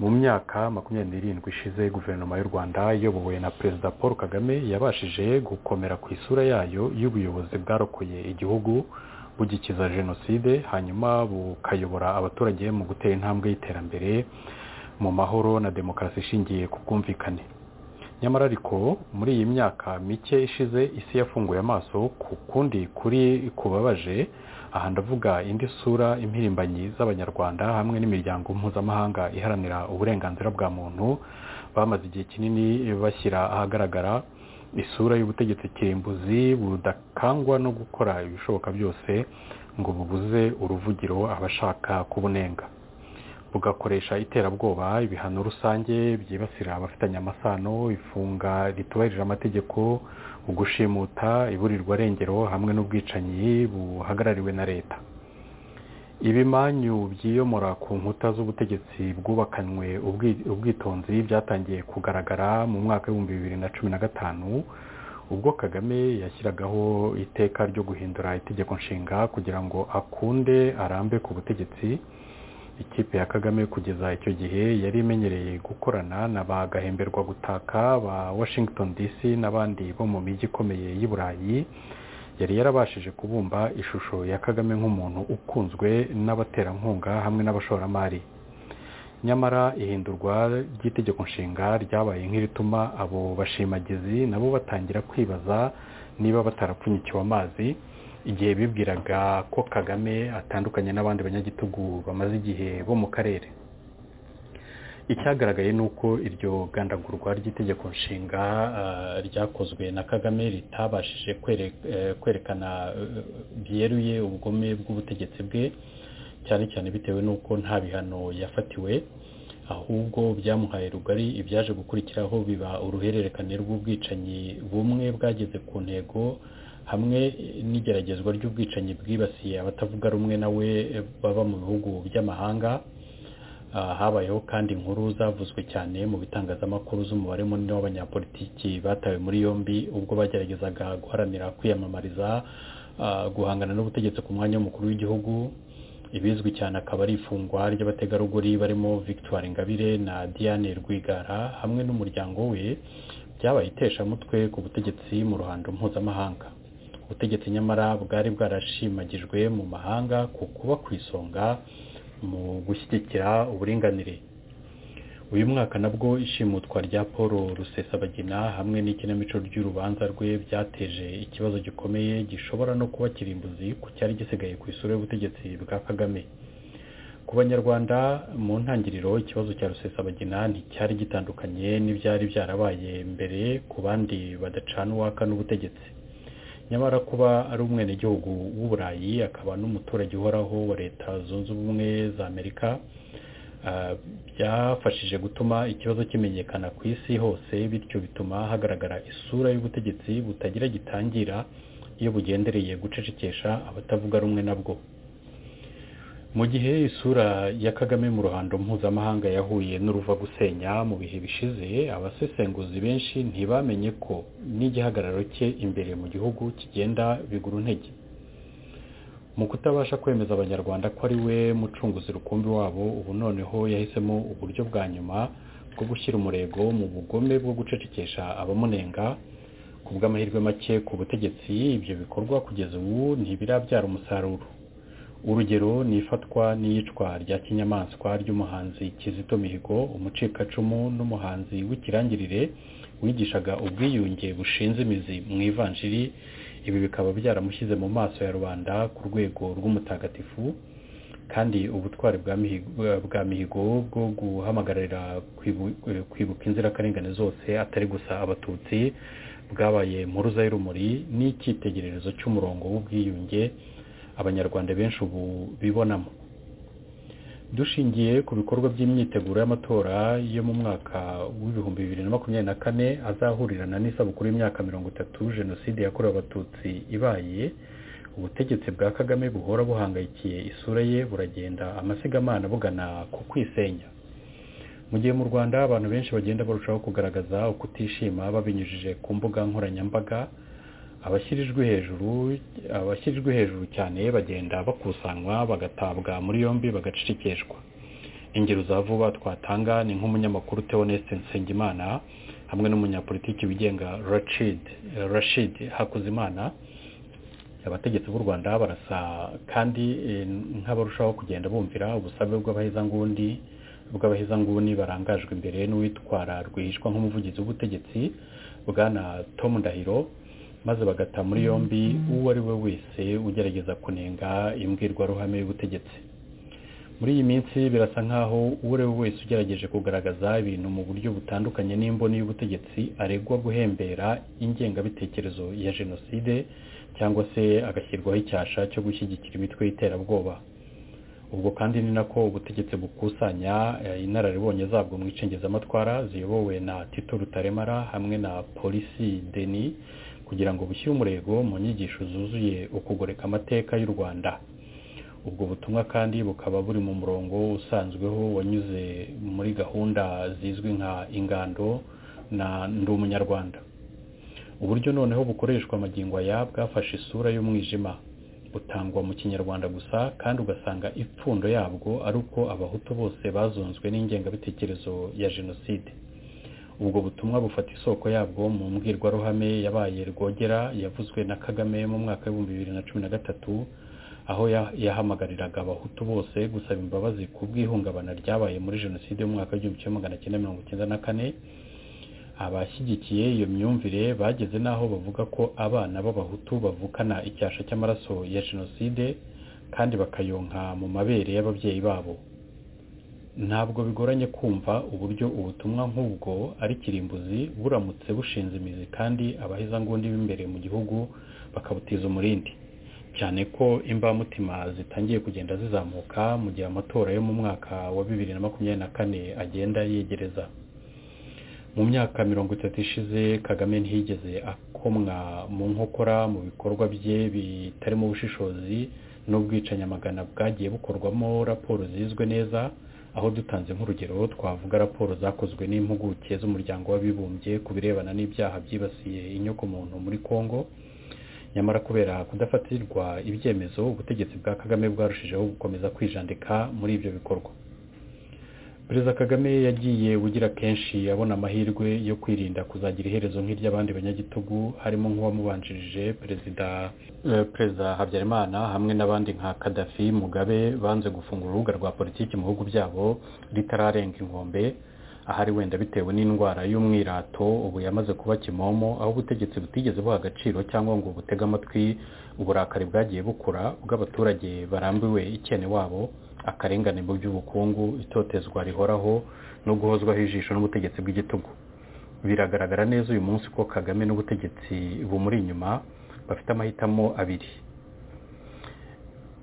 mu myaka makumyabiri n'irindwi ishize guverinoma y'u rwanda iyobowe na perezida paul kagame yabashije gukomera ku isura yayo y'ubuyobozi bwarokoye igihugu bugikiza jenoside hanyuma bukayobora abaturage mu gutera intambwe y'iterambere mu mahoro na demokarasi ishingiye ku bwumvikane nyamara ariko muri iyi myaka mike ishize isi yafunguye amaso ku kundi kuri kubabaje aha ndavuga indi sura impirimbanyi z'abanyarwanda hamwe n'imiryango mpuzamahanga iharanira uburenganzira bwa muntu bamaze igihe kinini bashyira ahagaragara isura y'ubutegetsi kirimbuzi budakangwa no gukora ibishoboka byose ngo bubuze uruvugiro abashaka kubunenga bugakoresha iterabwoba ibihano rusange byibasira abafitanye amasano ifunga ritubahirije amategeko ugushimuta iburirwa arengero hamwe n'ubwicanyi buhagarariwe na leta ibimanyu byiyomora ku nkuta z'ubutegetsi bwubakanywe ubwitonzi byatangiye kugaragara mu mwaka w'ibihumbi bibiri na cumi na gatanu ubwo kagame yashyiragaho iteka ryo guhindura itegeko nshinga kugira ngo akunde arambe ku butegetsi ikipe ya kagame kugeza icyo gihe yari imenyereye gukorana na ba gahemberwa gutaka ba washington dc n'abandi bo mu mijyi ikomeye y'i burayi yari yarabashije kubumba ishusho ya kagame nk'umuntu ukunzwe n'abaterankunga hamwe n'abashoramari nyamara ihindurwa ry'itegeko nshinga ryabaye nk'irituma abo bashimagizi nabo batangira kwibaza niba batarapfunyikiwe amazi igihe bibwiraga ko kagame atandukanye n'abandi banyagitugu bamaze igihe bo mu karere icyagaragaye ni uko iryo gandagurwa ry'itegeko nshinga ryakozwe na kagame ritabashije kwerekana byeruye ubugome bw'ubutegetsi bwe cyane cyane bitewe n'uko nta bihano yafatiwe ahubwo byamuhaye rugari ibyaje gukurikiraho biba uruhererekane rw'ubwicanyi bumwe bwageze ku ntego hamwe n'igeragezwa ry'ubwicanyi bwibasiye abatavuga rumwe nawe baba mu bihugu by'amahanga habayeho kandi inkuru zavuzwe cyane mu bitangazamakuru z'umubare munini w'abanyapolitiki batawe muri yombi ubwo bageragezaga guharanira kwiyamamariza guhangana n'ubutegetsi ku mwanya w'umukuru w'igihugu ibizwi cyane akaba ari ifungwa ry'abategarugori barimo victoire ingabire na diane rwigara hamwe n'umuryango we byabaye iteshamutwe ku butegetsi mu ruhando mpuzamahanga ubutegetsi nyamara bwari bwarashimagijwe mu mahanga ku kuba ku isonga mu gushyigikira uburinganire uyu mwaka nabwo ishimutwa rya paul rusesabagina hamwe n'ikinamico ry'urubanza rwe byateje ikibazo gikomeye gishobora no kuba kirimbuzi ku cyari gisigaye ku isura y'ubutegetsi bwa kagame ku banyarwanda mu ntangiriro ikibazo cya rusesabagina nticyari gitandukanye n'ibyari byarabaye mbere ku bandi badacana uwaka n'ubutegetsi nyamara kuba ari umwenegihugu w'uburayi akaba n'umuturage uhoraho wa leta zunze ubumwe za amerika byafashije gutuma ikibazo kimenyekana ku isi hose bityo bituma hagaragara isura y'ubutegetsi butagira gitangira iyo bugendereye gucecekesha abatavuga rumwe nabwo mu gihe isura ya kagame mu ruhando mpuzamahanga yahuye n'uruva gusenya mu bihe bishize abasesenguzi benshi ntibamenye ko n'igihagararo cye imbere mu gihugu kigenda bigura intege mu kutabasha kwemeza abanyarwanda ko ari we mucunguzi rukumbi wabo ubu noneho yahisemo uburyo bwa nyuma bwo gushyira umurego mu bugome bwo gucecekesha abamunenga ku bw'amahirwe make ku butegetsi ibyo bikorwa kugeza ubu ntibirabyara umusaruro urugero ni ifatwa n'iyicwa rya kinyamaswa ry'umuhanzi kizito mihigo umucikacumu n'umuhanzi w'ikirangirire wigishaga ubwiyunge bushinze imizi mu ivanjiri ibi bikaba byaramushyize mu maso ya rubanda ku rwego rw'umutagatifu kandi ubutwari bwa mihigo bwo guhamagarira kwibuka inzirakarengane zose atari gusa abatutsi bwabaye mpuruza y'urumuri n'icyitegererezo cy'umurongo w'ubwiyunge abanyarwanda benshi ubu bibonamo dushingiye ku bikorwa by'imyiteguro y'amatora yo mu mwaka w'ibihumbi bibiri na makumyabiri na kane azahurirana n'isabukuru y'imyaka mirongo itatu jenoside yakorewe abatutsi ibaye ubutegetsi bwa kagame buhora buhangayikiye isura ye buragenda amasigamana bugana ku kwisenya mu gihe mu rwanda abantu benshi bagenda barushaho kugaragaza ukutishima babinyujije ku mbuga nkoranyambaga abashyirijwe hejuru abashyirijwe hejuru cyane bagenda bakusanywa bagatabwa muri yombi bagacicikeshwa ingero za vuba twatanga ni nk'umunyamakuru Theoneste Nsengimana hamwe n'umunyapolitiki wigenga Rashid Rashid Hakuzimana abategetsi b'u Rwanda barasa kandi nk'abarushaho kugenda bumvira ubusabe bw'abahezanguni bw'abahezanguni barangajwe imbere n'uwitwara rwihishwa nk'umuvugizi w'ubutegetsi bwana Tom Ndahiro maze bagata muri yombi uwo ari we wese ugerageza kunenga imbwirwaruhame y'ubutegetsi muri iyi minsi birasa nkaho uwo ari we wese ugerageje kugaragaza ibintu mu buryo butandukanye n'imboni y'ubutegetsi aregwa guhembera ingengabitekerezo ya jenoside cyangwa se agashyirwaho icyasha cyo gushyigikira imitwe y'iterabwoba ubwo kandi ni nako ubutegetsi bukusanya inararibonye zabwo mu icengezamatwara ziyobowe na tito rutaremara hamwe na polisi deni kugira ngo bushyire umurego mu nyigisho zuzuye ukugoreka amateka y'u rwanda ubwo butumwa kandi bukaba buri mu murongo usanzweho wanyuze muri gahunda zizwi nka ingando na ndi umunyarwanda uburyo noneho bukoreshwa amagingo aya bwafashe isura y'umwijima butangwa mu kinyarwanda gusa kandi ugasanga ipfundo yabwo ari uko abahutu bose bazonzwe n'ingengabitekerezo ya jenoside ubwo butumwa bufata isoko yabwo mu mbwirwaruhame yabaye rwogera yavuzwe na kagame mu mwaka w'ibihumbi bibiri na cumi na gatatu aho yahamagariraga abahutu bose gusaba imbabazi ku bw'ihungabana ryabaye muri jenoside mu mwaka w'igihumbi kimwe magana cyenda mirongo icyenda na kane abashyigikiye iyo myumvire bageze n'aho bavuga ko abana b'abahutu bavukana icyasha cy'amaraso ya jenoside kandi bakayonka mu mabere y'ababyeyi babo ntabwo bigoranye kumva uburyo ubutumwa nk'ubwo ari kirimbuzi buramutse bushinze imizi kandi abahezangundi b'imbere mu gihugu bakabutiza umurindi cyane ko imbamutima zitangiye kugenda zizamuka mu gihe amatora yo mu mwaka wa bibiri na makumyabiri na kane agenda yegereza mu myaka mirongo itatu ishize kagame ntiyigeze akomwa mu nkokora mu bikorwa bye bitarimo ubushishozi n'ubwicanyamagana bwagiye bukorwamo raporo zizwe neza aho dutanze nk'urugero twavuga raporo zakozwe n'impuguke z'umuryango w'abibumbye ku birebana n'ibyaha byibasiye inyokomuntu muri congo nyamara kubera kudafatirwa ibyemezo ubutegetsi bwa kagame bwarushijeho gukomeza kwijandika muri ibyo bikorwa perezida kagame yagiye ugira kenshi abona amahirwe yo kwirinda kuzagira iherezo nk'iry'abandi banyagitugu harimo nk'uwamubanjirije perezida perezida habyarimana hamwe n'abandi nka kadafi mugabe banze gufungura urubuga rwa politiki mu bihugu byabo ritararenga inkombe ahari wenda bitewe n'indwara y'umwirato ubu yamaze kuba kimomo aho ubutegetsi butigeze buha agaciro cyangwa ngo butege amatwi uburakari bwagiye bukura bw'abaturage barambiwe ikene wabo akarengane mu by'ubukungu itotezwa rihoraho no guhozwaho ijisho n'ubutegetsi bw'igitugu biragaragara neza uyu munsi ko kagame n'ubutegetsi bumuri inyuma bafite amahitamo abiri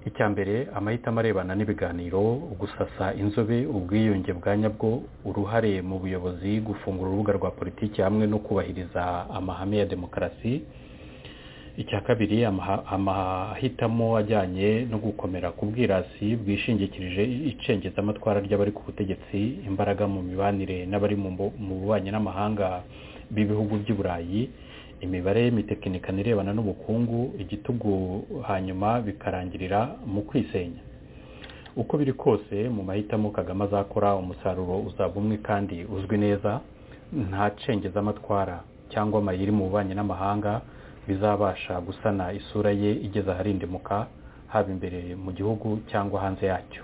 icya mbere amahitamo arebana n'ibiganiro gusasa inzobe ubwiyunge bwa nyabwo uruhare mu buyobozi gufungura urubuga rwa politiki hamwe no kubahiriza amahame ya demokarasi icya kabiri amahitamo ajyanye no gukomera ku bwirasi bwishingikirije icengezamatwara ry'abari ku butegetsi imbaraga mu mibanire n'abari mu bubanyi n'amahanga b'ibihugu by'i burayi imibare y'imitekinikano irebana n'ubukungu igitugu hanyuma bikarangirira mu kwisenya uko biri kose mu mahitamo kagame azakora umusaruro uzaba umwe kandi uzwi neza nta cengezamatwara cyangwa amayiri mu bubanyi n'amahanga bizabasha gusana isura ye igeze aharindimuka haba imbere mu gihugu cyangwa hanze yacyo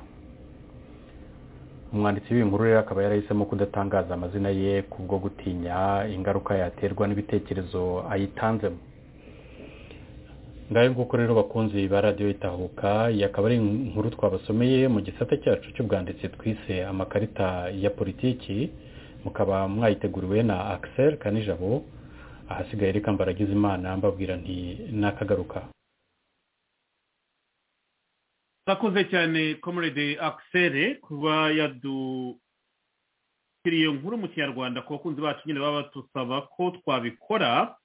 umwanditsi w'iyi nkuru rero akaba yarahisemo kudatangaza amazina ye kubwo gutinya ingaruka yaterwa n'ibitekerezo ayitanzemo ngayo nguko rero bakunzi ba radiyo itahuka iyi akaba ari inkuru twabasomeye mu gisate cyacu cy'ubwanditsi twise amakarita ya politiki mukaba mwayiteguriwe na Axel kanijabo ahasigaye reka mbaragize imana mbabwira nti nakagaruka murakoze cyane comrade akisere kuba yadushyiriye nkuru mu kinyarwanda ku bakunzi bacu nyine baba batusaba ko twabikora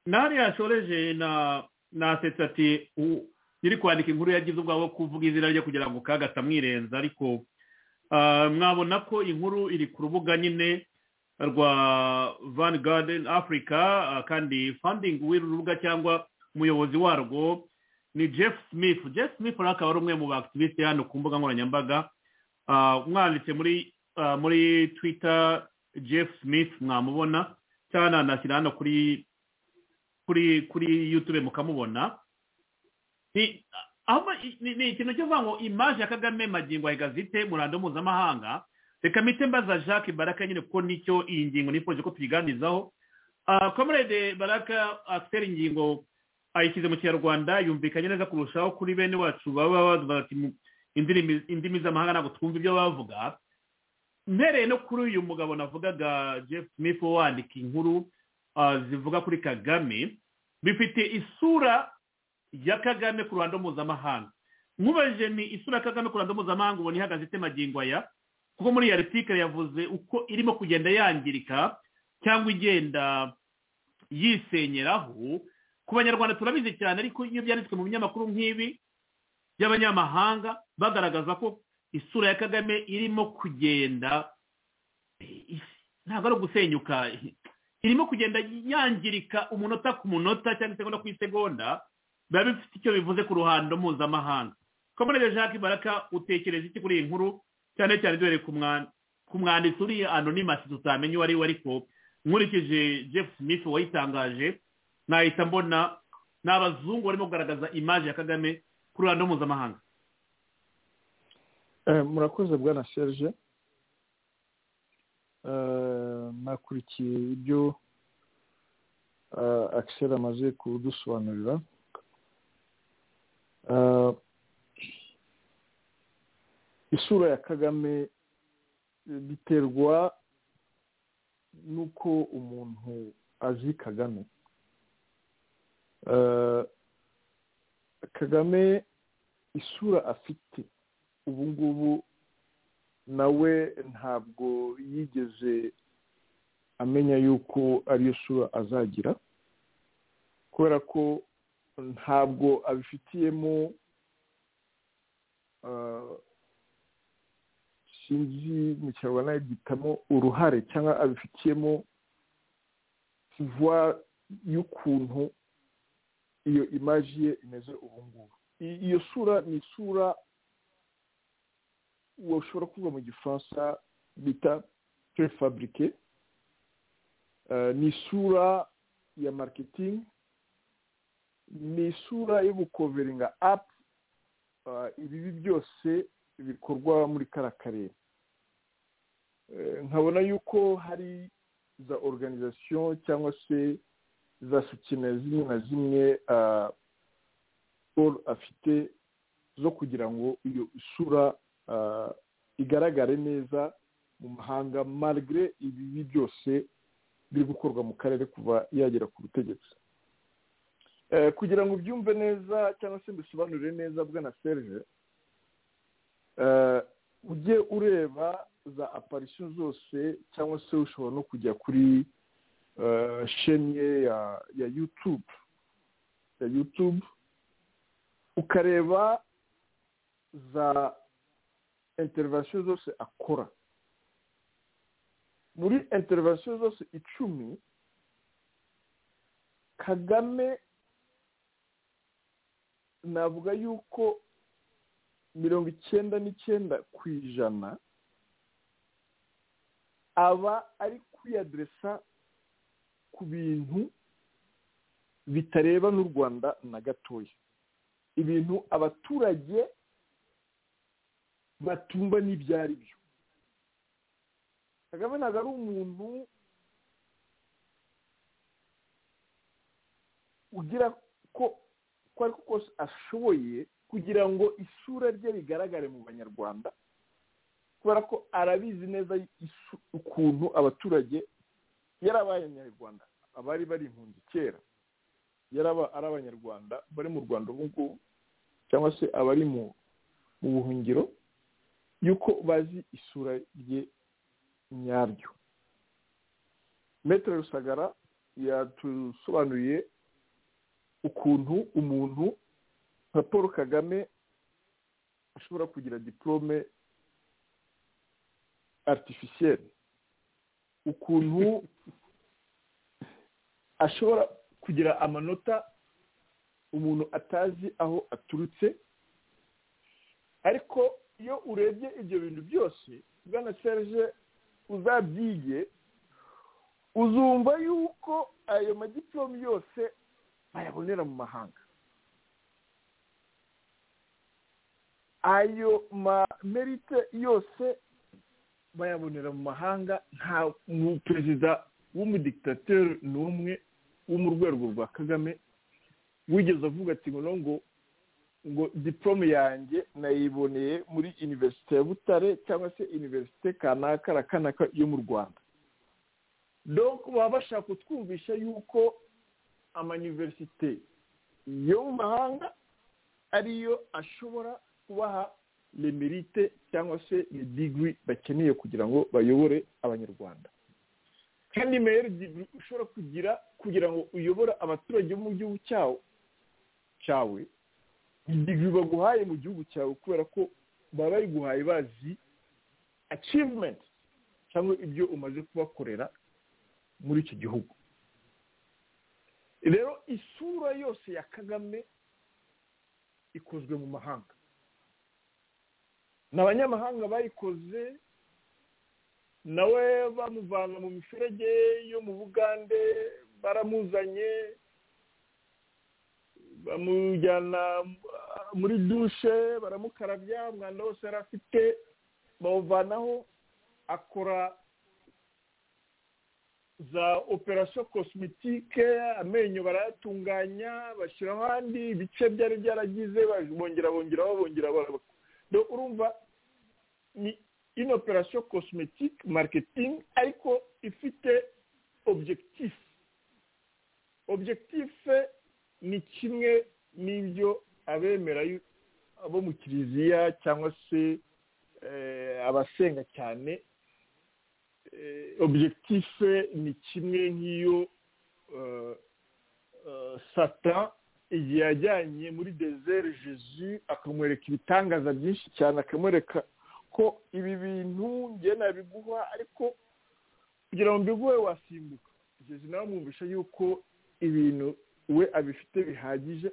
nari yashoreje na nasetse ati nyiri kwandika inkuru yagize ubwawe wo kuvuga izina rye kugira ngo kagata mwirenza ariko mwabona ko inkuru iri ku rubuga nyine rwa van garden africa kandi funding w'uru rubuga cyangwa umuyobozi warwo ni jeff smith jeff smith rero akaba ari umwe mu bakitiviste hano ku mbuga nkoranyambaga mwanditse muri muri twitter jeff smith mwamubona cyane anashyira hano kuri kuri kuri yutube mukamubona ni ikintu cyo kuvuga ngo imaje ya kagame magingo gazite murando mpuzamahanga reka mite mbaza jacques baraka nyine kuko nicyo iyi ngingo nifuza ko tuyiganizaho komerede baraka afite ingingo ayishyize mu kinyarwanda yumvikanye neza kurushaho kuri bene wacu baba bavuga ati indimi z'amahanga ntabwo twumva ibyo bavuga mbereye no kuri uyu mugabo navugaga jeff smith wandika inkuru zivuga kuri kagame bifite isura ya kagame ku ruhando mpuzamahanga nkubajije ni isura ya kagame ku ruhando mpuzamahanga ubona ihagaze itemagingo aya kuko muri iyi artikari yavuze uko irimo kugenda yangirika cyangwa igenda yisenyeraho ku banyarwanda turabizi cyane ariko iyo byanditswe mu binyamakuru nk'ibi by'abanyamahanga bagaragaza ko isura ya kagame irimo kugenda ntabwo ari ugusenyuka irimo kugenda yangirika umunota ku munota cyangwa isegonda ku isegonda biba bifite icyo bivuze ku ruhando mpuzamahanga komerere jacques baraka utekereza iki kuri iyi nkuru cyane cyane duhereye ku mwanditsi uri anonimasi tutamenya uwo ari we ariko nkurikije jeff smith wayitangaje nahita mbona ni abazungu barimo kugaragaza imaje ya kagame ku ruhando mpuzamahanga murakoze bwa na serge nakurikiye ibyo akisera amaze kudusobanurira isura ya kagame biterwa n'uko umuntu azi kagame kagame isura afite ubu ngubu nawe ntabwo yigeze amenya yuko ariyo sura azagira kubera ko ntabwo abifitiyemo sinzi mu kinyarwanda yagitamo uruhare cyangwa abifitiyemo vuba y'ukuntu iyo imaji ye imeze ubu ngubu iyo sura ni isura washobora kuvuga mu gifaransa bita prefabrike ni isura ya marketing ni isura yo gukoveringa apu ibibi byose bikorwa muri kara karere nkabona yuko hari za organization cyangwa se za sekine zimwe na zimwe afite zo kugira ngo iyo isura igaragare neza mu mahanga marigire ibibi byose biri gukorwa mu karere kuva yagera ku butegetsi kugira ngo ubyumve neza cyangwa se mbisobanurire neza bwa na serije ujye ureba za aparisiyo zose cyangwa se ushobora no kujya kuri shenye ya yutubu ya yutubu ukareba za interivasiyo zose akora muri interivasiyo zose icumi kagame navuga yuko mirongo icyenda n'icyenda ku ijana aba ari kwiyaderesa ku bintu bitareba n'u rwanda na gatoya ibintu abaturage batumva n'ibyo ari byo kagame ntabwo ari umuntu ugira ko uko ari ko kose ashoboye kugira ngo isura rye rigaragare mu banyarwanda kubera ko arabizi neza ukuntu abaturage yarabaye abanyarwanda abari bari impunzi kera yaraba ari abanyarwanda bari mu rwanda ubu ngubu cyangwa se abari mu buhungiro yuko bazi isura rye nyaryo metere rusagara yatusobanuriye ukuntu umuntu nka paul kagame ashobora kugira diporome aritifisiyeri ukuntu ashobora kugira amanota umuntu atazi aho aturutse ariko iyo urebye ibyo bintu byose bwana serge uzabyiye uzumva yuko ayo magiporomu yose bayabonera mu mahanga ayo merite yose bayabonera mu mahanga nta perezida w'umudikitateri n'umwe wo mu rwego rwa kagame wigeze avuga ati ngo ngo ngo diporome yanjye nayiboneye muri iniverisite ya butare cyangwa se iniverisite kanaka na kanaka yo mu rwanda baba bashaka kutwumvisha yuko amaniverisite yo mu mahanga ariyo ashobora kubaha remerite cyangwa se digwi bakeneye kugira ngo bayobore abanyarwanda kandi meyeri digwi ushobora kugira kugira ngo uyobore abaturage bo mu gihugu cyawo cyawe digwi baguhaye mu gihugu cyawe kubera ko baba bayiguhaye bazi acivumenti cyangwa ibyo umaze kubakorera muri icyo gihugu rero isura yose ya kagame ikozwe mu mahanga ni abanyamahanga bayikoze nawe bamuvana mu miferege yo mu bugande baramuzanye bamujyana muri dushe baramukarabya umwanda wose yari afite bawuvanaho akora za operasiyo kosimitike amenyo barayatunganya bashyiraho ahandi ibice byari byaragize bongera bongera bongera urumva ni ino operasiyo kosimitike mariketingi ariko ifite objekitifu objekitifu ni kimwe n'ibyo abemera abo mu kiliziya cyangwa se abasenga cyane objekitife ni kimwe nk'iyo sata igihe yajyanye muri dezere jesu akamwereka ibitangaza byinshi cyane akamwereka ko ibi bintu njye nabiguha ariko kugira ngo mbiguhe wasimbuka jesu nawe amwumvisha yuko ibintu we abifite bihagije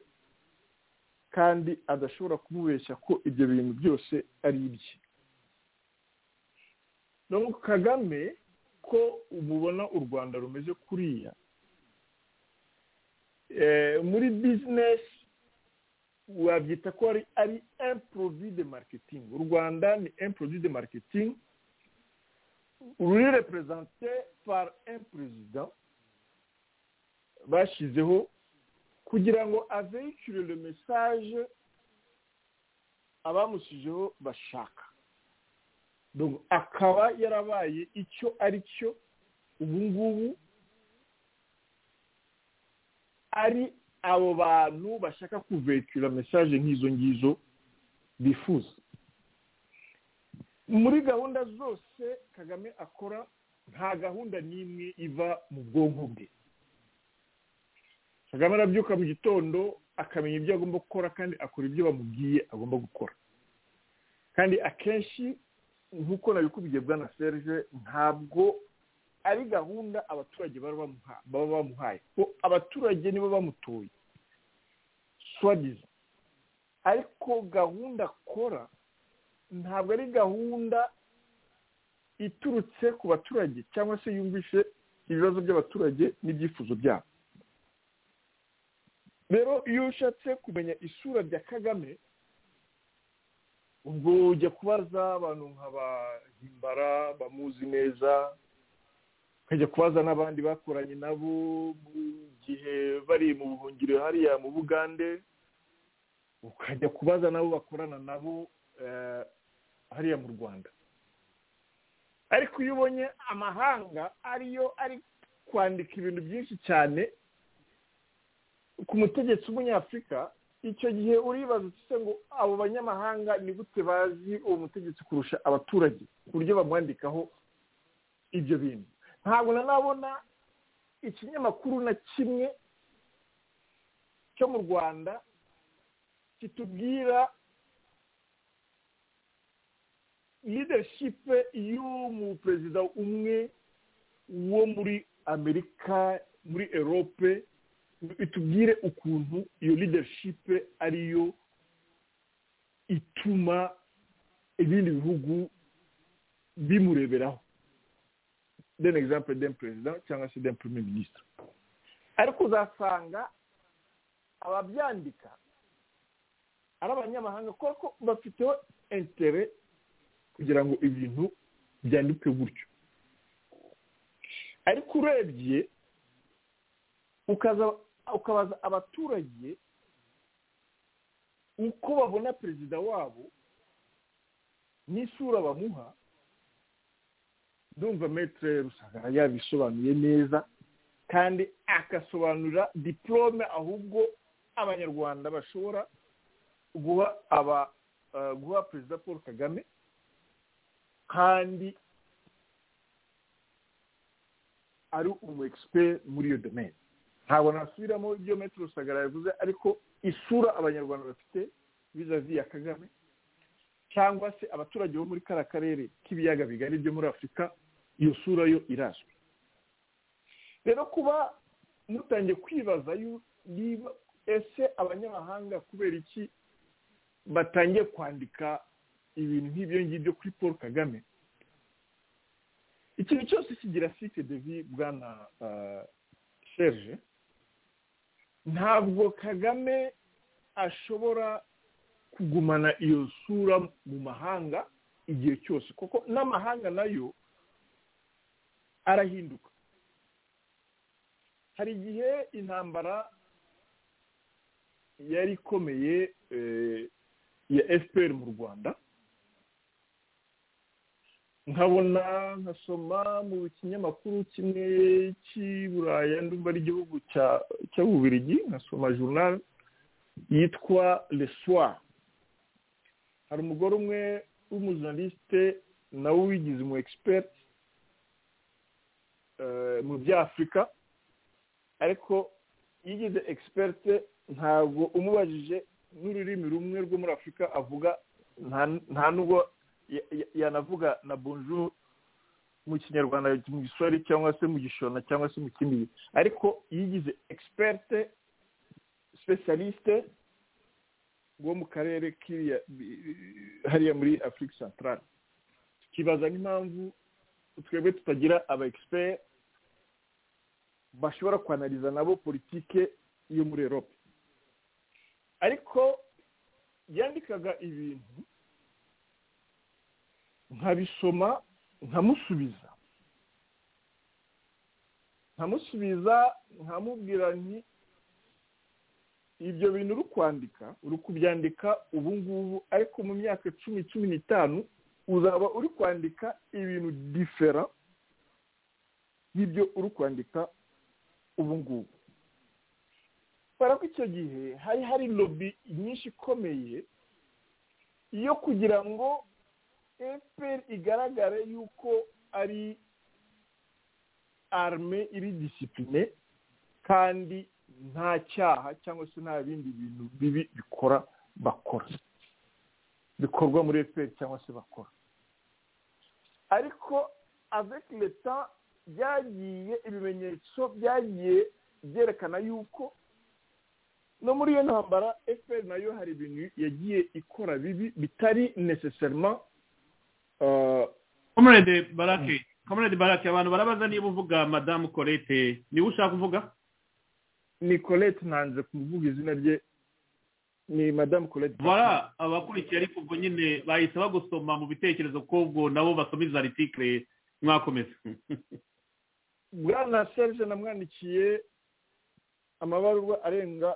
kandi adashobora kumubeshya ko ibyo bintu byose ari ibye no kagame ko mubona u rwanda rumeze kuriya muri bizinesi wabyita ko ari emporovi de maketingi u rwanda ni emporovi de maketingi ruri reperezante par perezida bashyizeho kugira ngo aveyikire le mesaje abamushyizeho bashaka akaba yarabaye icyo ari cyo ubu ngubu ari abo bantu bashaka kuvekira mesaje nk'izo ngizo bifuza muri gahunda zose kagame akora nta gahunda n'imwe iva mu bwonko bwe kagame arabyuka mu gitondo akamenya ibyo agomba gukora kandi akora ibyo bamubwiye agomba gukora kandi akenshi nk'uko nabikubwiye bwana serge ntabwo ari gahunda abaturage baba bamuhaye ko abaturage nibo bamutoye swadizi ariko gahunda akora ntabwo ari gahunda iturutse ku baturage cyangwa se yumvishe ibibazo by'abaturage n'ibyifuzo byabo rero iyo ushatse kumenya isura rya kagame ubwo ujya kubaza abantu nk'abahimbara bamuzi neza ukajya kubaza n'abandi bakoranye nabo mu gihe bari mu buhungiro hariya mu bugande ukajya kubaza nabo bakorana nabo hariya mu rwanda ariko iyo ubonye amahanga ariyo ari kwandika ibintu byinshi cyane ku mutegetsi w'umunyafurika icyo gihe uribaza se ngo abo banyamahanga ni gute bazi uwo mutegetsi kurusha abaturage ku buryo bamwandikaho ibyo bintu ntabwo nanabona ikinyamakuru na kimwe cyo mu rwanda kitubwira leadership y'umuperezida umwe wo muri amerika muri erope itubwire ukuntu iyo leadership ariyo ituma ibindi bihugu bimureberaho deni egisample deni perezida cyangwa se deni prime minisitiri ariko uzasanga ababyandika ari abanyamahanga kuko bafiteho entere kugira ngo ibintu byandikwe gutyo ariko urebye ukabaza abaturage uko babona perezida wabo n'isura bamuha ndumva metere rusanga yabisobanuye neza kandi agasobanurira diporome ahubwo abanyarwanda bashobora guha aba guha perezida paul kagame kandi ari umu egisiperi muri iyo domeni ntabwo nasubiramo ibyo metero rusagara yavuze ariko isura abanyarwanda bafite bizazi ya kagame cyangwa se abaturage bo muri kariya karere k'ibiyaga bigari byo muri afurika iyo sura yo irazwi rero kuba mutangiye kwibaza niba ese abanyamahanga kubera iki batangiye kwandika ibintu nk'ibyo ngibyo kuri paul kagame ikintu cyose kigira site devi bwana serge ntabwo kagame ashobora kugumana iyo sura mu mahanga igihe cyose kuko n'amahanga nayo arahinduka hari igihe intambara yari ikomeye ya fpr mu rwanda nkabona nkasoma mu kinyamakuru kimwe cy'iburaya ndumva ari igihugu cya bubirigi nkasoma journal yitwa soir hari umugore umwe w'umujournaliste nawe wigize umu expert mu bya afurika ariko yigize expert ntabwo umubajije n'ururimi rumwe rwo muri afurika avuga nta nubwo yanavuga na bonjour mu kinyarwanda mu giswari cyangwa se mu gishona cyangwa se mu kindi ariko yigize expert specialiste wo mu karere hariya muri afurika santarare tukibaza n'impamvu twebwe tutagira aba expert bashobora kwanariza nabo politike yo muri erope ariko yandikaga ibintu nkabisoma nkamusubiza nkamusubiza nkamubwira nti ibyo bintu uri kwandika uri kubyandika ubu ngubu ariko mu myaka cumi cumi n'itanu uzaba uri kwandika ibintu difera y'ibyo uri kwandika ubu ngubu kubera ko icyo gihe hari hari lobi nyinshi ikomeye yo kugira ngo efuperi igaragare yuko ari arme iri disipurine kandi nta cyaha cyangwa se nta bindi bintu bibi bikora bakora bikorwa muri efuperi cyangwa se bakora ariko avec leta byagiye ibimenyetso byagiye byerekana yuko no muri iyo ntambara efuperi nayo hari ibintu yagiye ikora bibi bitari necessarement comrade barake comrade barake abantu barabaza niba uvuga madamu colette niba ushaka kuvuga ni colette ntanze kuvuga izina rye ni madamu colette bara abakurikiye ariko ubwo nyine bahise bagusoma mu bitekerezo ko ubwo nabo basoma izo aritikire mwakomeza bwana serge namwandikiye amabaruwa arenga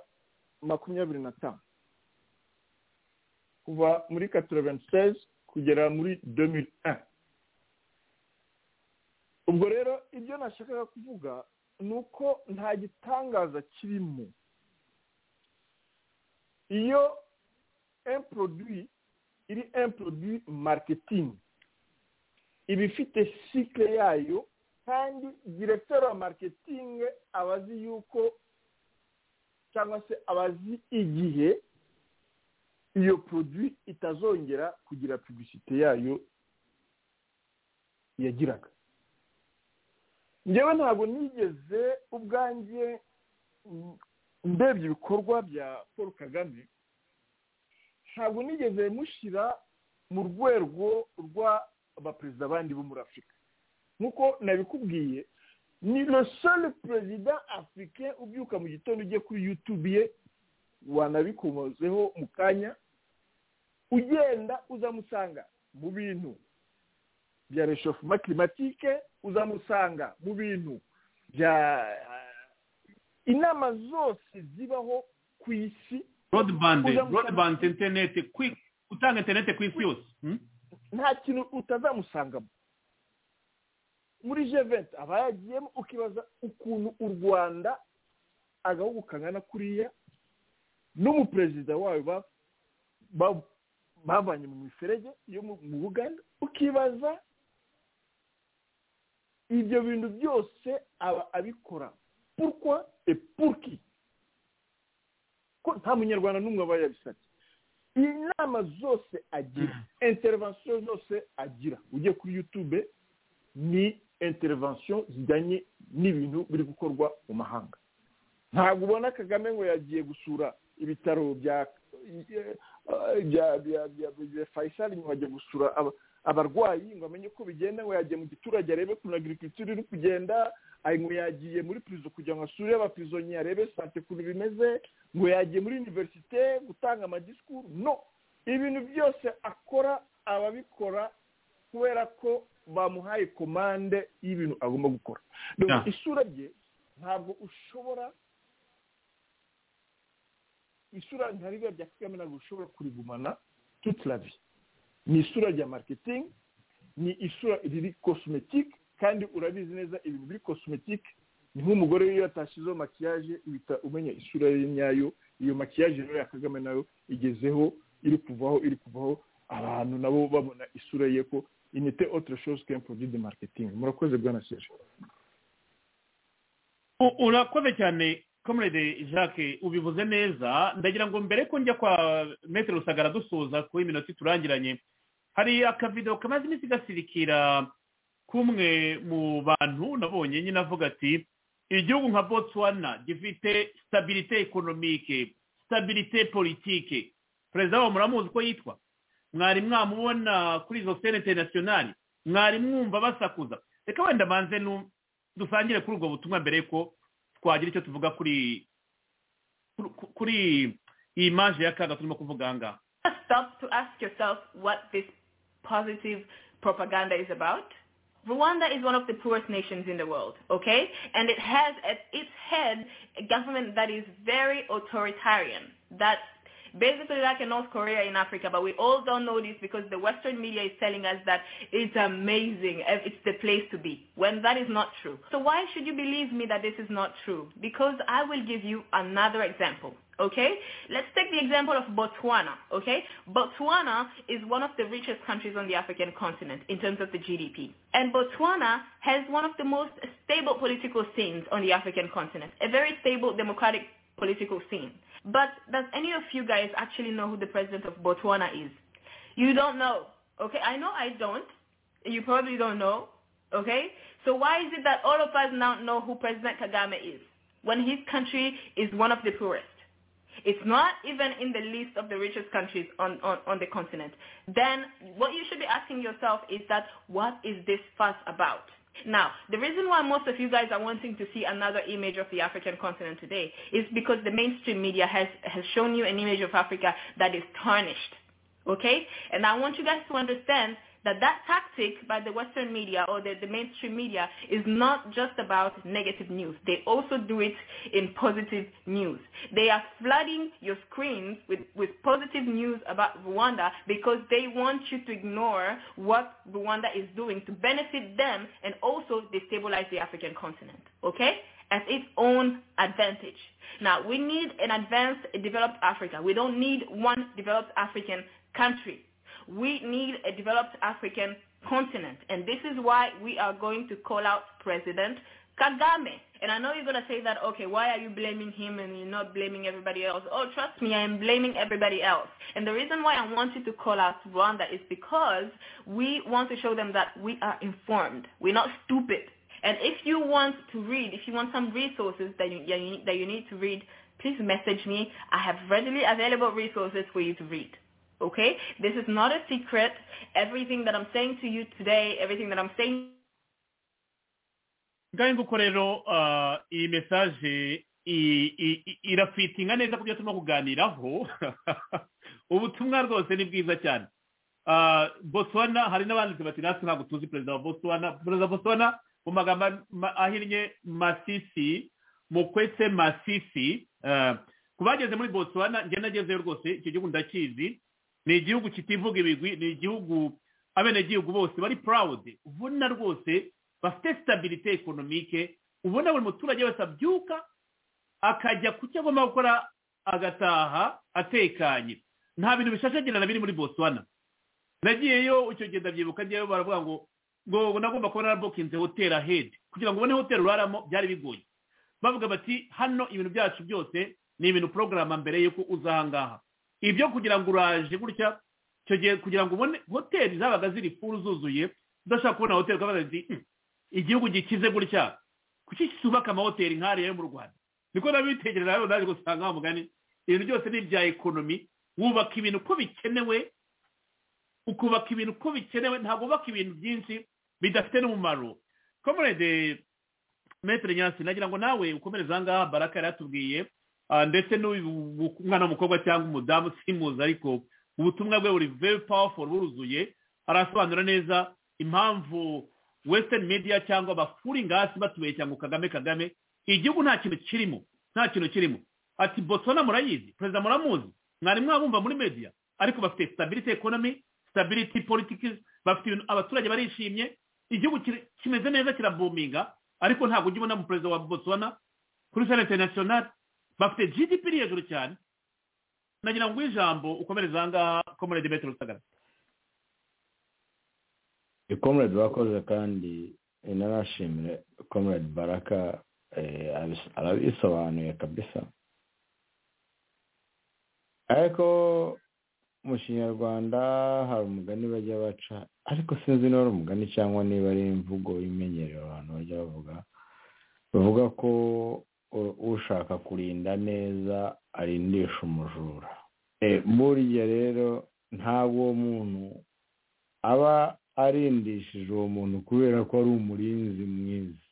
makumyabiri n'atanu kuva muri katoroventi kugera muri domiri ubwo rero ibyo nashakaga kuvuga ni uko nta gitangaza kirimo iyo emproduwi iri emproduwi maketingi iba ifite sikire yayo kandi diregiteri wa maketingi aba azi yuko cyangwa se abazi igihe iyo poroduwi itazongera kugira pibisite yayo yagiraga ngewe ntabwo nigeze ubwanjye ndebye ibikorwa bya paul kagame ntabwo nigeze mushyira mu rwego rw'abaperezida bandi bo muri afurika nk'uko nabikubwiye ni sole perezida afurike ubyuka mu gitondo ugiye kuri yutube ye wanabikomozeho mu kanya ugenda uzamusanga mu bintu bya reshofuma kirimatike uzamusanga mu bintu bya inama zose zibaho ku isi rodibande rodibande interineti utanga interineti ku isi yose nta kintu utazamusangamo muri jeventi aba yagiyemo ukibaza ukuntu u rwanda agahugu kangana kuriya n'umuperezida wayo bavanye mu miferege yo mu buganda ukibaza ibyo bintu byose aba abikora purkwa epurki ko nta munyarwanda n'umwe aba yabisabye inama zose agira intervention zose agira ujye kuri yutube ni intervention zijyanye n'ibintu biri gukorwa mu mahanga ntabwo ubona kagame ngo yagiye gusura ibitaro bya bya fayisari ngo ajya gusura abarwayi ngo amenye uko bigenda ngo yagiye mu giturage arebe ukuntu agirikiritura iri kugenda ngo yagiye muri pirizo kugira ngo asure abapirizonya arebe sante ukuntu bimeze ngo yagiye muri univerisite gutanga amadisikuru no ibintu byose akora ababikora kubera ko bamuhaye komande y'ibintu agomba gukora isura rye ntabwo ushobora isura ntariya rya kagame ntabwo ushobora kurigumana tuturabi ni isura rya mariketingi ni isura riri kosimetike kandi urabizi neza ibintu biri kosimetike ni nk'umugore iyo yatashyizeho makiyaje uhita umenya isura ye nyayo iyo makiyaje rero ya kagame nayo igezeho iri kuvaho iri kuvaho abantu nabo babona isura ye ko inite otire shozi kempu didi mariketingi murakoze bwana seje urakoze cyane comrade jacques ubivuze neza ndagira ngo mbere ko njya kwa metero rusagara dusoza kuba iminota iturangiranye hari akavido kamaze iminsi gasirikira kumwe mu bantu nabonye nyine avuga ati igihugu nka botswana gifite sitabirite ekonomike sitabirite politike perezida wabo muramuzi uko yitwa mwari mwamubona kuri izo sene interinasiyonari mwari mwumva basakuza reka wenda banze dusangire kuri ubwo butumwa mbere ko twagira icyo tuvuga kuri kuri iyi maje ya kaga turimo kuvuga aha ngaha stop to ask yourself what this positive propaganda is about Rwanda is one of the poorest nations in the world, okay? And it has at its head a government that is very authoritarian. That's basically like a North Korea in Africa, but we all don't know this because the Western media is telling us that it's amazing, it's the place to be, when that is not true. So why should you believe me that this is not true? Because I will give you another example. Okay, let's take the example of Botswana. Okay, Botswana is one of the richest countries on the African continent in terms of the GDP, and Botswana has one of the most stable political scenes on the African continent, a very stable democratic political scene. But does any of you guys actually know who the president of Botswana is? You don't know. Okay, I know I don't. You probably don't know. Okay? So why is it that all of us now know who President Kagame is when his country is one of the poorest? It's not even in the list of the richest countries on, on, on the continent. Then what you should be asking yourself is that what is this fuss about? Now, the reason why most of you guys are wanting to see another image of the African continent today is because the mainstream media has, has shown you an image of Africa that is tarnished. Okay? And I want you guys to understand that that tactic by the Western media or the, the mainstream media is not just about negative news. They also do it in positive news. They are flooding your screens with, with positive news about Rwanda because they want you to ignore what Rwanda is doing to benefit them and also destabilize the African continent. Okay? As its own advantage. Now, we need an advanced, developed Africa. We don't need one developed African country. We need a developed African continent. And this is why we are going to call out President Kagame. And I know you're going to say that, okay, why are you blaming him and you're not blaming everybody else? Oh, trust me, I am blaming everybody else. And the reason why I wanted to call out Rwanda is because we want to show them that we are informed. We're not stupid. And if you want to read, if you want some resources that you, that you, that you need to read, please message me. I have readily available resources for you to read. Okay? This is not a secret. Everything that I'm saying to you today, everything that I'm saying ngaho nguko rero ah, iyi mesaje i- i- i- irafitinga neza kubyo turimo kuganiraho ubutumwa rwose ni bwiza cyane Ah, botswana hari n'abanditse bati natwe ntabwo tuzi perezida wa botswana perezida wa botswana mu magambo ma- ahinnye masisi mukwese masisi ah, ku bageze muri botswana njye nagezeyo rwose icyo gihugu ndakizi ni igihugu kitivuga ibigwi ni igihugu abenegihugu bose bari purawudi ubona rwose bafite sitabirite ekonomike ubona buri muturage wese abyuka akajya ku cyo agomba gukora agataha atekanye nta bintu bishashagirana biri muri botswana nagiyeyo icyo gihe ndabyibuka njyewe baravuga ngo ngo nagomba kuba narabukinze hoteli ahedi kugira ngo ubone hoteli uraramo byari bigoye bavuga bati hano ibintu byacu byose ni ibintu porogaramu mbere y'uko uza aha ngaha ibyo kugira ngo uraje gutya icyo gihe kugira ngo ubone hoteli zabaga ziri furu zuzuye udashaka kubona hoteli ukabaza ati "Hmm, igihugu gikize gutya kuki cyubaka amahoteli nk'ariya yo mu rwanda niko nabitekereza rero naje gusanga wa mugani ibintu byose ni ibya ekonomi wubaka ibintu uko bikenewe ukubaka ibintu uko bikenewe ntabwo wubaka ibintu byinshi bidafite n'umumaro komerede metere nyasi nagira ngo nawe ukomereze aha ngaha baraka yari yatubwiye ah, ndetse n'uyu bu- umwana w'umukobwa cyangwa umudamu simuzi ariko ubutumwa bwe buri very powerful buruzuye arasobanura neza impamvu western media cyangwa abafuri ngasi batubeshya ngo kagame kagame igihugu nta kintu kirimo nta kintu kirimo ati botswana murayizi perezida muramuzi mwari mwabumva muri media ariko bafite stability economy stability politics bafite ibintu abaturage barishimye igihugu kiri- kimeze neza kirabominga ariko ntabwo ujya ubona mu perezida wa botswana kuri sale international bafite gdp iri hejuru cyane nagira ngo ijambo ukomereze aha ngaha comrade metero rusagara ikomere bakoze kandi inanashimire komere baraka eh, abis- arabisobanuye kabisa ariko mu kinyarwanda hari umugani bajya baca ariko sinzi niba ari umugani cyangwa niba ari imvugo imenyerewe abantu bajya bavuga bavuga ko u- ushaka kurinda neza arindisha umujura Eh, burya rero ntabwo uwo muntu aba arindishije uwo muntu kubera ko ari umurinzi mwiza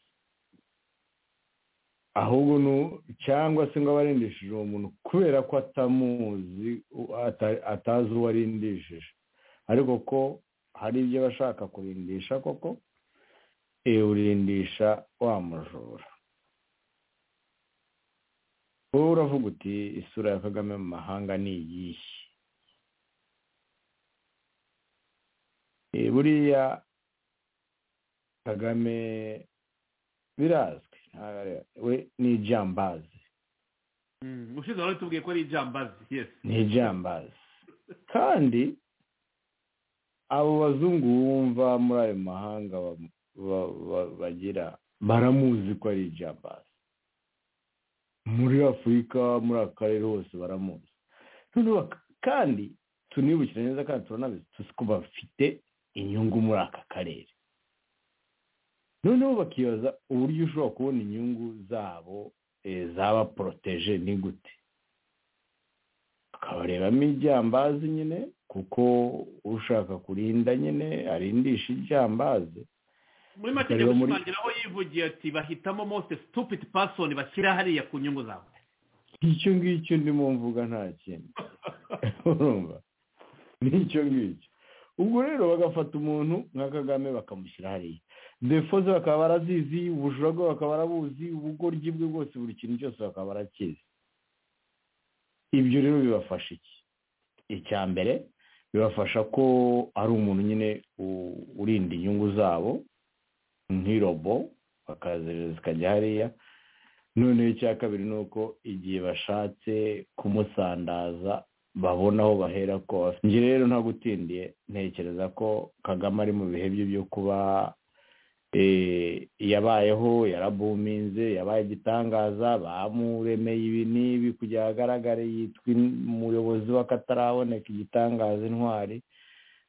ahubwo ni u- cyangwa se ngo aba arindishije uwo muntu kubera ko atamuzi u- ata- atazi uwo arindishije ariko ko hari ibyo aba ashaka kurindisha koko eh, urindisha wa mujura wowe uravuga uti isura ya kagame mu mahanga ni iyihe Eh, buriya kagame birazwi nta- we ni ijambazi ushize wari tubwiye ko ari ijambazi yes ni ijambazi kandi abo bazungu bumva muri ayo mahanga ba- ba- ba- bagira baramuzi ko ari ijambazi muri afurika muri aka karere hose baramuzi noneho bak- kandi tunibukira neza kandi turanabizi tuzi ko bafite inyungu muri aka karere noneho bakibaza uburyo ushobora kubona inyungu zabo eh, zaba poroteje ni gute akabarebamo ibyambazi nyine kuko ushaka kurinda nyine arindisha ibyambazi muri make Akareba muri- gushimangira aho yivugiye ati bahitamo most stupid person bashyira hariya ku nyungu zabo icyo ngicyo ndimo mvuga nta kindi urumva n'icyo ngicyo ubwo rero bagafata umuntu nka kagame bakamushyira hariya defo ze bakaba barazizi ubujura bwe bakaba barabuzi ubugoryi bwe bwose buri kintu cyose bakaba barakizi ibyo rero bibafasha iki icya mbere bibafasha ko ari umuntu nyine u- urinda inyungu zabo nk'irobo bakazereza zikajya hariya noneho icya kabiri ni uko igihe bashatse kumusandaza babona aho bahera kose njye rero ntagutindiye ntekereza ko kagame ari mu bihe bye byo kuba yabayeho yarabuminze yabaye igitangaza bamuremeye ibi n'ibi kugira ngo agaragare yitwa umuyobozi w'akataraboneka igitangaza intwari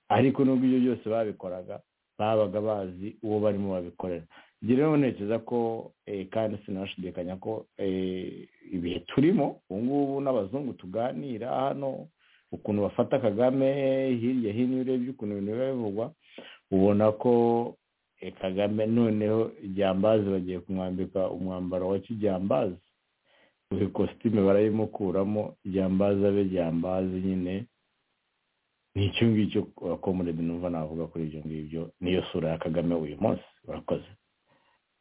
ariko nubwo ibyo byose babikoraga babaga bazi uwo barimo babikorera ibyo rero ntekereza ko kandi sinashidikanya ko ibihe turimo ubu ngubu n'abazungu tuganira hano ukuntu bafata kagame hirya hino iyo urebye ukuntu ibintu biba bivugwa ubona ko kagame noneho ibyambazi bagiye kumwambika umwambaro wa kijyambazi buri kositime barayimukuramo ibyambazi abe byambazi nyine ni icyo ngicyo akomorede numva navuga kuri ibyo ngibyo niyo sura ya kagame uyu munsi urakoze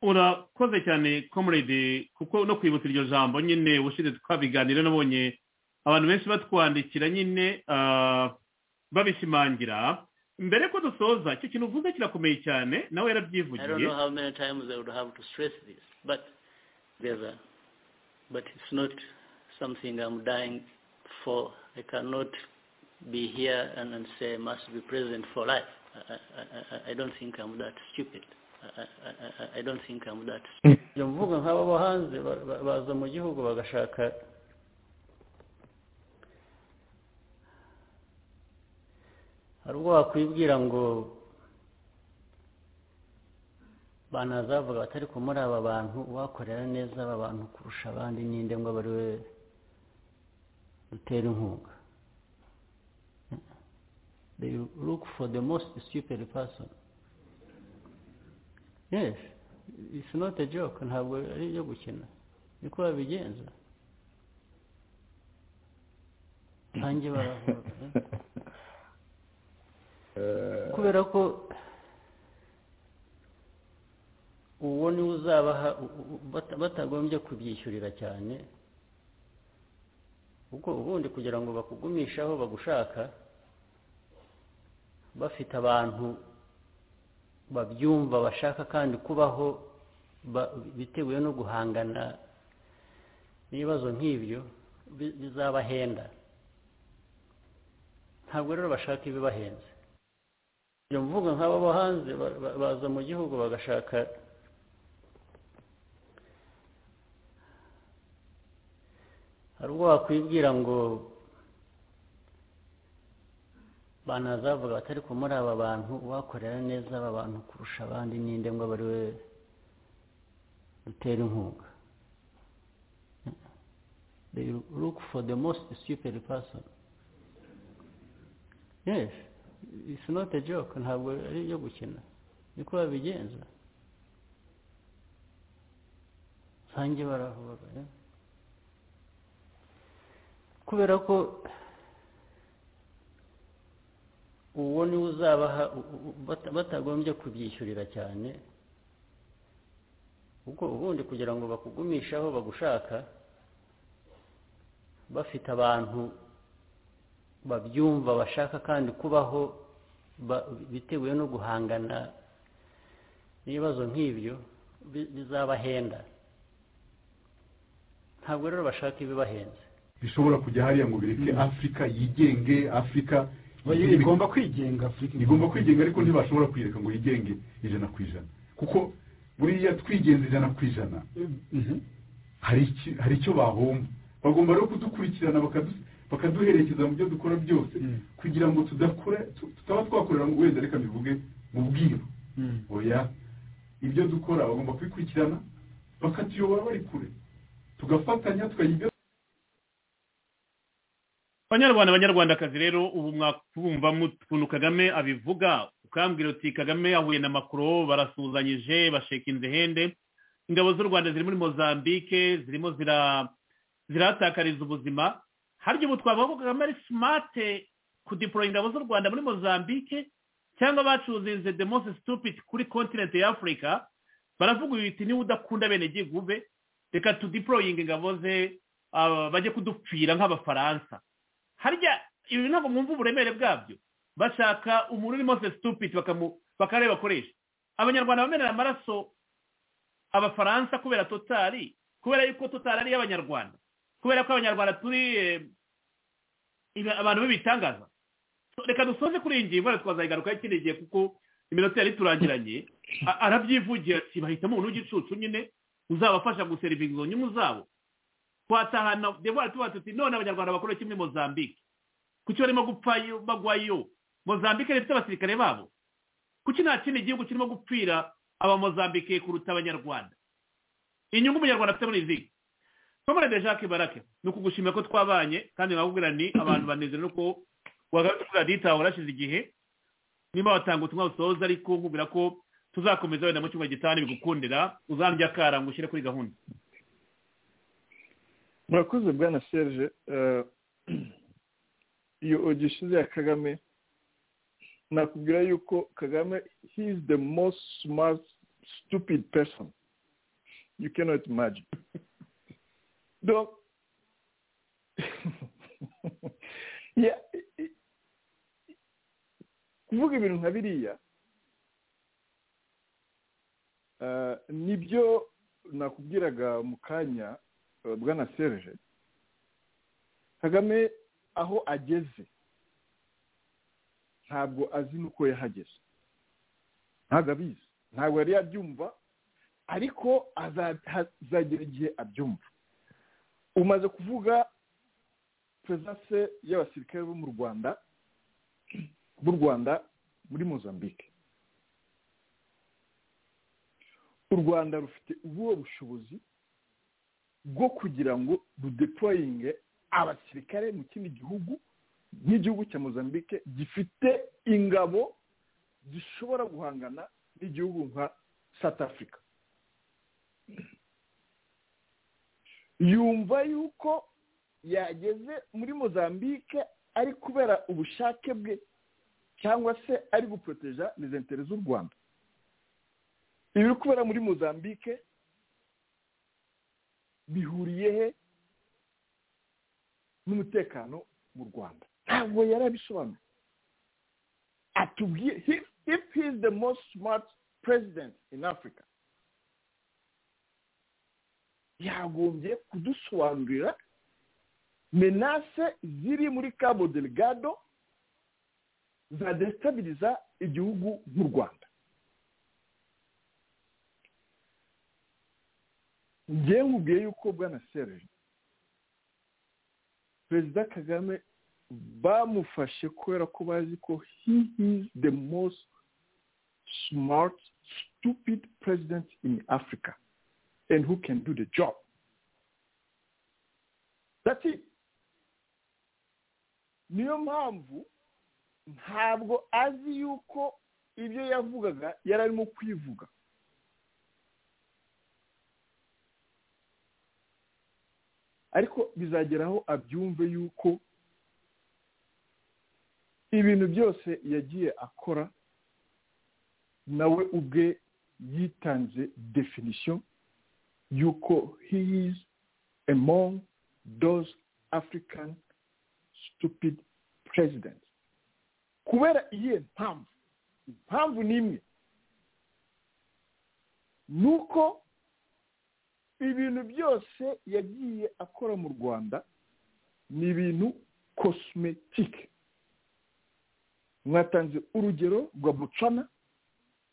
urakoze cyane komorede kuko no kwibutsa iryo jambo nyine ubushize twabiganira nabonye abantu benshi batwandikira nyine babishimangira mbere ko dusoza icyo kintu uvuze kirakomeye cyane nawe yarabyivugiye but it's not something I'm dying for. I cannot be here and, and say I must be president for life. I, I, I, I don't think I'm that stupid. I, I- I, I don't think I'm that stupid. Iyo mvuga nk'aba bo hanze ba- ba- baza mu gihugu bagashaka hari ubwo wakwibwira ngo banazavuga bati ariko muri aba bantu uwakorera neza aba bantu kurusha abandi ninde ngo abe ari we dutera inkunga they look for the most stupid person yes it's not a joke ntabwo ari ibyo gukina niko babigenza nanjye baravuga kubera ko uwo niwe uzabaha u- u- bata- batagombye kubyishyurira cyane ubwo ubundi kugira ngo bakugumishe aho bagushaka bafite abantu babyumva bashaka kandi kubaho ba- biteguye no guhangana n'ibibazo nk'ibyo bi- bizabahenda ntabwo rero bashaka ibibahenze iyo mvuga nk'aba bo hanze ba- ba- baza mu gihugu bagashaka hari ubwo wakwibwira ngo banazavuga bati ariko muri aba bantu uwakorera neza aba bantu kurusha abandi ninde ngo abe ari we dutera inkunga they look for the most stupid person yes it's not a joke ntabwo ari ibyo gukina niko babigenza nsange baravuga eh. kubera ko uwo niwe uzabaha u- u- u- bata- batagombye kubyishyurira cyane ubwo ubundi kugira ngo bakugumishe aho bagushaka bafite abantu babyumva bashaka kandi kubaho ba- biteguye no guhangana n'ibibazo nk'ibyo bi- bizabahenda ntabwo rero bashaka ibibahenze bishobora kujya hariya ngo bireke afurika yigenge afurika Oya, igomba kwigenga afurika igomba kwigenga ariko ntibashobora kuyireka ngo yigenge ijana ku ijana kuko buriya twigenza ijana ku ijana hari iki- hari icyo bahomba bagomba rero kudukurikirana bakadu- bakaduherekeza mu byo dukora byose kugira ngo tudakora tu- tutaba twakorera ngo wenda reka mbivuge mu bwiru oya ibyo dukora bagomba kubikurikirana bakatuyobora bari kure tugafatanya tukagira ibyo banyarwanda banyarwandakazi rero ubu mwakubumva mu ukuntu kagame abivuga ukambwira uti kagame yahuye na makuru barasuhuzanyije basheka inzu hende ingabo z'u rwanda ziri muri mozambique zirimo zira- zirahatakariza ubuzima harya ubu twavuga ko kagame ari simate kudipora ingabo z'u rwanda muri mozambique cyangwa bacuzinze the most stupid kuri continent ya afurika baravuga uyu biti niba udakunda bene gihugu be reka tudiporoyinge ingabo ze ah, bajye kudupfira nk'abafaransa harya ibi ntabwo mwumva uburemere bwabyo bashaka umuntu urimo se stupid bakamu- bakareba bakoresha abanyarwanda bamenera amaraso abafaransa kubera totari kubera yuko totari ari iy'abanyarwanda kubera ko abanyarwanda turi eh, iba- abantu b'ibitangaza So, reka dusoze kuri iyi ngingo wenda twazayigarukaho ikindi gihe kuko iminota yari turangiranye arabyivugira ati bahitamo umuntu w'igicucu nyine uzabafasha guserivinga izo nyungu zabo twatahana devuwari tuba tuti none abanyarwanda bakora kimwe mozambique kuki barimo gupfayo bagwayo mozambique rero ifite abasirikare babo kuki nta kindi gihugu kirimo gupfira abamozambike kuruta abanyarwanda inyungu umunyarwanda afite muri izi tomorede jacques barake ni ukugushimira ko twabanye kandi nkakubwira ni abantu banezere nuko wagarutse kuri radiyo itawe warashize igihe niba watanga ubutumwa busoza ariko nkubwira ko tuzakomeza wenda mu cyumba gitanu bigukundira uzandya akara ngo ushyire kuri gahunda murakoze bwana serge iyo ogishize ya kagame nakubwira yuko kagame he is the most smart stupid person you cannot imagine donc kuvuga ibintu nka biriya nibyo nakubwiraga mu kanya bwana serge kagame aho ageze ntabwo azi n'uko yahageze ntabwo abizi ntabwo yari yabyumva ariko azagera igihe abyumva umaze kuvuga perezanse y'abasirikare bo mu rwanda b'u rwanda muri mozambique u rwanda rufite ubuhe bushobozi bwo kugira ngo rudeployinge abasirikare mu kindi gihugu nk'igihugu cya mozambique gifite ingabo zishobora guhangana n'igihugu nka south africa yumva yuko yageze muri mozambique ari kubera ubushake bwe cyangwa se ari guporoteja izi z'u rwanda ibiri kubera muri mozambique bihuriye he n'umutekano mu rwanda ntabwo yari abisobanura atubwiye if he is the most smart president in africa yagombye kudusobanurira menase ziri muri cabo delegado zadesitabiriza igihugu nk'u rwanda ngewe nkubwiye yuko bwana serge perezida kagame bamufashe kubera ko bazi ko he is the most smart stupid president in africa and who can do the job that's it niyo mpamvu ntabwo azi yuko ibyo yavugaga yari arimo kwivuga ariko bizageraho abyumve yuko ibintu byose yagiye akora nawe ubwe yitanze definisiyo yuko he is among those african stupid president kubera iyihe mpamvu impamvu ni imwe ni uko ibintu byose yagiye akora mu rwanda ni ibintu kosimetike mwatanze urugero rwa bucana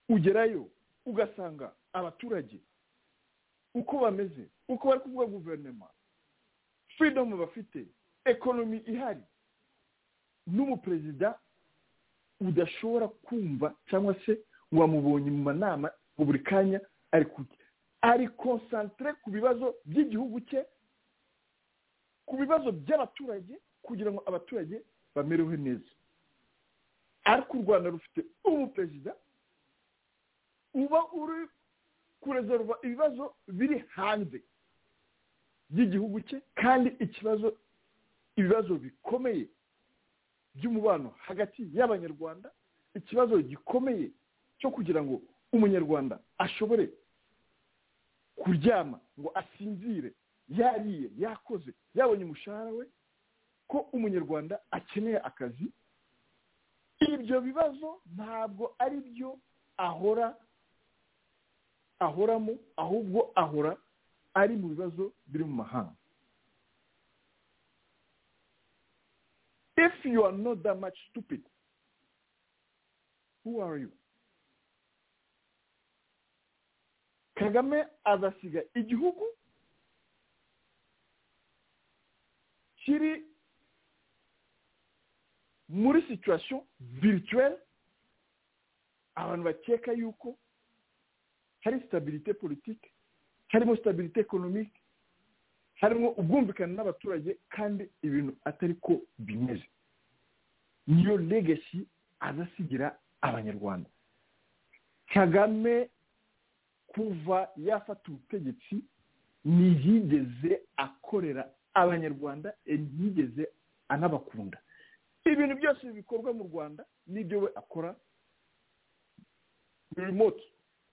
ugerayo ugasanga abaturage uko bameze uko bari kuvuga guverinoma freedom bafite ekonomi ihari n'umuperezida udashobora kumva cyangwa se wamubonye mu manama buri kanya ari kujya ari konsantere ku bibazo by'igihugu cye ku bibazo by'abaturage kugira ngo abaturage bamerewe neza ariko u rwanda rufite umuperezida uba uri kurezerwa ibibazo biri hanze by'igihugu cye kandi ikibazo ibibazo bikomeye by'umubano hagati y'abanyarwanda ikibazo gikomeye cyo kugira ngo umunyarwanda ashobore kuryama ngo asinzire yariye yakoze yabonye umushahara we ko umunyarwanda akeneye akazi ibyo bibazo ntabwo ari byo ahora ahoramo ahubwo ahora ari mu bibazo biri mu mahanga if you are not that much stupid who are you kagame azasiga igihugu kiri muri situwasiyo virituwere abantu bakeka yuko hari sitabirite politike harimo sitabirite ekonomike harimo ubwumvikane n'abaturage kandi ibintu atari ko bimeze niyo legasi azasigira abanyarwanda kagame kuva yafata ubutegetsi ntiyigeze akorera abanyarwanda ntiyigeze anabakunda ibintu byose bikorwa mu rwanda n'ibyo we akora remote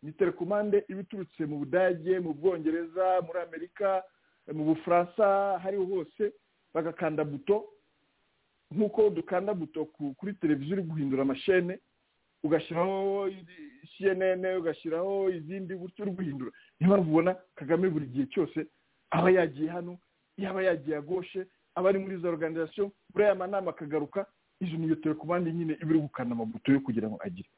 ni telekomande iba iturutse mu budage mu bwongereza muri amerika mu bufaransa hariho hose bagakanda buto nk'uko dukanda buto kuri televiziyo uri guhindura amashene ugashyiraho cnn ugashyiraho izindi gutyo uri guhindura niyo mpamvu ubona kagame buri gihe cyose aba yagiye hano yaba yagiye agoshe aba ari muri izo organizasiyo muri aya manama akagaruka izo niyo telekomande nyine iba iri gukanda amabuto yo kugira ngo agire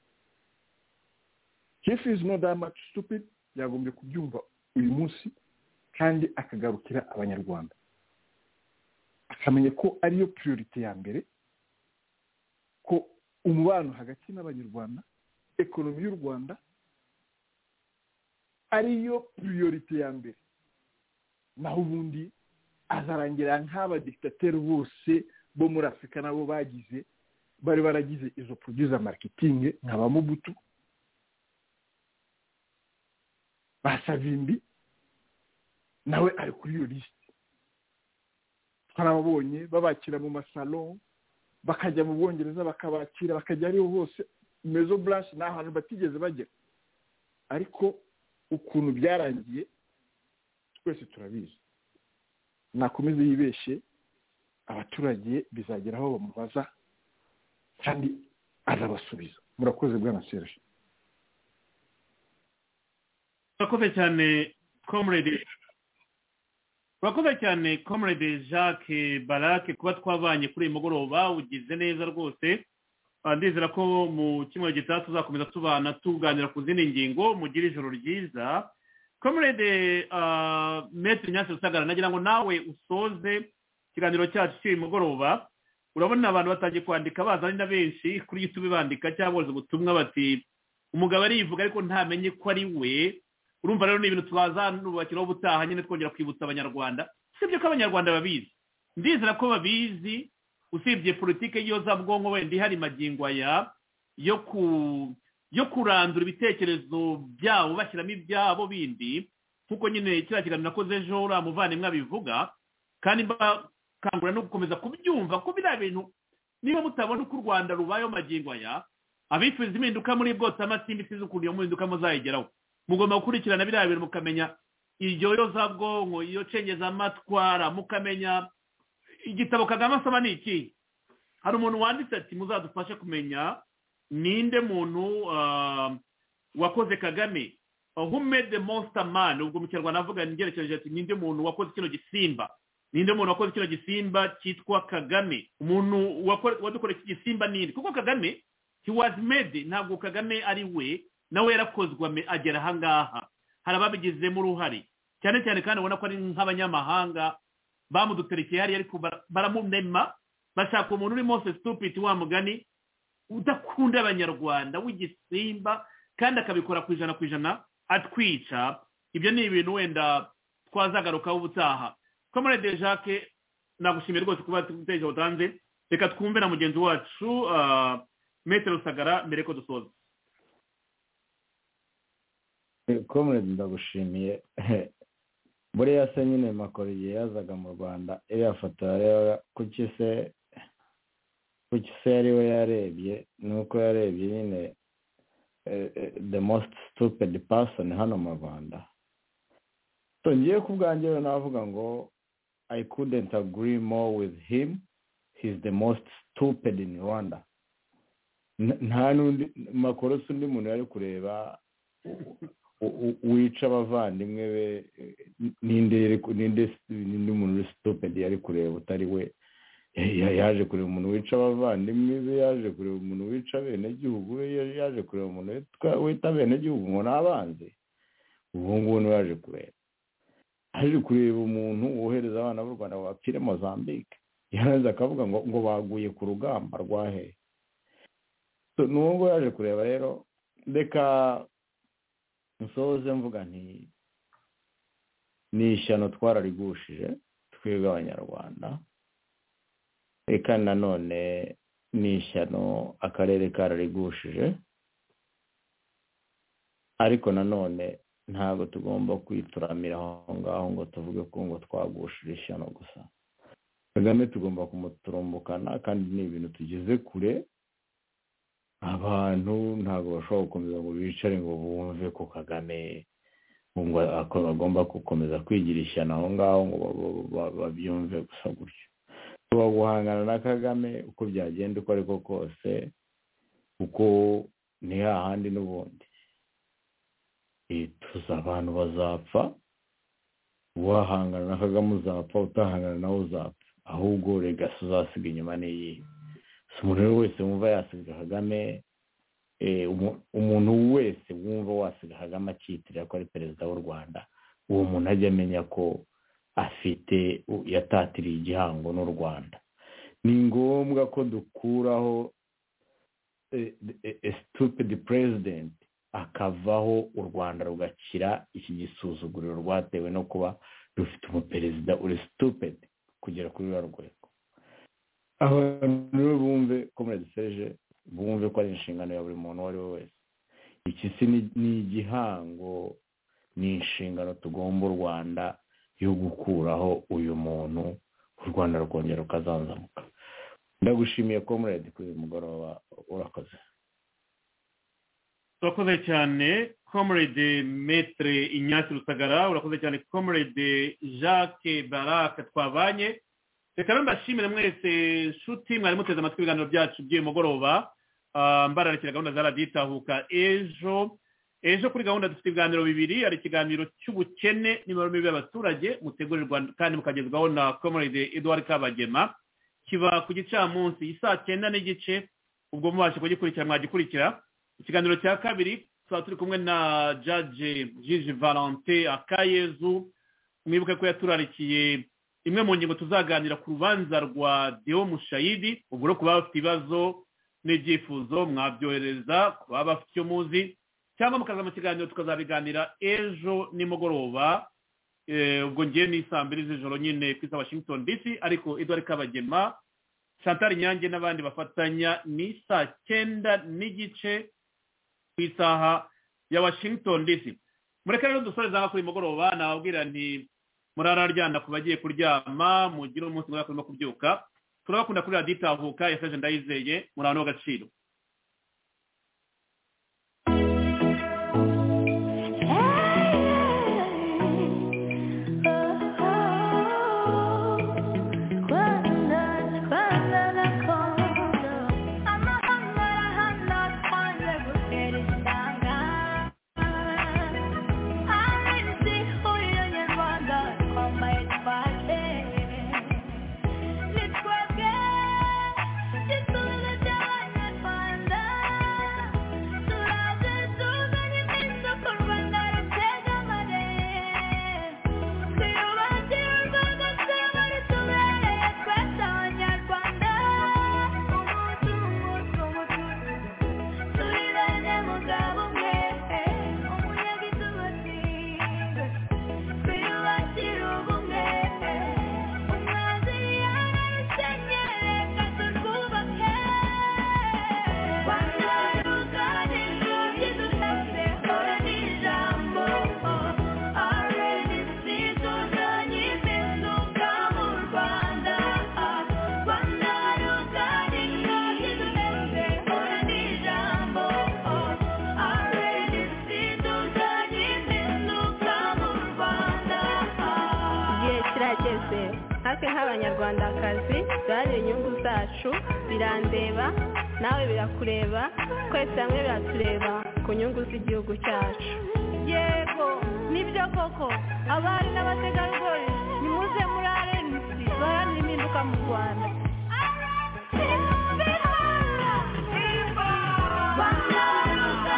hifu izi no dayamati stupidi yagombye kubyumva uyu munsi kandi akagarukira abanyarwanda akamenya ko ariyo piyurite ya mbere ko umubano hagati n'abanyarwanda ekonomi y'u rwanda ariyo piriyorite ya mbere naho ubundi azarangira nk'abadikitateri bose bo muri afurika nabo bagize bari baragize izo produza makitingi nka ba mubutu basavimbi nawe ari kuri iyo lisite twarababonye babakira mu masalo bakajya mu bwongereza bakabakira bakajya ariho hose mezo burashi ni ahantu batigeze bagera ariko ukuntu byarangiye twese turabizi nakomeze yibeshe abaturage bizagera aho bamubaza kandi azabasubiza murakoze bwa serge murakoze cyane komurede urakoze cyane comrade jacques barake kuba twavanye kuri uyu mugoroba ugize neza rwose ndizera ko mu cyumweru gitaha tuzakomeza tubana tuganira ku zindi ngingo mugire ijoro ryiza comrade metero nyanza rusagara nagira ngo nawe usoze ikiganiro cyacu cy'uyu mugoroba urabona abantu batangiye kwandika bazanye na benshi kuri youtube bandika cyangwa boza ubutumwa bati umugabo arivuga ariko ntamenye ko ari we urumva rero ni ibintu twazanubakiraho ubutaha nyine twongera kwibutsa abanyarwanda usibye ko abanyarwanda babizi ndizera ko babizi usibye politiki y'iyozabwonko wenda ihari magingo aya yo ku yo kurandura ibitekerezo byabo bashyiramo ibyabo bindi nk'uko nyine kiriya kiganiro nakoze ejo uriya muvandimwe abivuga kandi mbakangurira no gukomeza kubyumva ko biriya bintu niba mutabona uko u rwanda rubayeho magingo aya abifuza impinduka muri bwose amatsinda isize ukuntu iyo mpinduka muzayigeraho mugomba gukurikirana biriya bintu mukamenya iryo yozabwonko iyo cengezamatwara mukamenya igitabo kagame asaba ni iki hari umuntu wanditse ati muzadufashe kumenya ninde muntu wakoze kagame who made the monster man ubwo mu kinyarwanda avuga ngerekereje ati ninde muntu wakoze kino gisimba ninde muntu wakoze kino gisimba cyitwa kagame umuntu wadukoreye iki gisimba ninde kuko kagame he was made ntabwo kagame ari we nawe yarakozwe agera ahangaha hari ababigizemo uruhare cyane cyane kandi ubona ko ari nk'abanyamahanga bamuduterekeye hariya ariko baramunema bashaka umuntu uri mose stupid wa mugani udakunda abanyarwanda w'igisimba kandi akabikora ku ijana ku ijana atwica ibyo ni ibintu wenda twazagarukaho ubutaha komorede jacques nagushimiye rwose kuba uteje utanze reka twumve na mugenzi wacu metero sagara mbere ko dusoza komuredi ndagushimiye buriya se nyine makoro igihe yazaga mu rwanda iriya foto kuki se yari we yarebye nuko yarebye nyine the most stupid person hano mu rwanda ngiye ku bwanjye rero navuga ngo i couldn't agree more with him he's the most stupid in rwanda nta n'undi makoro si undi muntu yari kureba wica abavandimwe be n'indi muntu uri sitopedi yari kureba utari we yaje kureba umuntu wica abavandimwe be yaje kureba umuntu wica abenegihugu be yaje kureba umuntu wita abenegihugu ngo ni abanzi ubu ngubu niwe yaje kureba aje kureba umuntu wohereza abana b'u rwanda bapfire mozambique yarangiza akavuga ngo ngo baguye ku rugamba rwahe ni uwo nguwo yaje kureba rero reka nsoze mvuga nti ni ishyano twararigushije twebwe abanyarwanda reka nanone ni ishyano akarere kararigushije ariko nanone ntabwo tugomba kwituramira aho ngaho ngo tuvuge ko ngo twagushije ishyano gusa kagame tugomba kumuturumbukana kandi ni ibintu tugeze kure abantu ntabwo bashobora gukomeza ngo bicare ngo bumve ko kagame bagomba gukomeza kwigira ishyano aho ngaho ngo babyumve gusa gutyo tuba guhangana na kagame uko byagenda uko ariko kose kuko ni hahandi n'ubundi tuzi abantu bazapfa uwahangana na kagame uzapfa utahangana nawe uzapfa ahubwo regasi uzasiga inyuma n'iyihe si umuntu rero wese wumva yasiga kagame umuntu wese wumva wasiga kagame akiyitirira ko ari perezida w'u rwanda uwo muntu ajya amenya ko afite yatatiriye igihango n'u rwanda ni ngombwa ko dukuraho stupidi perezidenti akavaho u rwanda rugakira iki gisuzuguriro rwatewe no kuba rufite umuperezida uri stupidi kugera kuri ruriya rwego abantu bumve ko muriseje bumve ko ari inshingano ya buri muntu uwo ari we wese iki si ni igihango ni inshingano tugomba u rwanda yo gukuraho uyu muntu u rwanda rukongera rukazanzamuka ndagushimiye ko muredi kuri uyu mugoroba urakoze urakoze cyane comrade metre inyasi rusagara urakoze cyane comrade jacques barake twabanye reka rero mbashimire mwese nshuti mwari muteze amatwi ibiganiro byacu by'uyu mugoroba mbararikira gahunda za radiyo itahuka ejo ejo kuri gahunda dufite ibiganiro bibiri hari ikiganiro cy'ubukene n'imibare mibi y'abaturage mutegurirwa kandi mukagezwaho na comrade edouard kabagema kiba ku gicamunsi isaa cyenda n'igice ubwo mubasha kugikurikira mwagikurikira ikiganiro cya kabiri tuba turi kumwe na jaje jiji valente akayezu mwibuke ko yaturarikiye imwe mu ngingo tuzaganira ku rubanza rwa deo mushayidi ubwo rero ku baba bafite ibibazo n'ibyifuzo mwabyohereza ku baba bafite icyo muzi cyangwa mukaza mu kiganiro tukazabiganira ejo nimugoroba ubwo ngewe ni saa mbiri z'ijoro nyine ku isa washington dc ariko edouard kabagema chantal nyange n'abandi bafatanya ni saa cyenda n'igice ku isaha ya washington dc mureke rero dusoreze aha kuri mugoroba nababwira nti murararyana ku bagiye kuryama mugire umunsi mwiza kurimo kubyuka turabakunda kuri radiyo itahuka yashaje ndayizeye muri ahantu h'agaciro nk'abanyarwandakazi duharanire inyungu zacu birandeba nawe birakureba twese hamwe biratureba ku nyungu z'igihugu cyacu yego nibyo koko abari n'abategarugori nimuze muri arensi baharanira impinduka mu rwanda Rwanda, Rwanda, Rwanda, Rwanda, Rwanda,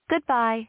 Goodbye.